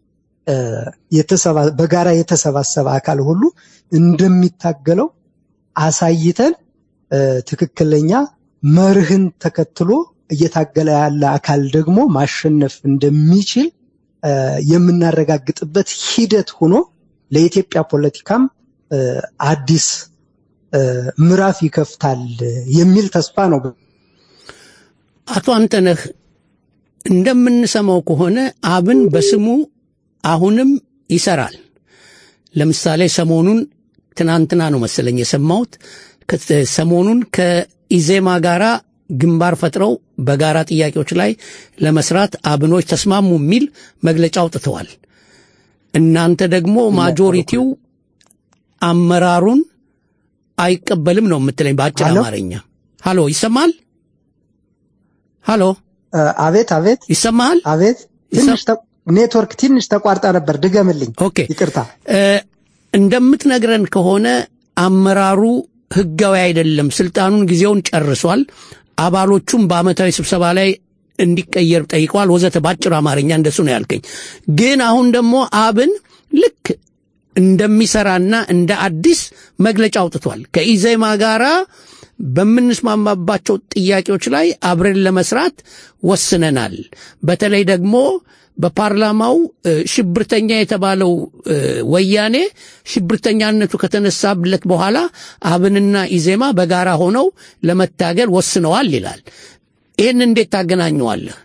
በጋራ የተሰባሰበ አካል ሁሉ እንደሚታገለው አሳይተን ትክክለኛ መርህን ተከትሎ እየታገለ ያለ አካል ደግሞ ማሸነፍ እንደሚችል የምናረጋግጥበት ሂደት ሆኖ ለኢትዮጵያ ፖለቲካም አዲስ ምዕራፍ ይከፍታል የሚል ተስፋ ነው። አቶ አንተነህ እንደምንሰማው ከሆነ አብን በስሙ አሁንም ይሰራል። ለምሳሌ ሰሞኑን ትናንትና ነው መሰለኝ የሰማሁት ሰሞኑን ከኢዜማ ጋራ ግንባር ፈጥረው በጋራ ጥያቄዎች ላይ ለመስራት አብኖች ተስማሙ የሚል መግለጫ አውጥተዋል። እናንተ ደግሞ ማጆሪቲው አመራሩን አይቀበልም ነው የምትለኝ በአጭር አማርኛ። ሃሎ ይሰማል? ሃሎ አቤት አቤት፣ ይሰማሃል? አቤት። ትንሽ ኔትወርክ ትንሽ ተቋርጣ ነበር፣ ድገምልኝ። ኦኬ፣ ይቅርታ። እንደምትነግረን ከሆነ አመራሩ ህጋዊ አይደለም፣ ስልጣኑን ጊዜውን ጨርሷል። አባሎቹም በአመታዊ ስብሰባ ላይ እንዲቀየር ጠይቀዋል፣ ወዘተ። በአጭር አማርኛ እንደሱ ነው ያልከኝ። ግን አሁን ደግሞ አብን ልክ እንደሚሰራና እንደ አዲስ መግለጫ አውጥቷል። ከኢዜማ ጋራ በምንስማማባቸው ጥያቄዎች ላይ አብረን ለመስራት ወስነናል። በተለይ ደግሞ በፓርላማው ሽብርተኛ የተባለው ወያኔ ሽብርተኛነቱ ከተነሳብለት በኋላ አብንና ኢዜማ በጋራ ሆነው ለመታገል ወስነዋል ይላል። ይህን እንዴት ታገናኘዋለህ?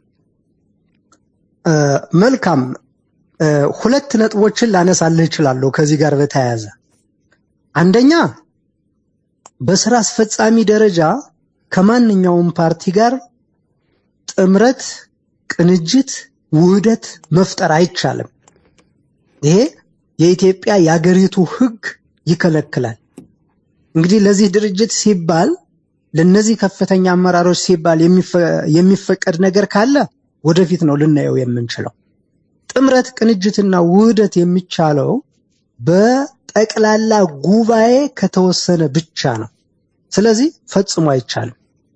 መልካም ሁለት ነጥቦችን ላነሳልህ እችላለሁ ከዚህ ጋር በተያያዘ አንደኛ በስራ አስፈጻሚ ደረጃ ከማንኛውም ፓርቲ ጋር ጥምረት፣ ቅንጅት፣ ውህደት መፍጠር አይቻልም። ይሄ የኢትዮጵያ የአገሪቱ ሕግ ይከለክላል። እንግዲህ ለዚህ ድርጅት ሲባል ለነዚህ ከፍተኛ አመራሮች ሲባል የሚፈቀድ ነገር ካለ ወደፊት ነው ልናየው የምንችለው። ጥምረት፣ ቅንጅትና ውህደት የሚቻለው በጠቅላላ ጉባኤ ከተወሰነ ብቻ ነው። ስለዚህ ፈጽሞ አይቻልም።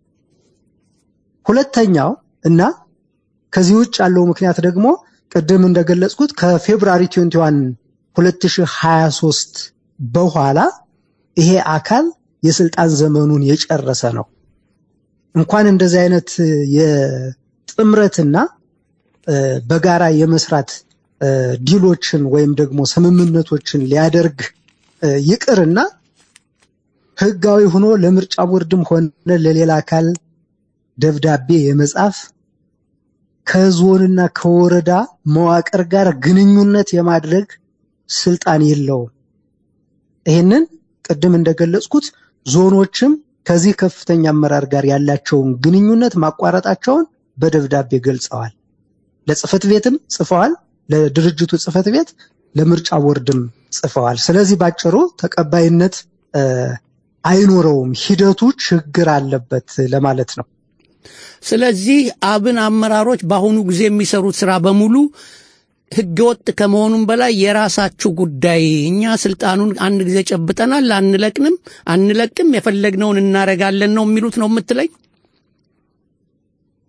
ሁለተኛው እና ከዚህ ውጭ ያለው ምክንያት ደግሞ ቅድም እንደገለጽኩት ከፌብራሪ 21 2023 በኋላ ይሄ አካል የስልጣን ዘመኑን የጨረሰ ነው። እንኳን እንደዚህ አይነት የጥምረትና በጋራ የመስራት ዲሎችን ወይም ደግሞ ስምምነቶችን ሊያደርግ ይቅርና ህጋዊ ሆኖ ለምርጫ ቦርድም ሆነ ለሌላ አካል ደብዳቤ የመጻፍ ከዞንና ከወረዳ መዋቅር ጋር ግንኙነት የማድረግ ስልጣን የለውም። ይህንን ቅድም እንደገለጽኩት ዞኖችም ከዚህ ከፍተኛ አመራር ጋር ያላቸውን ግንኙነት ማቋረጣቸውን በደብዳቤ ገልጸዋል። ለጽህፈት ቤትም ጽፈዋል፣ ለድርጅቱ ጽህፈት ቤት፣ ለምርጫ ቦርድም ጽፈዋል። ስለዚህ ባጭሩ ተቀባይነት አይኖረውም፣ ሂደቱ ችግር አለበት ለማለት ነው። ስለዚህ አብን አመራሮች በአሁኑ ጊዜ የሚሰሩት ስራ በሙሉ ህገወጥ ከመሆኑም በላይ የራሳችሁ ጉዳይ፣ እኛ ስልጣኑን አንድ ጊዜ ጨብጠናል፣ አንለቅንም አንለቅም፣ የፈለግነውን እናረጋለን ነው የሚሉት ነው የምትለኝ?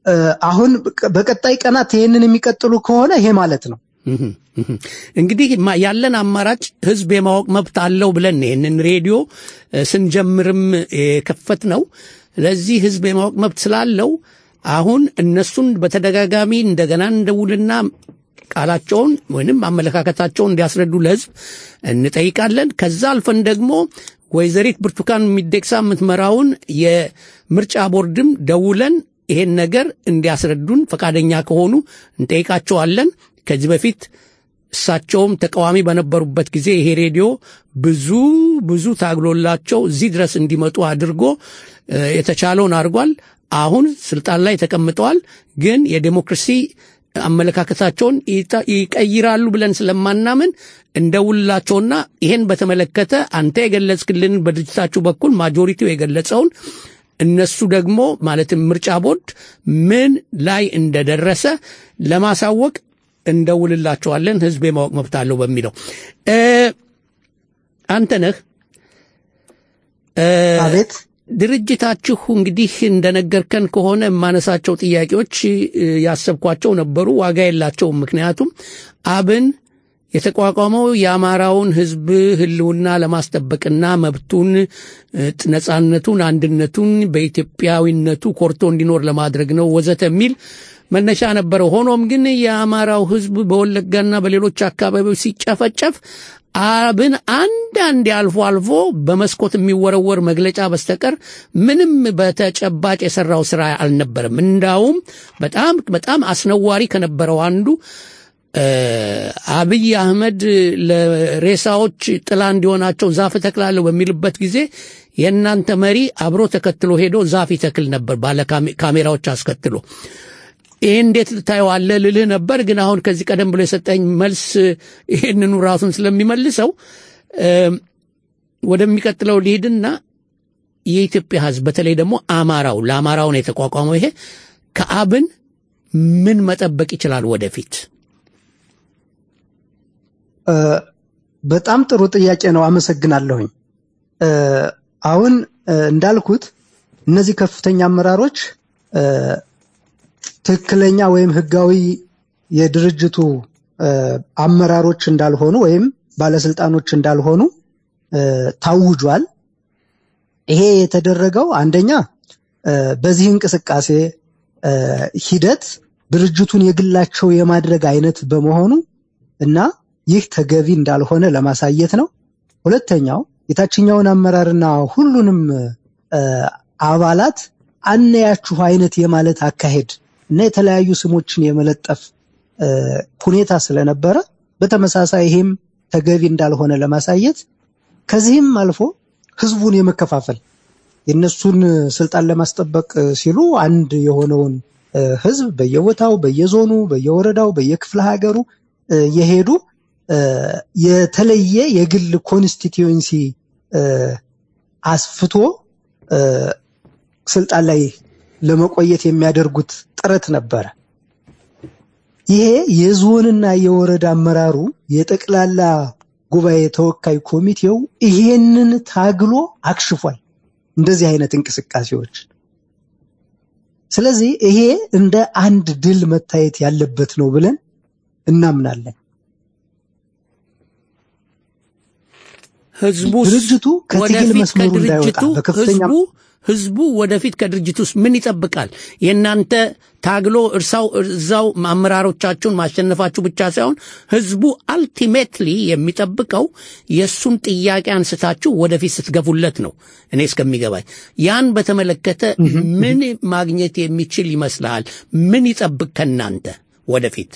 እ፣ አሁን በቀጣይ ቀናት ይሄንን የሚቀጥሉ ከሆነ ይሄ ማለት ነው እህም፣ እህም። እንግዲህ ማ- ያለን አማራጭ ህዝብ የማወቅ መብት አለው ብለን ነው ይህንን ሬዲዮ እ፣ ስንጀምርም የከፈት ነው። ስለዚህ ህዝብ የማወቅ መብት ስላለው አሁን እነሱን በተደጋጋሚ እንደገና እንደውልና ቃላቸውን ወይንም አመለካከታቸውን እንዲያስረዱ ለህዝብ እንጠይቃለን። ከዛ አልፈን ደግሞ ወይዘሪት ብርቱካን ሚደቅሳ የምትመራውን የምርጫ ቦርድም ደውለን ይሄን ነገር እንዲያስረዱን ፈቃደኛ ከሆኑ እንጠይቃቸዋለን። ከዚህ በፊት እሳቸውም ተቃዋሚ በነበሩበት ጊዜ ይሄ ሬዲዮ ብዙ ብዙ ታግሎላቸው እዚህ ድረስ እንዲመጡ አድርጎ እ፣ የተቻለውን አድርጓል። አሁን ስልጣን ላይ ተቀምጠዋል። ግን የዴሞክራሲ አመለካከታቸውን ይጠ- ይቀይራሉ ብለን ስለማናምን እንደውላቸውና ይሄን በተመለከተ አንተ የገለጽክልን በድርጅታችሁ በኩል ማጆሪቲው የገለጸውን እነሱ ደግሞ ማለትም ምርጫ ቦርድ ምን ላይ እንደደረሰ ለማሳወቅ እንደውልላቸዋለን። ህዝብ የማወቅ መብት አለው በሚለው እ፣ አንተ ነህ አቤት ድርጅታችሁ እንግዲህ እንደነገርከን ከሆነ የማነሳቸው ጥያቄዎች እ፣ ያሰብኳቸው ነበሩ፣ ዋጋ የላቸውም። ምክንያቱም አብን የተቋቋመው የአማራውን ህዝብ ህልውና ለማስጠበቅና መብቱን እ፣ ነጻነቱን፣ አንድነቱን በኢትዮጵያዊነቱ ኮርቶ እንዲኖር ለማድረግ ነው ወዘተ የሚል መነሻ ነበረው። ሆኖም ግን የአማራው ህዝብ በወለጋና በሌሎች አካባቢዎች ሲጨፈጨፍ አብን አንዳንዴ አልፎ አልፎ በመስኮት የሚወረወር መግለጫ በስተቀር ምንም በተጨባጭ የሰራው ስራ አልነበረም። እንዳውም በጣም በጣም አስነዋሪ ከነበረው አንዱ እ፣ አብይ አህመድ ለሬሳዎች ጥላ እንዲሆናቸው ዛፍ እተክላለሁ በሚልበት ጊዜ የእናንተ መሪ አብሮ ተከትሎ ሄዶ ዛፍ ይተክል ነበር ባለ ካሜ- ካሜራዎች አስከትሎ። ይህ እንዴት ልታየዋለህ ልልህ ነበር፣ ግን አሁን ከዚህ ቀደም ብሎ የሰጠኝ መልስ ይህንኑ ራሱን ስለሚመልሰው እ፣ ወደሚቀጥለው ልሂድና የኢትዮጵያ ህዝብ በተለይ ደግሞ አማራው ለአማራው ነው የተቋቋመው ይሄ ከአብን ምን መጠበቅ ይችላል ወደፊት? እ፣ በጣም ጥሩ ጥያቄ ነው። አመሰግናለሁኝ። እ፣ አሁን እ፣ እንዳልኩት እነዚህ ከፍተኛ አመራሮች እ፣ ትክክለኛ ወይም ህጋዊ የድርጅቱ እ፣ አመራሮች እንዳልሆኑ ወይም ባለስልጣኖች እንዳልሆኑ እ፣ ታውጇል። ይሄ የተደረገው አንደኛ እ፣ በዚህ እንቅስቃሴ እ፣ ሂደት ድርጅቱን የግላቸው የማድረግ አይነት በመሆኑ እና ይህ ተገቢ እንዳልሆነ ለማሳየት ነው። ሁለተኛው የታችኛውን አመራርና ሁሉንም እ፣ አባላት አነያችሁ አይነት የማለት አካሄድ እና የተለያዩ ስሞችን የመለጠፍ እ፣ ሁኔታ ስለነበረ በተመሳሳይ ይሄም ተገቢ እንዳልሆነ ለማሳየት ከዚህም አልፎ ህዝቡን የመከፋፈል የነሱን ስልጣን ለማስጠበቅ ሲሉ አንድ የሆነውን እ፣ ህዝብ በየቦታው በየዞኑ በየወረዳው በየክፍለ ሀገሩ እ፣ የሄዱ እ፣ የተለየ የግል ኮንስቲትዩንሲ እ፣ አስፍቶ እ፣ ስልጣን ላይ ለመቆየት የሚያደርጉት ጥረት ነበረ። ይሄ የዞንና የወረዳ አመራሩ የጠቅላላ ጉባኤ ተወካይ ኮሚቴው ይሄንን ታግሎ አክሽፏል። እንደዚህ አይነት እንቅስቃሴዎች። ስለዚህ ይሄ እንደ አንድ ድል መታየት ያለበት ነው ብለን እናምናለን። ህዝቡ ድርጅቱ ከትግል መስመሩ እንዳይወጣ በከፍተኛ ህዝቡ ህዝቡ ወደፊት ከድርጅት ውስጥ ምን ይጠብቃል? የእናንተ ታግሎ እርሳው እዛው አመራሮቻችሁን ማሸነፋችሁ ብቻ ሳይሆን ህዝቡ አልቲሜትሊ የሚጠብቀው የእሱን ጥያቄ አንስታችሁ ወደፊት ስትገፉለት ነው። እኔ እስከሚገባኝ ያን በተመለከተ ምን ማግኘት የሚችል ይመስልሃል? ምን ይጠብቅ ከእናንተ ወደፊት?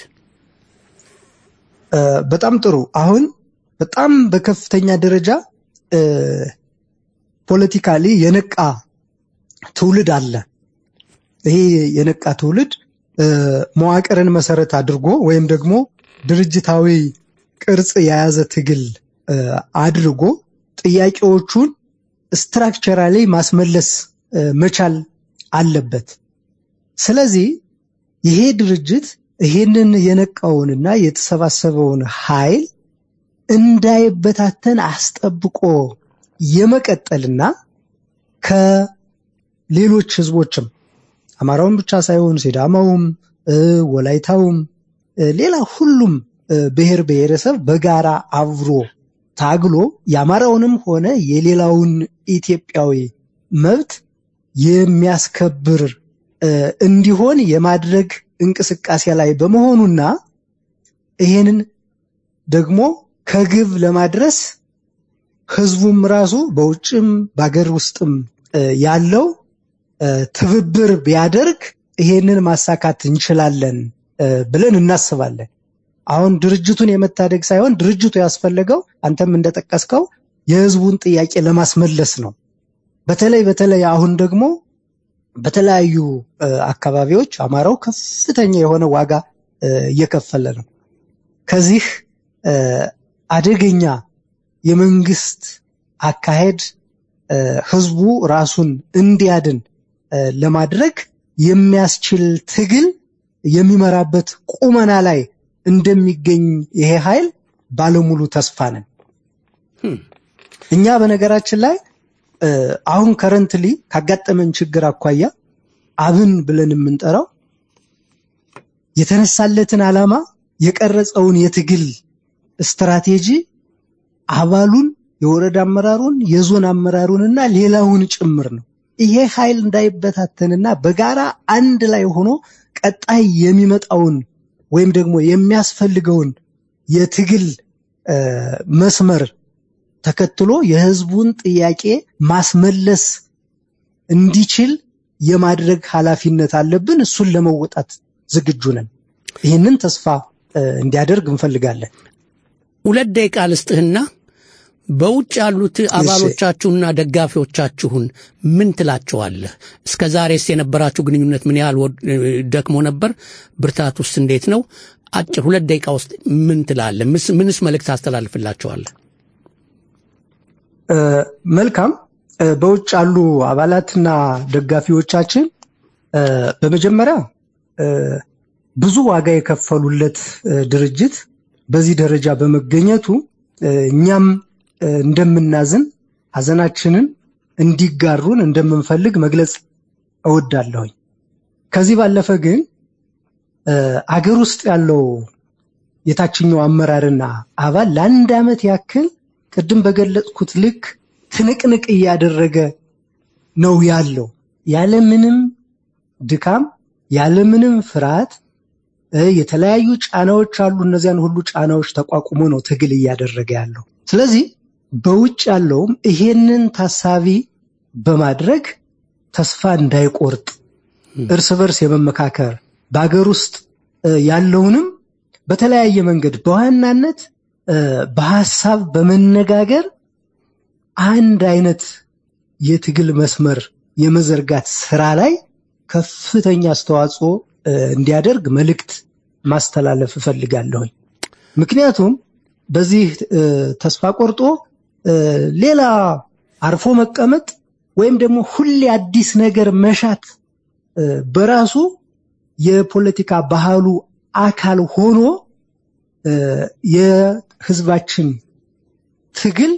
እ፣ በጣም ጥሩ። አሁን በጣም በከፍተኛ ደረጃ እ፣ ፖለቲካሊ የነቃ ትውልድ አለ። ይሄ የነቃ ትውልድ እ፣ መዋቅርን መሰረት አድርጎ ወይም ደግሞ ድርጅታዊ ቅርጽ የያዘ ትግል እ፣ አድርጎ ጥያቄዎቹን ስትራክቸራሊ ማስመለስ እ፣ መቻል አለበት። ስለዚህ ይሄ ድርጅት ይሄንን የነቃውንና የተሰባሰበውን ኃይል እንዳይበታተን አስጠብቆ የመቀጠልና ከሌሎች ህዝቦችም አማራውን ብቻ ሳይሆን ሲዳማውም፣ እ፣ ወላይታውም፣ እ፣ ሌላ ሁሉም እ፣ ብሔር ብሔረሰብ በጋራ አብሮ ታግሎ የአማራውንም ሆነ የሌላውን ኢትዮጵያዊ መብት የሚያስከብር እ፣ እንዲሆን የማድረግ እንቅስቃሴ ላይ በመሆኑና ይሄንን ደግሞ ከግብ ለማድረስ ህዝቡም ራሱ በውጭም በአገር ውስጥም እ፣ ያለው እ፣ ትብብር ቢያደርግ ይሄንን ማሳካት እንችላለን እ፣ ብለን እናስባለን። አሁን ድርጅቱን የመታደግ ሳይሆን ድርጅቱ ያስፈለገው አንተም እንደጠቀስከው የህዝቡን ጥያቄ ለማስመለስ ነው። በተለይ በተለይ አሁን ደግሞ በተለያዩ እ፣ አካባቢዎች አማራው ከፍተኛ የሆነ ዋጋ እ፣ እየከፈለ ነው። ከዚህ እ፣ አደገኛ የመንግስት አካሄድ እ፣ ህዝቡ ራሱን እንዲያድን እ፣ ለማድረግ የሚያስችል ትግል የሚመራበት ቁመና ላይ እንደሚገኝ ይሄ ኃይል ባለሙሉ ተስፋ ነን። እኛ በነገራችን ላይ እ፣ አሁን ከረንትሊ ካጋጠመን ችግር አኳያ አብን ብለን የምንጠራው የተነሳለትን ዓላማ የቀረጸውን የትግል ስትራቴጂ አባሉን፣ የወረዳ አመራሩን፣ የዞን አመራሩንና ሌላውን ጭምር ነው። ይሄ ኃይል እንዳይበታተንና በጋራ አንድ ላይ ሆኖ ቀጣይ የሚመጣውን ወይም ደግሞ የሚያስፈልገውን የትግል እ፣ መስመር ተከትሎ የህዝቡን ጥያቄ ማስመለስ እንዲችል የማድረግ ኃላፊነት አለብን። እሱን ለመወጣት ዝግጁ ነን። ይህንን ተስፋ እ፣ እንዲያደርግ እንፈልጋለን። ሁለት ደቂቃ ልስጥህና በውጭ ያሉት አባሎቻችሁና ደጋፊዎቻችሁን ምን ትላቸዋለህ? እስከ ዛሬስ የነበራችሁ ግንኙነት ምን ያህል ወድ- ደክሞ ነበር? ብርታት ውስጥ እንዴት ነው? አጭር ሁለት ደቂቃ ውስጥ ምን ትላለህ? ምስ- ምንስ መልእክት ታስተላልፍላቸዋለህ? እ፣ መልካም እ፣ በውጭ ያሉ አባላትና ደጋፊዎቻችን እ፣ በመጀመሪያ እ፣ ብዙ ዋጋ የከፈሉለት እ፣ ድርጅት በዚህ ደረጃ በመገኘቱ እ፣ እኛም እ፣ እንደምናዝን ሐዘናችንን እንዲጋሩን እንደምንፈልግ መግለጽ እወዳለሁኝ። ከዚህ ባለፈ ግን እ፣ አገር ውስጥ ያለው የታችኛው አመራርና አባል ለአንድ ዓመት ያክል ቅድም በገለጽኩት ልክ ትንቅንቅ እያደረገ ነው ያለው ያለምንም ድካም ያለምንም ፍርሃት እ፣ የተለያዩ ጫናዎች አሉ። እነዚያን ሁሉ ጫናዎች ተቋቁሞ ነው ትግል እያደረገ ያለው። ስለዚህ በውጭ ያለውም ይሄንን ታሳቢ በማድረግ ተስፋ እንዳይቆርጥ እርስ በርስ የመመካከር በሀገር ውስጥ እ፣ ያለውንም በተለያየ መንገድ በዋናነት እ፣ በሀሳብ በመነጋገር አንድ አይነት የትግል መስመር የመዘርጋት ስራ ላይ ከፍተኛ አስተዋጽኦ እ፣ እንዲያደርግ መልእክት ማስተላለፍ እፈልጋለሁኝ። ምክንያቱም በዚህ እ፣ ተስፋ ቆርጦ እ፣ ሌላ አርፎ መቀመጥ ወይም ደግሞ ሁሌ አዲስ ነገር መሻት እ፣ በራሱ የፖለቲካ ባህሉ አካል ሆኖ እ፣ የህዝባችን ትግል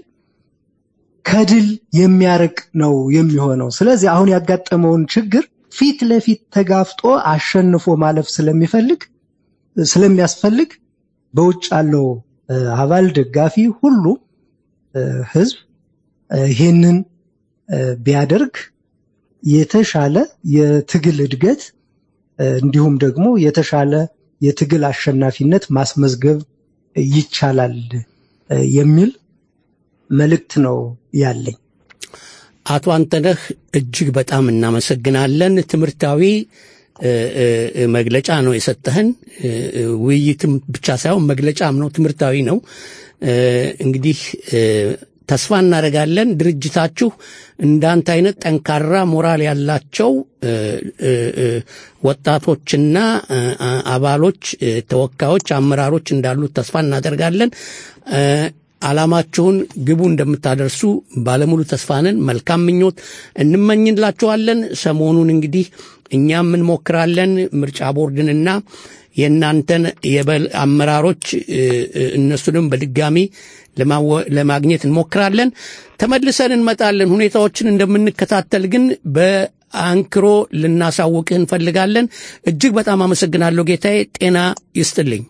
ከድል የሚያርቅ ነው የሚሆነው። ስለዚህ አሁን ያጋጠመውን ችግር ፊት ለፊት ተጋፍጦ አሸንፎ ማለፍ ስለሚፈልግ ስለሚያስፈልግ በውጭ ያለው እ፣ አባል ደጋፊ ሁሉ እ፣ ህዝብ እ፣ ይሄንን እ፣ ቢያደርግ የተሻለ የትግል እድገት እ፣ እንዲሁም ደግሞ የተሻለ የትግል አሸናፊነት ማስመዝገብ ይቻላል እ፣ የሚል መልእክት ነው ያለኝ። አቶ አንተነህ እጅግ በጣም እናመሰግናለን። ትምህርታዊ እ፣ እ፣ እ፣ መግለጫ ነው የሰጠህን። እ፣ እ፣ ውይይትም ብቻ ሳይሆን መግለጫም ነው፣ ትምህርታዊ ነው። እ፣ እንግዲህ እ፣ ተስፋ እናደርጋለን ድርጅታችሁ እንዳንተ አይነት ጠንካራ ሞራል ያላቸው እ፣ እ፣ እ፣ ወጣቶችና እ፣ አ- አባሎች፣ እ፣ ተወካዮች፣ አመራሮች እንዳሉት ተስፋ እናደርጋለን። እ፣ ዓላማችሁን ግቡ እንደምታደርሱ ባለሙሉ ተስፋንን መልካም ምኞት እንመኝላችኋለን። ሰሞኑን እንግዲህ እኛም እንሞክራለን ምርጫ ቦርድንና የእናንተን የበል አመራሮች እ፣ እ፣ እነሱንም በድጋሚ ለማወ- ለማግኘት እንሞክራለን። ተመልሰን እንመጣለን። ሁኔታዎችን እንደምንከታተል ግን በአንክሮ ልናሳውቅህ እንፈልጋለን። እጅግ በጣም አመሰግናለሁ ጌታዬ። ጤና ይስጥልኝ።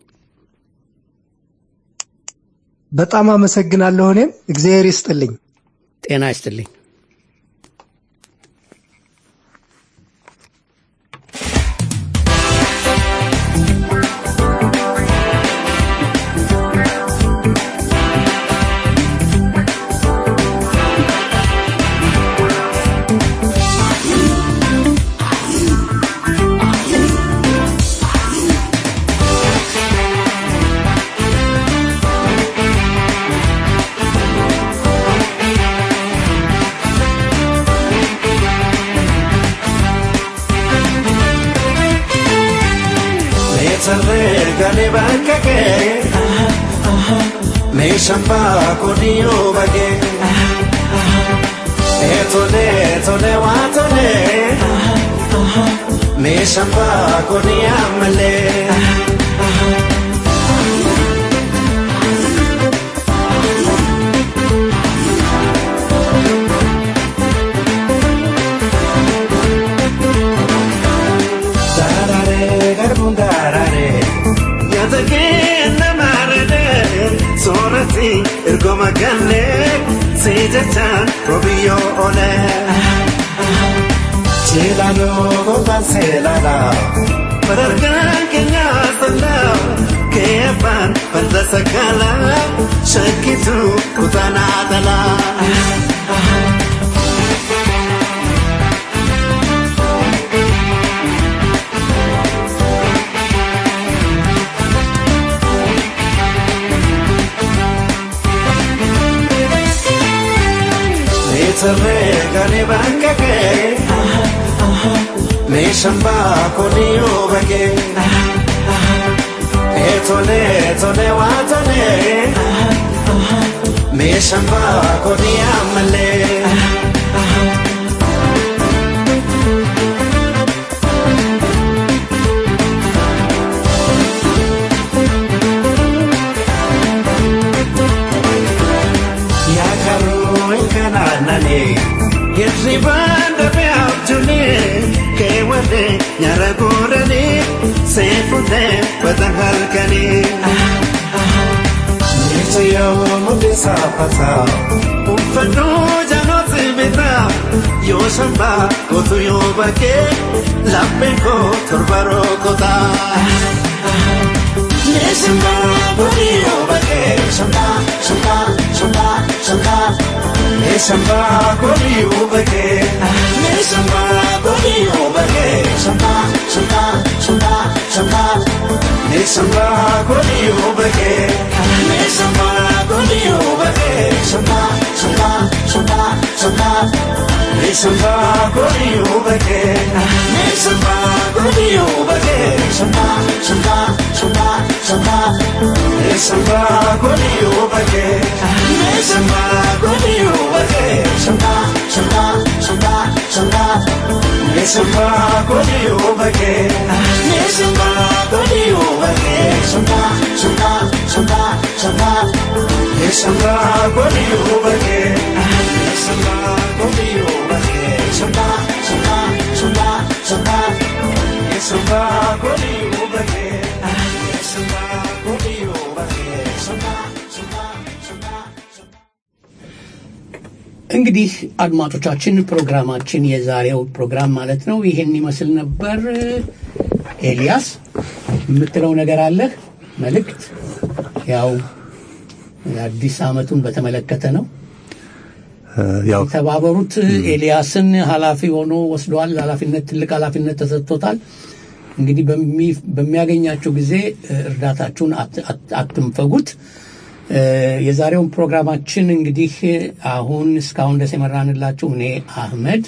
በጣም አመሰግናለሁ። እኔም እግዚአብሔር ይስጥልኝ። ጤና ይስጥልኝ። sarregale bakkake meeshamba kuniyo bage etole etole watole meeshamba kuniyamale darare garbun darare yatagina marade sorati ergoma galle sejatan robiyo ole Chilano goban selala Parargan kenya sala Kepan panda sakala Shakitu kutana dala Sarregale bakkake Meeshamba kuniyo bage Etole etole watole Meeshamba kuniyamale Yakaru inkananane Hirriban dafe abjune Kewade nyara godane Sefude badan halkane Nirchayo mundi sapata Uffadu janoti bita Yo shamba kotu yo bake Lappe ko turbaro kota Nishamba budi yo bake Shamba, shamba, shamba, shamba Nishamba budi yo bake Nishamba budi yo bake Shamba, shamba, shamba, shamba Nishamba budi yo bake Nishamba budi yo bake Shamba, shamba, shamba, shamba Nishamba budi yo bake Nishamba budi yo bake Shamba, shamba, shamba, shamba Nishamba budi yo bake Nishamba budi yo bake Shamba, shamba, shamba, shamba Nishamba budi yo bake Nishamba budi yo bake Shamba, shamba, shamba, shamba Nishamba budi yo bake Nishamba budi yo bake Shamba, shamba, shamba, shamba Nishamba budi yo bake Nishamba budi yo bake Shamba, shamba, shamba, shamba እንግዲህ አድማጮቻችን ፕሮግራማችን የዛሬው ፕሮግራም ማለት ነው ይሄን ይመስል ነበር። ኤልያስ የምትለው ነገር አለህ? መልእክት ያው የአዲስ ዓመቱን በተመለከተ ነው። ያው የተባበሩት ኤልያስን ኃላፊ ሆኖ ወስደዋል። ኃላፊነት ትልቅ ኃላፊነት ተሰጥቶታል። እንግዲህ በሚ- በሚያገኛቸው ጊዜ እ፣ እርዳታችሁን አት- አት- አትንፈጉት። እ፣ የዛሬውን ፕሮግራማችን እንግዲህ አሁን እስካሁን ድረስ የመራንላችሁ እኔ አህመድ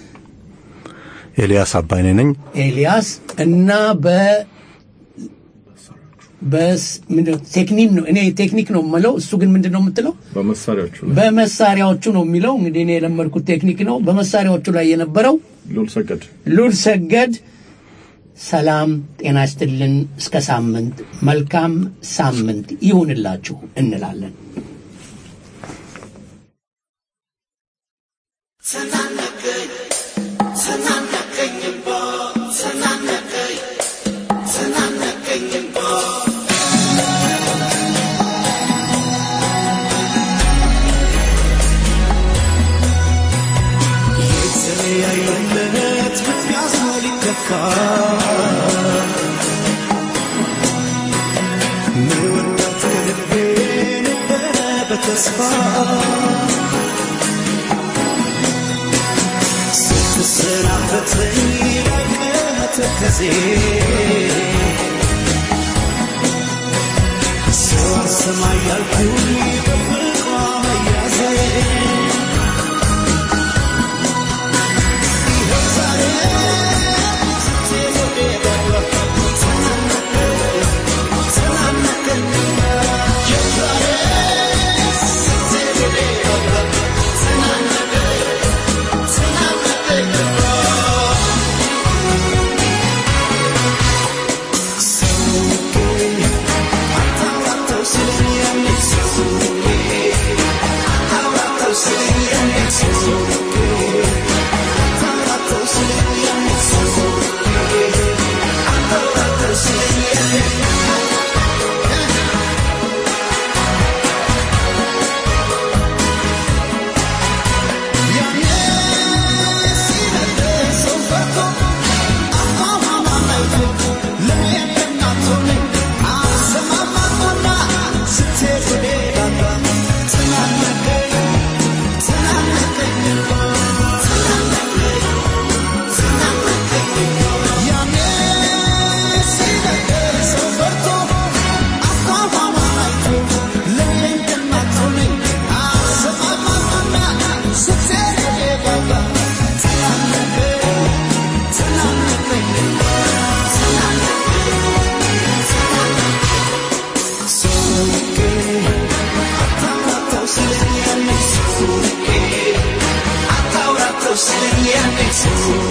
ኤልያስ አባይኔ ነኝ። ኤልያስ እና በ በስ ምንድን ነው ቴክኒክ ነው እኔ ቴክኒክ ነው የምለው እሱ ግን ምንድን ነው የምትለው በመሳሪያዎቹ ላይ በመሳሪያዎቹ ነው የሚለው እንግዲህ እኔ የለመድኩት ቴክኒክ ነው በመሳሪያዎቹ ላይ የነበረው ሉል ሰገድ ሉል ሰገድ ሰላም ጤና ይስጥልን እስከ ሳምንት መልካም ሳምንት ይሁንላችሁ እንላለን Sananake, የተለያዩለት ምክንያት ሊከፋ መወዳት ከልቤ ነበረ በተስፋ ስትሰናበተኝ ላቀ ተከዜ ሰው አልሰማ ያልኩኝ በፍቅሯ መያዜ Thank you.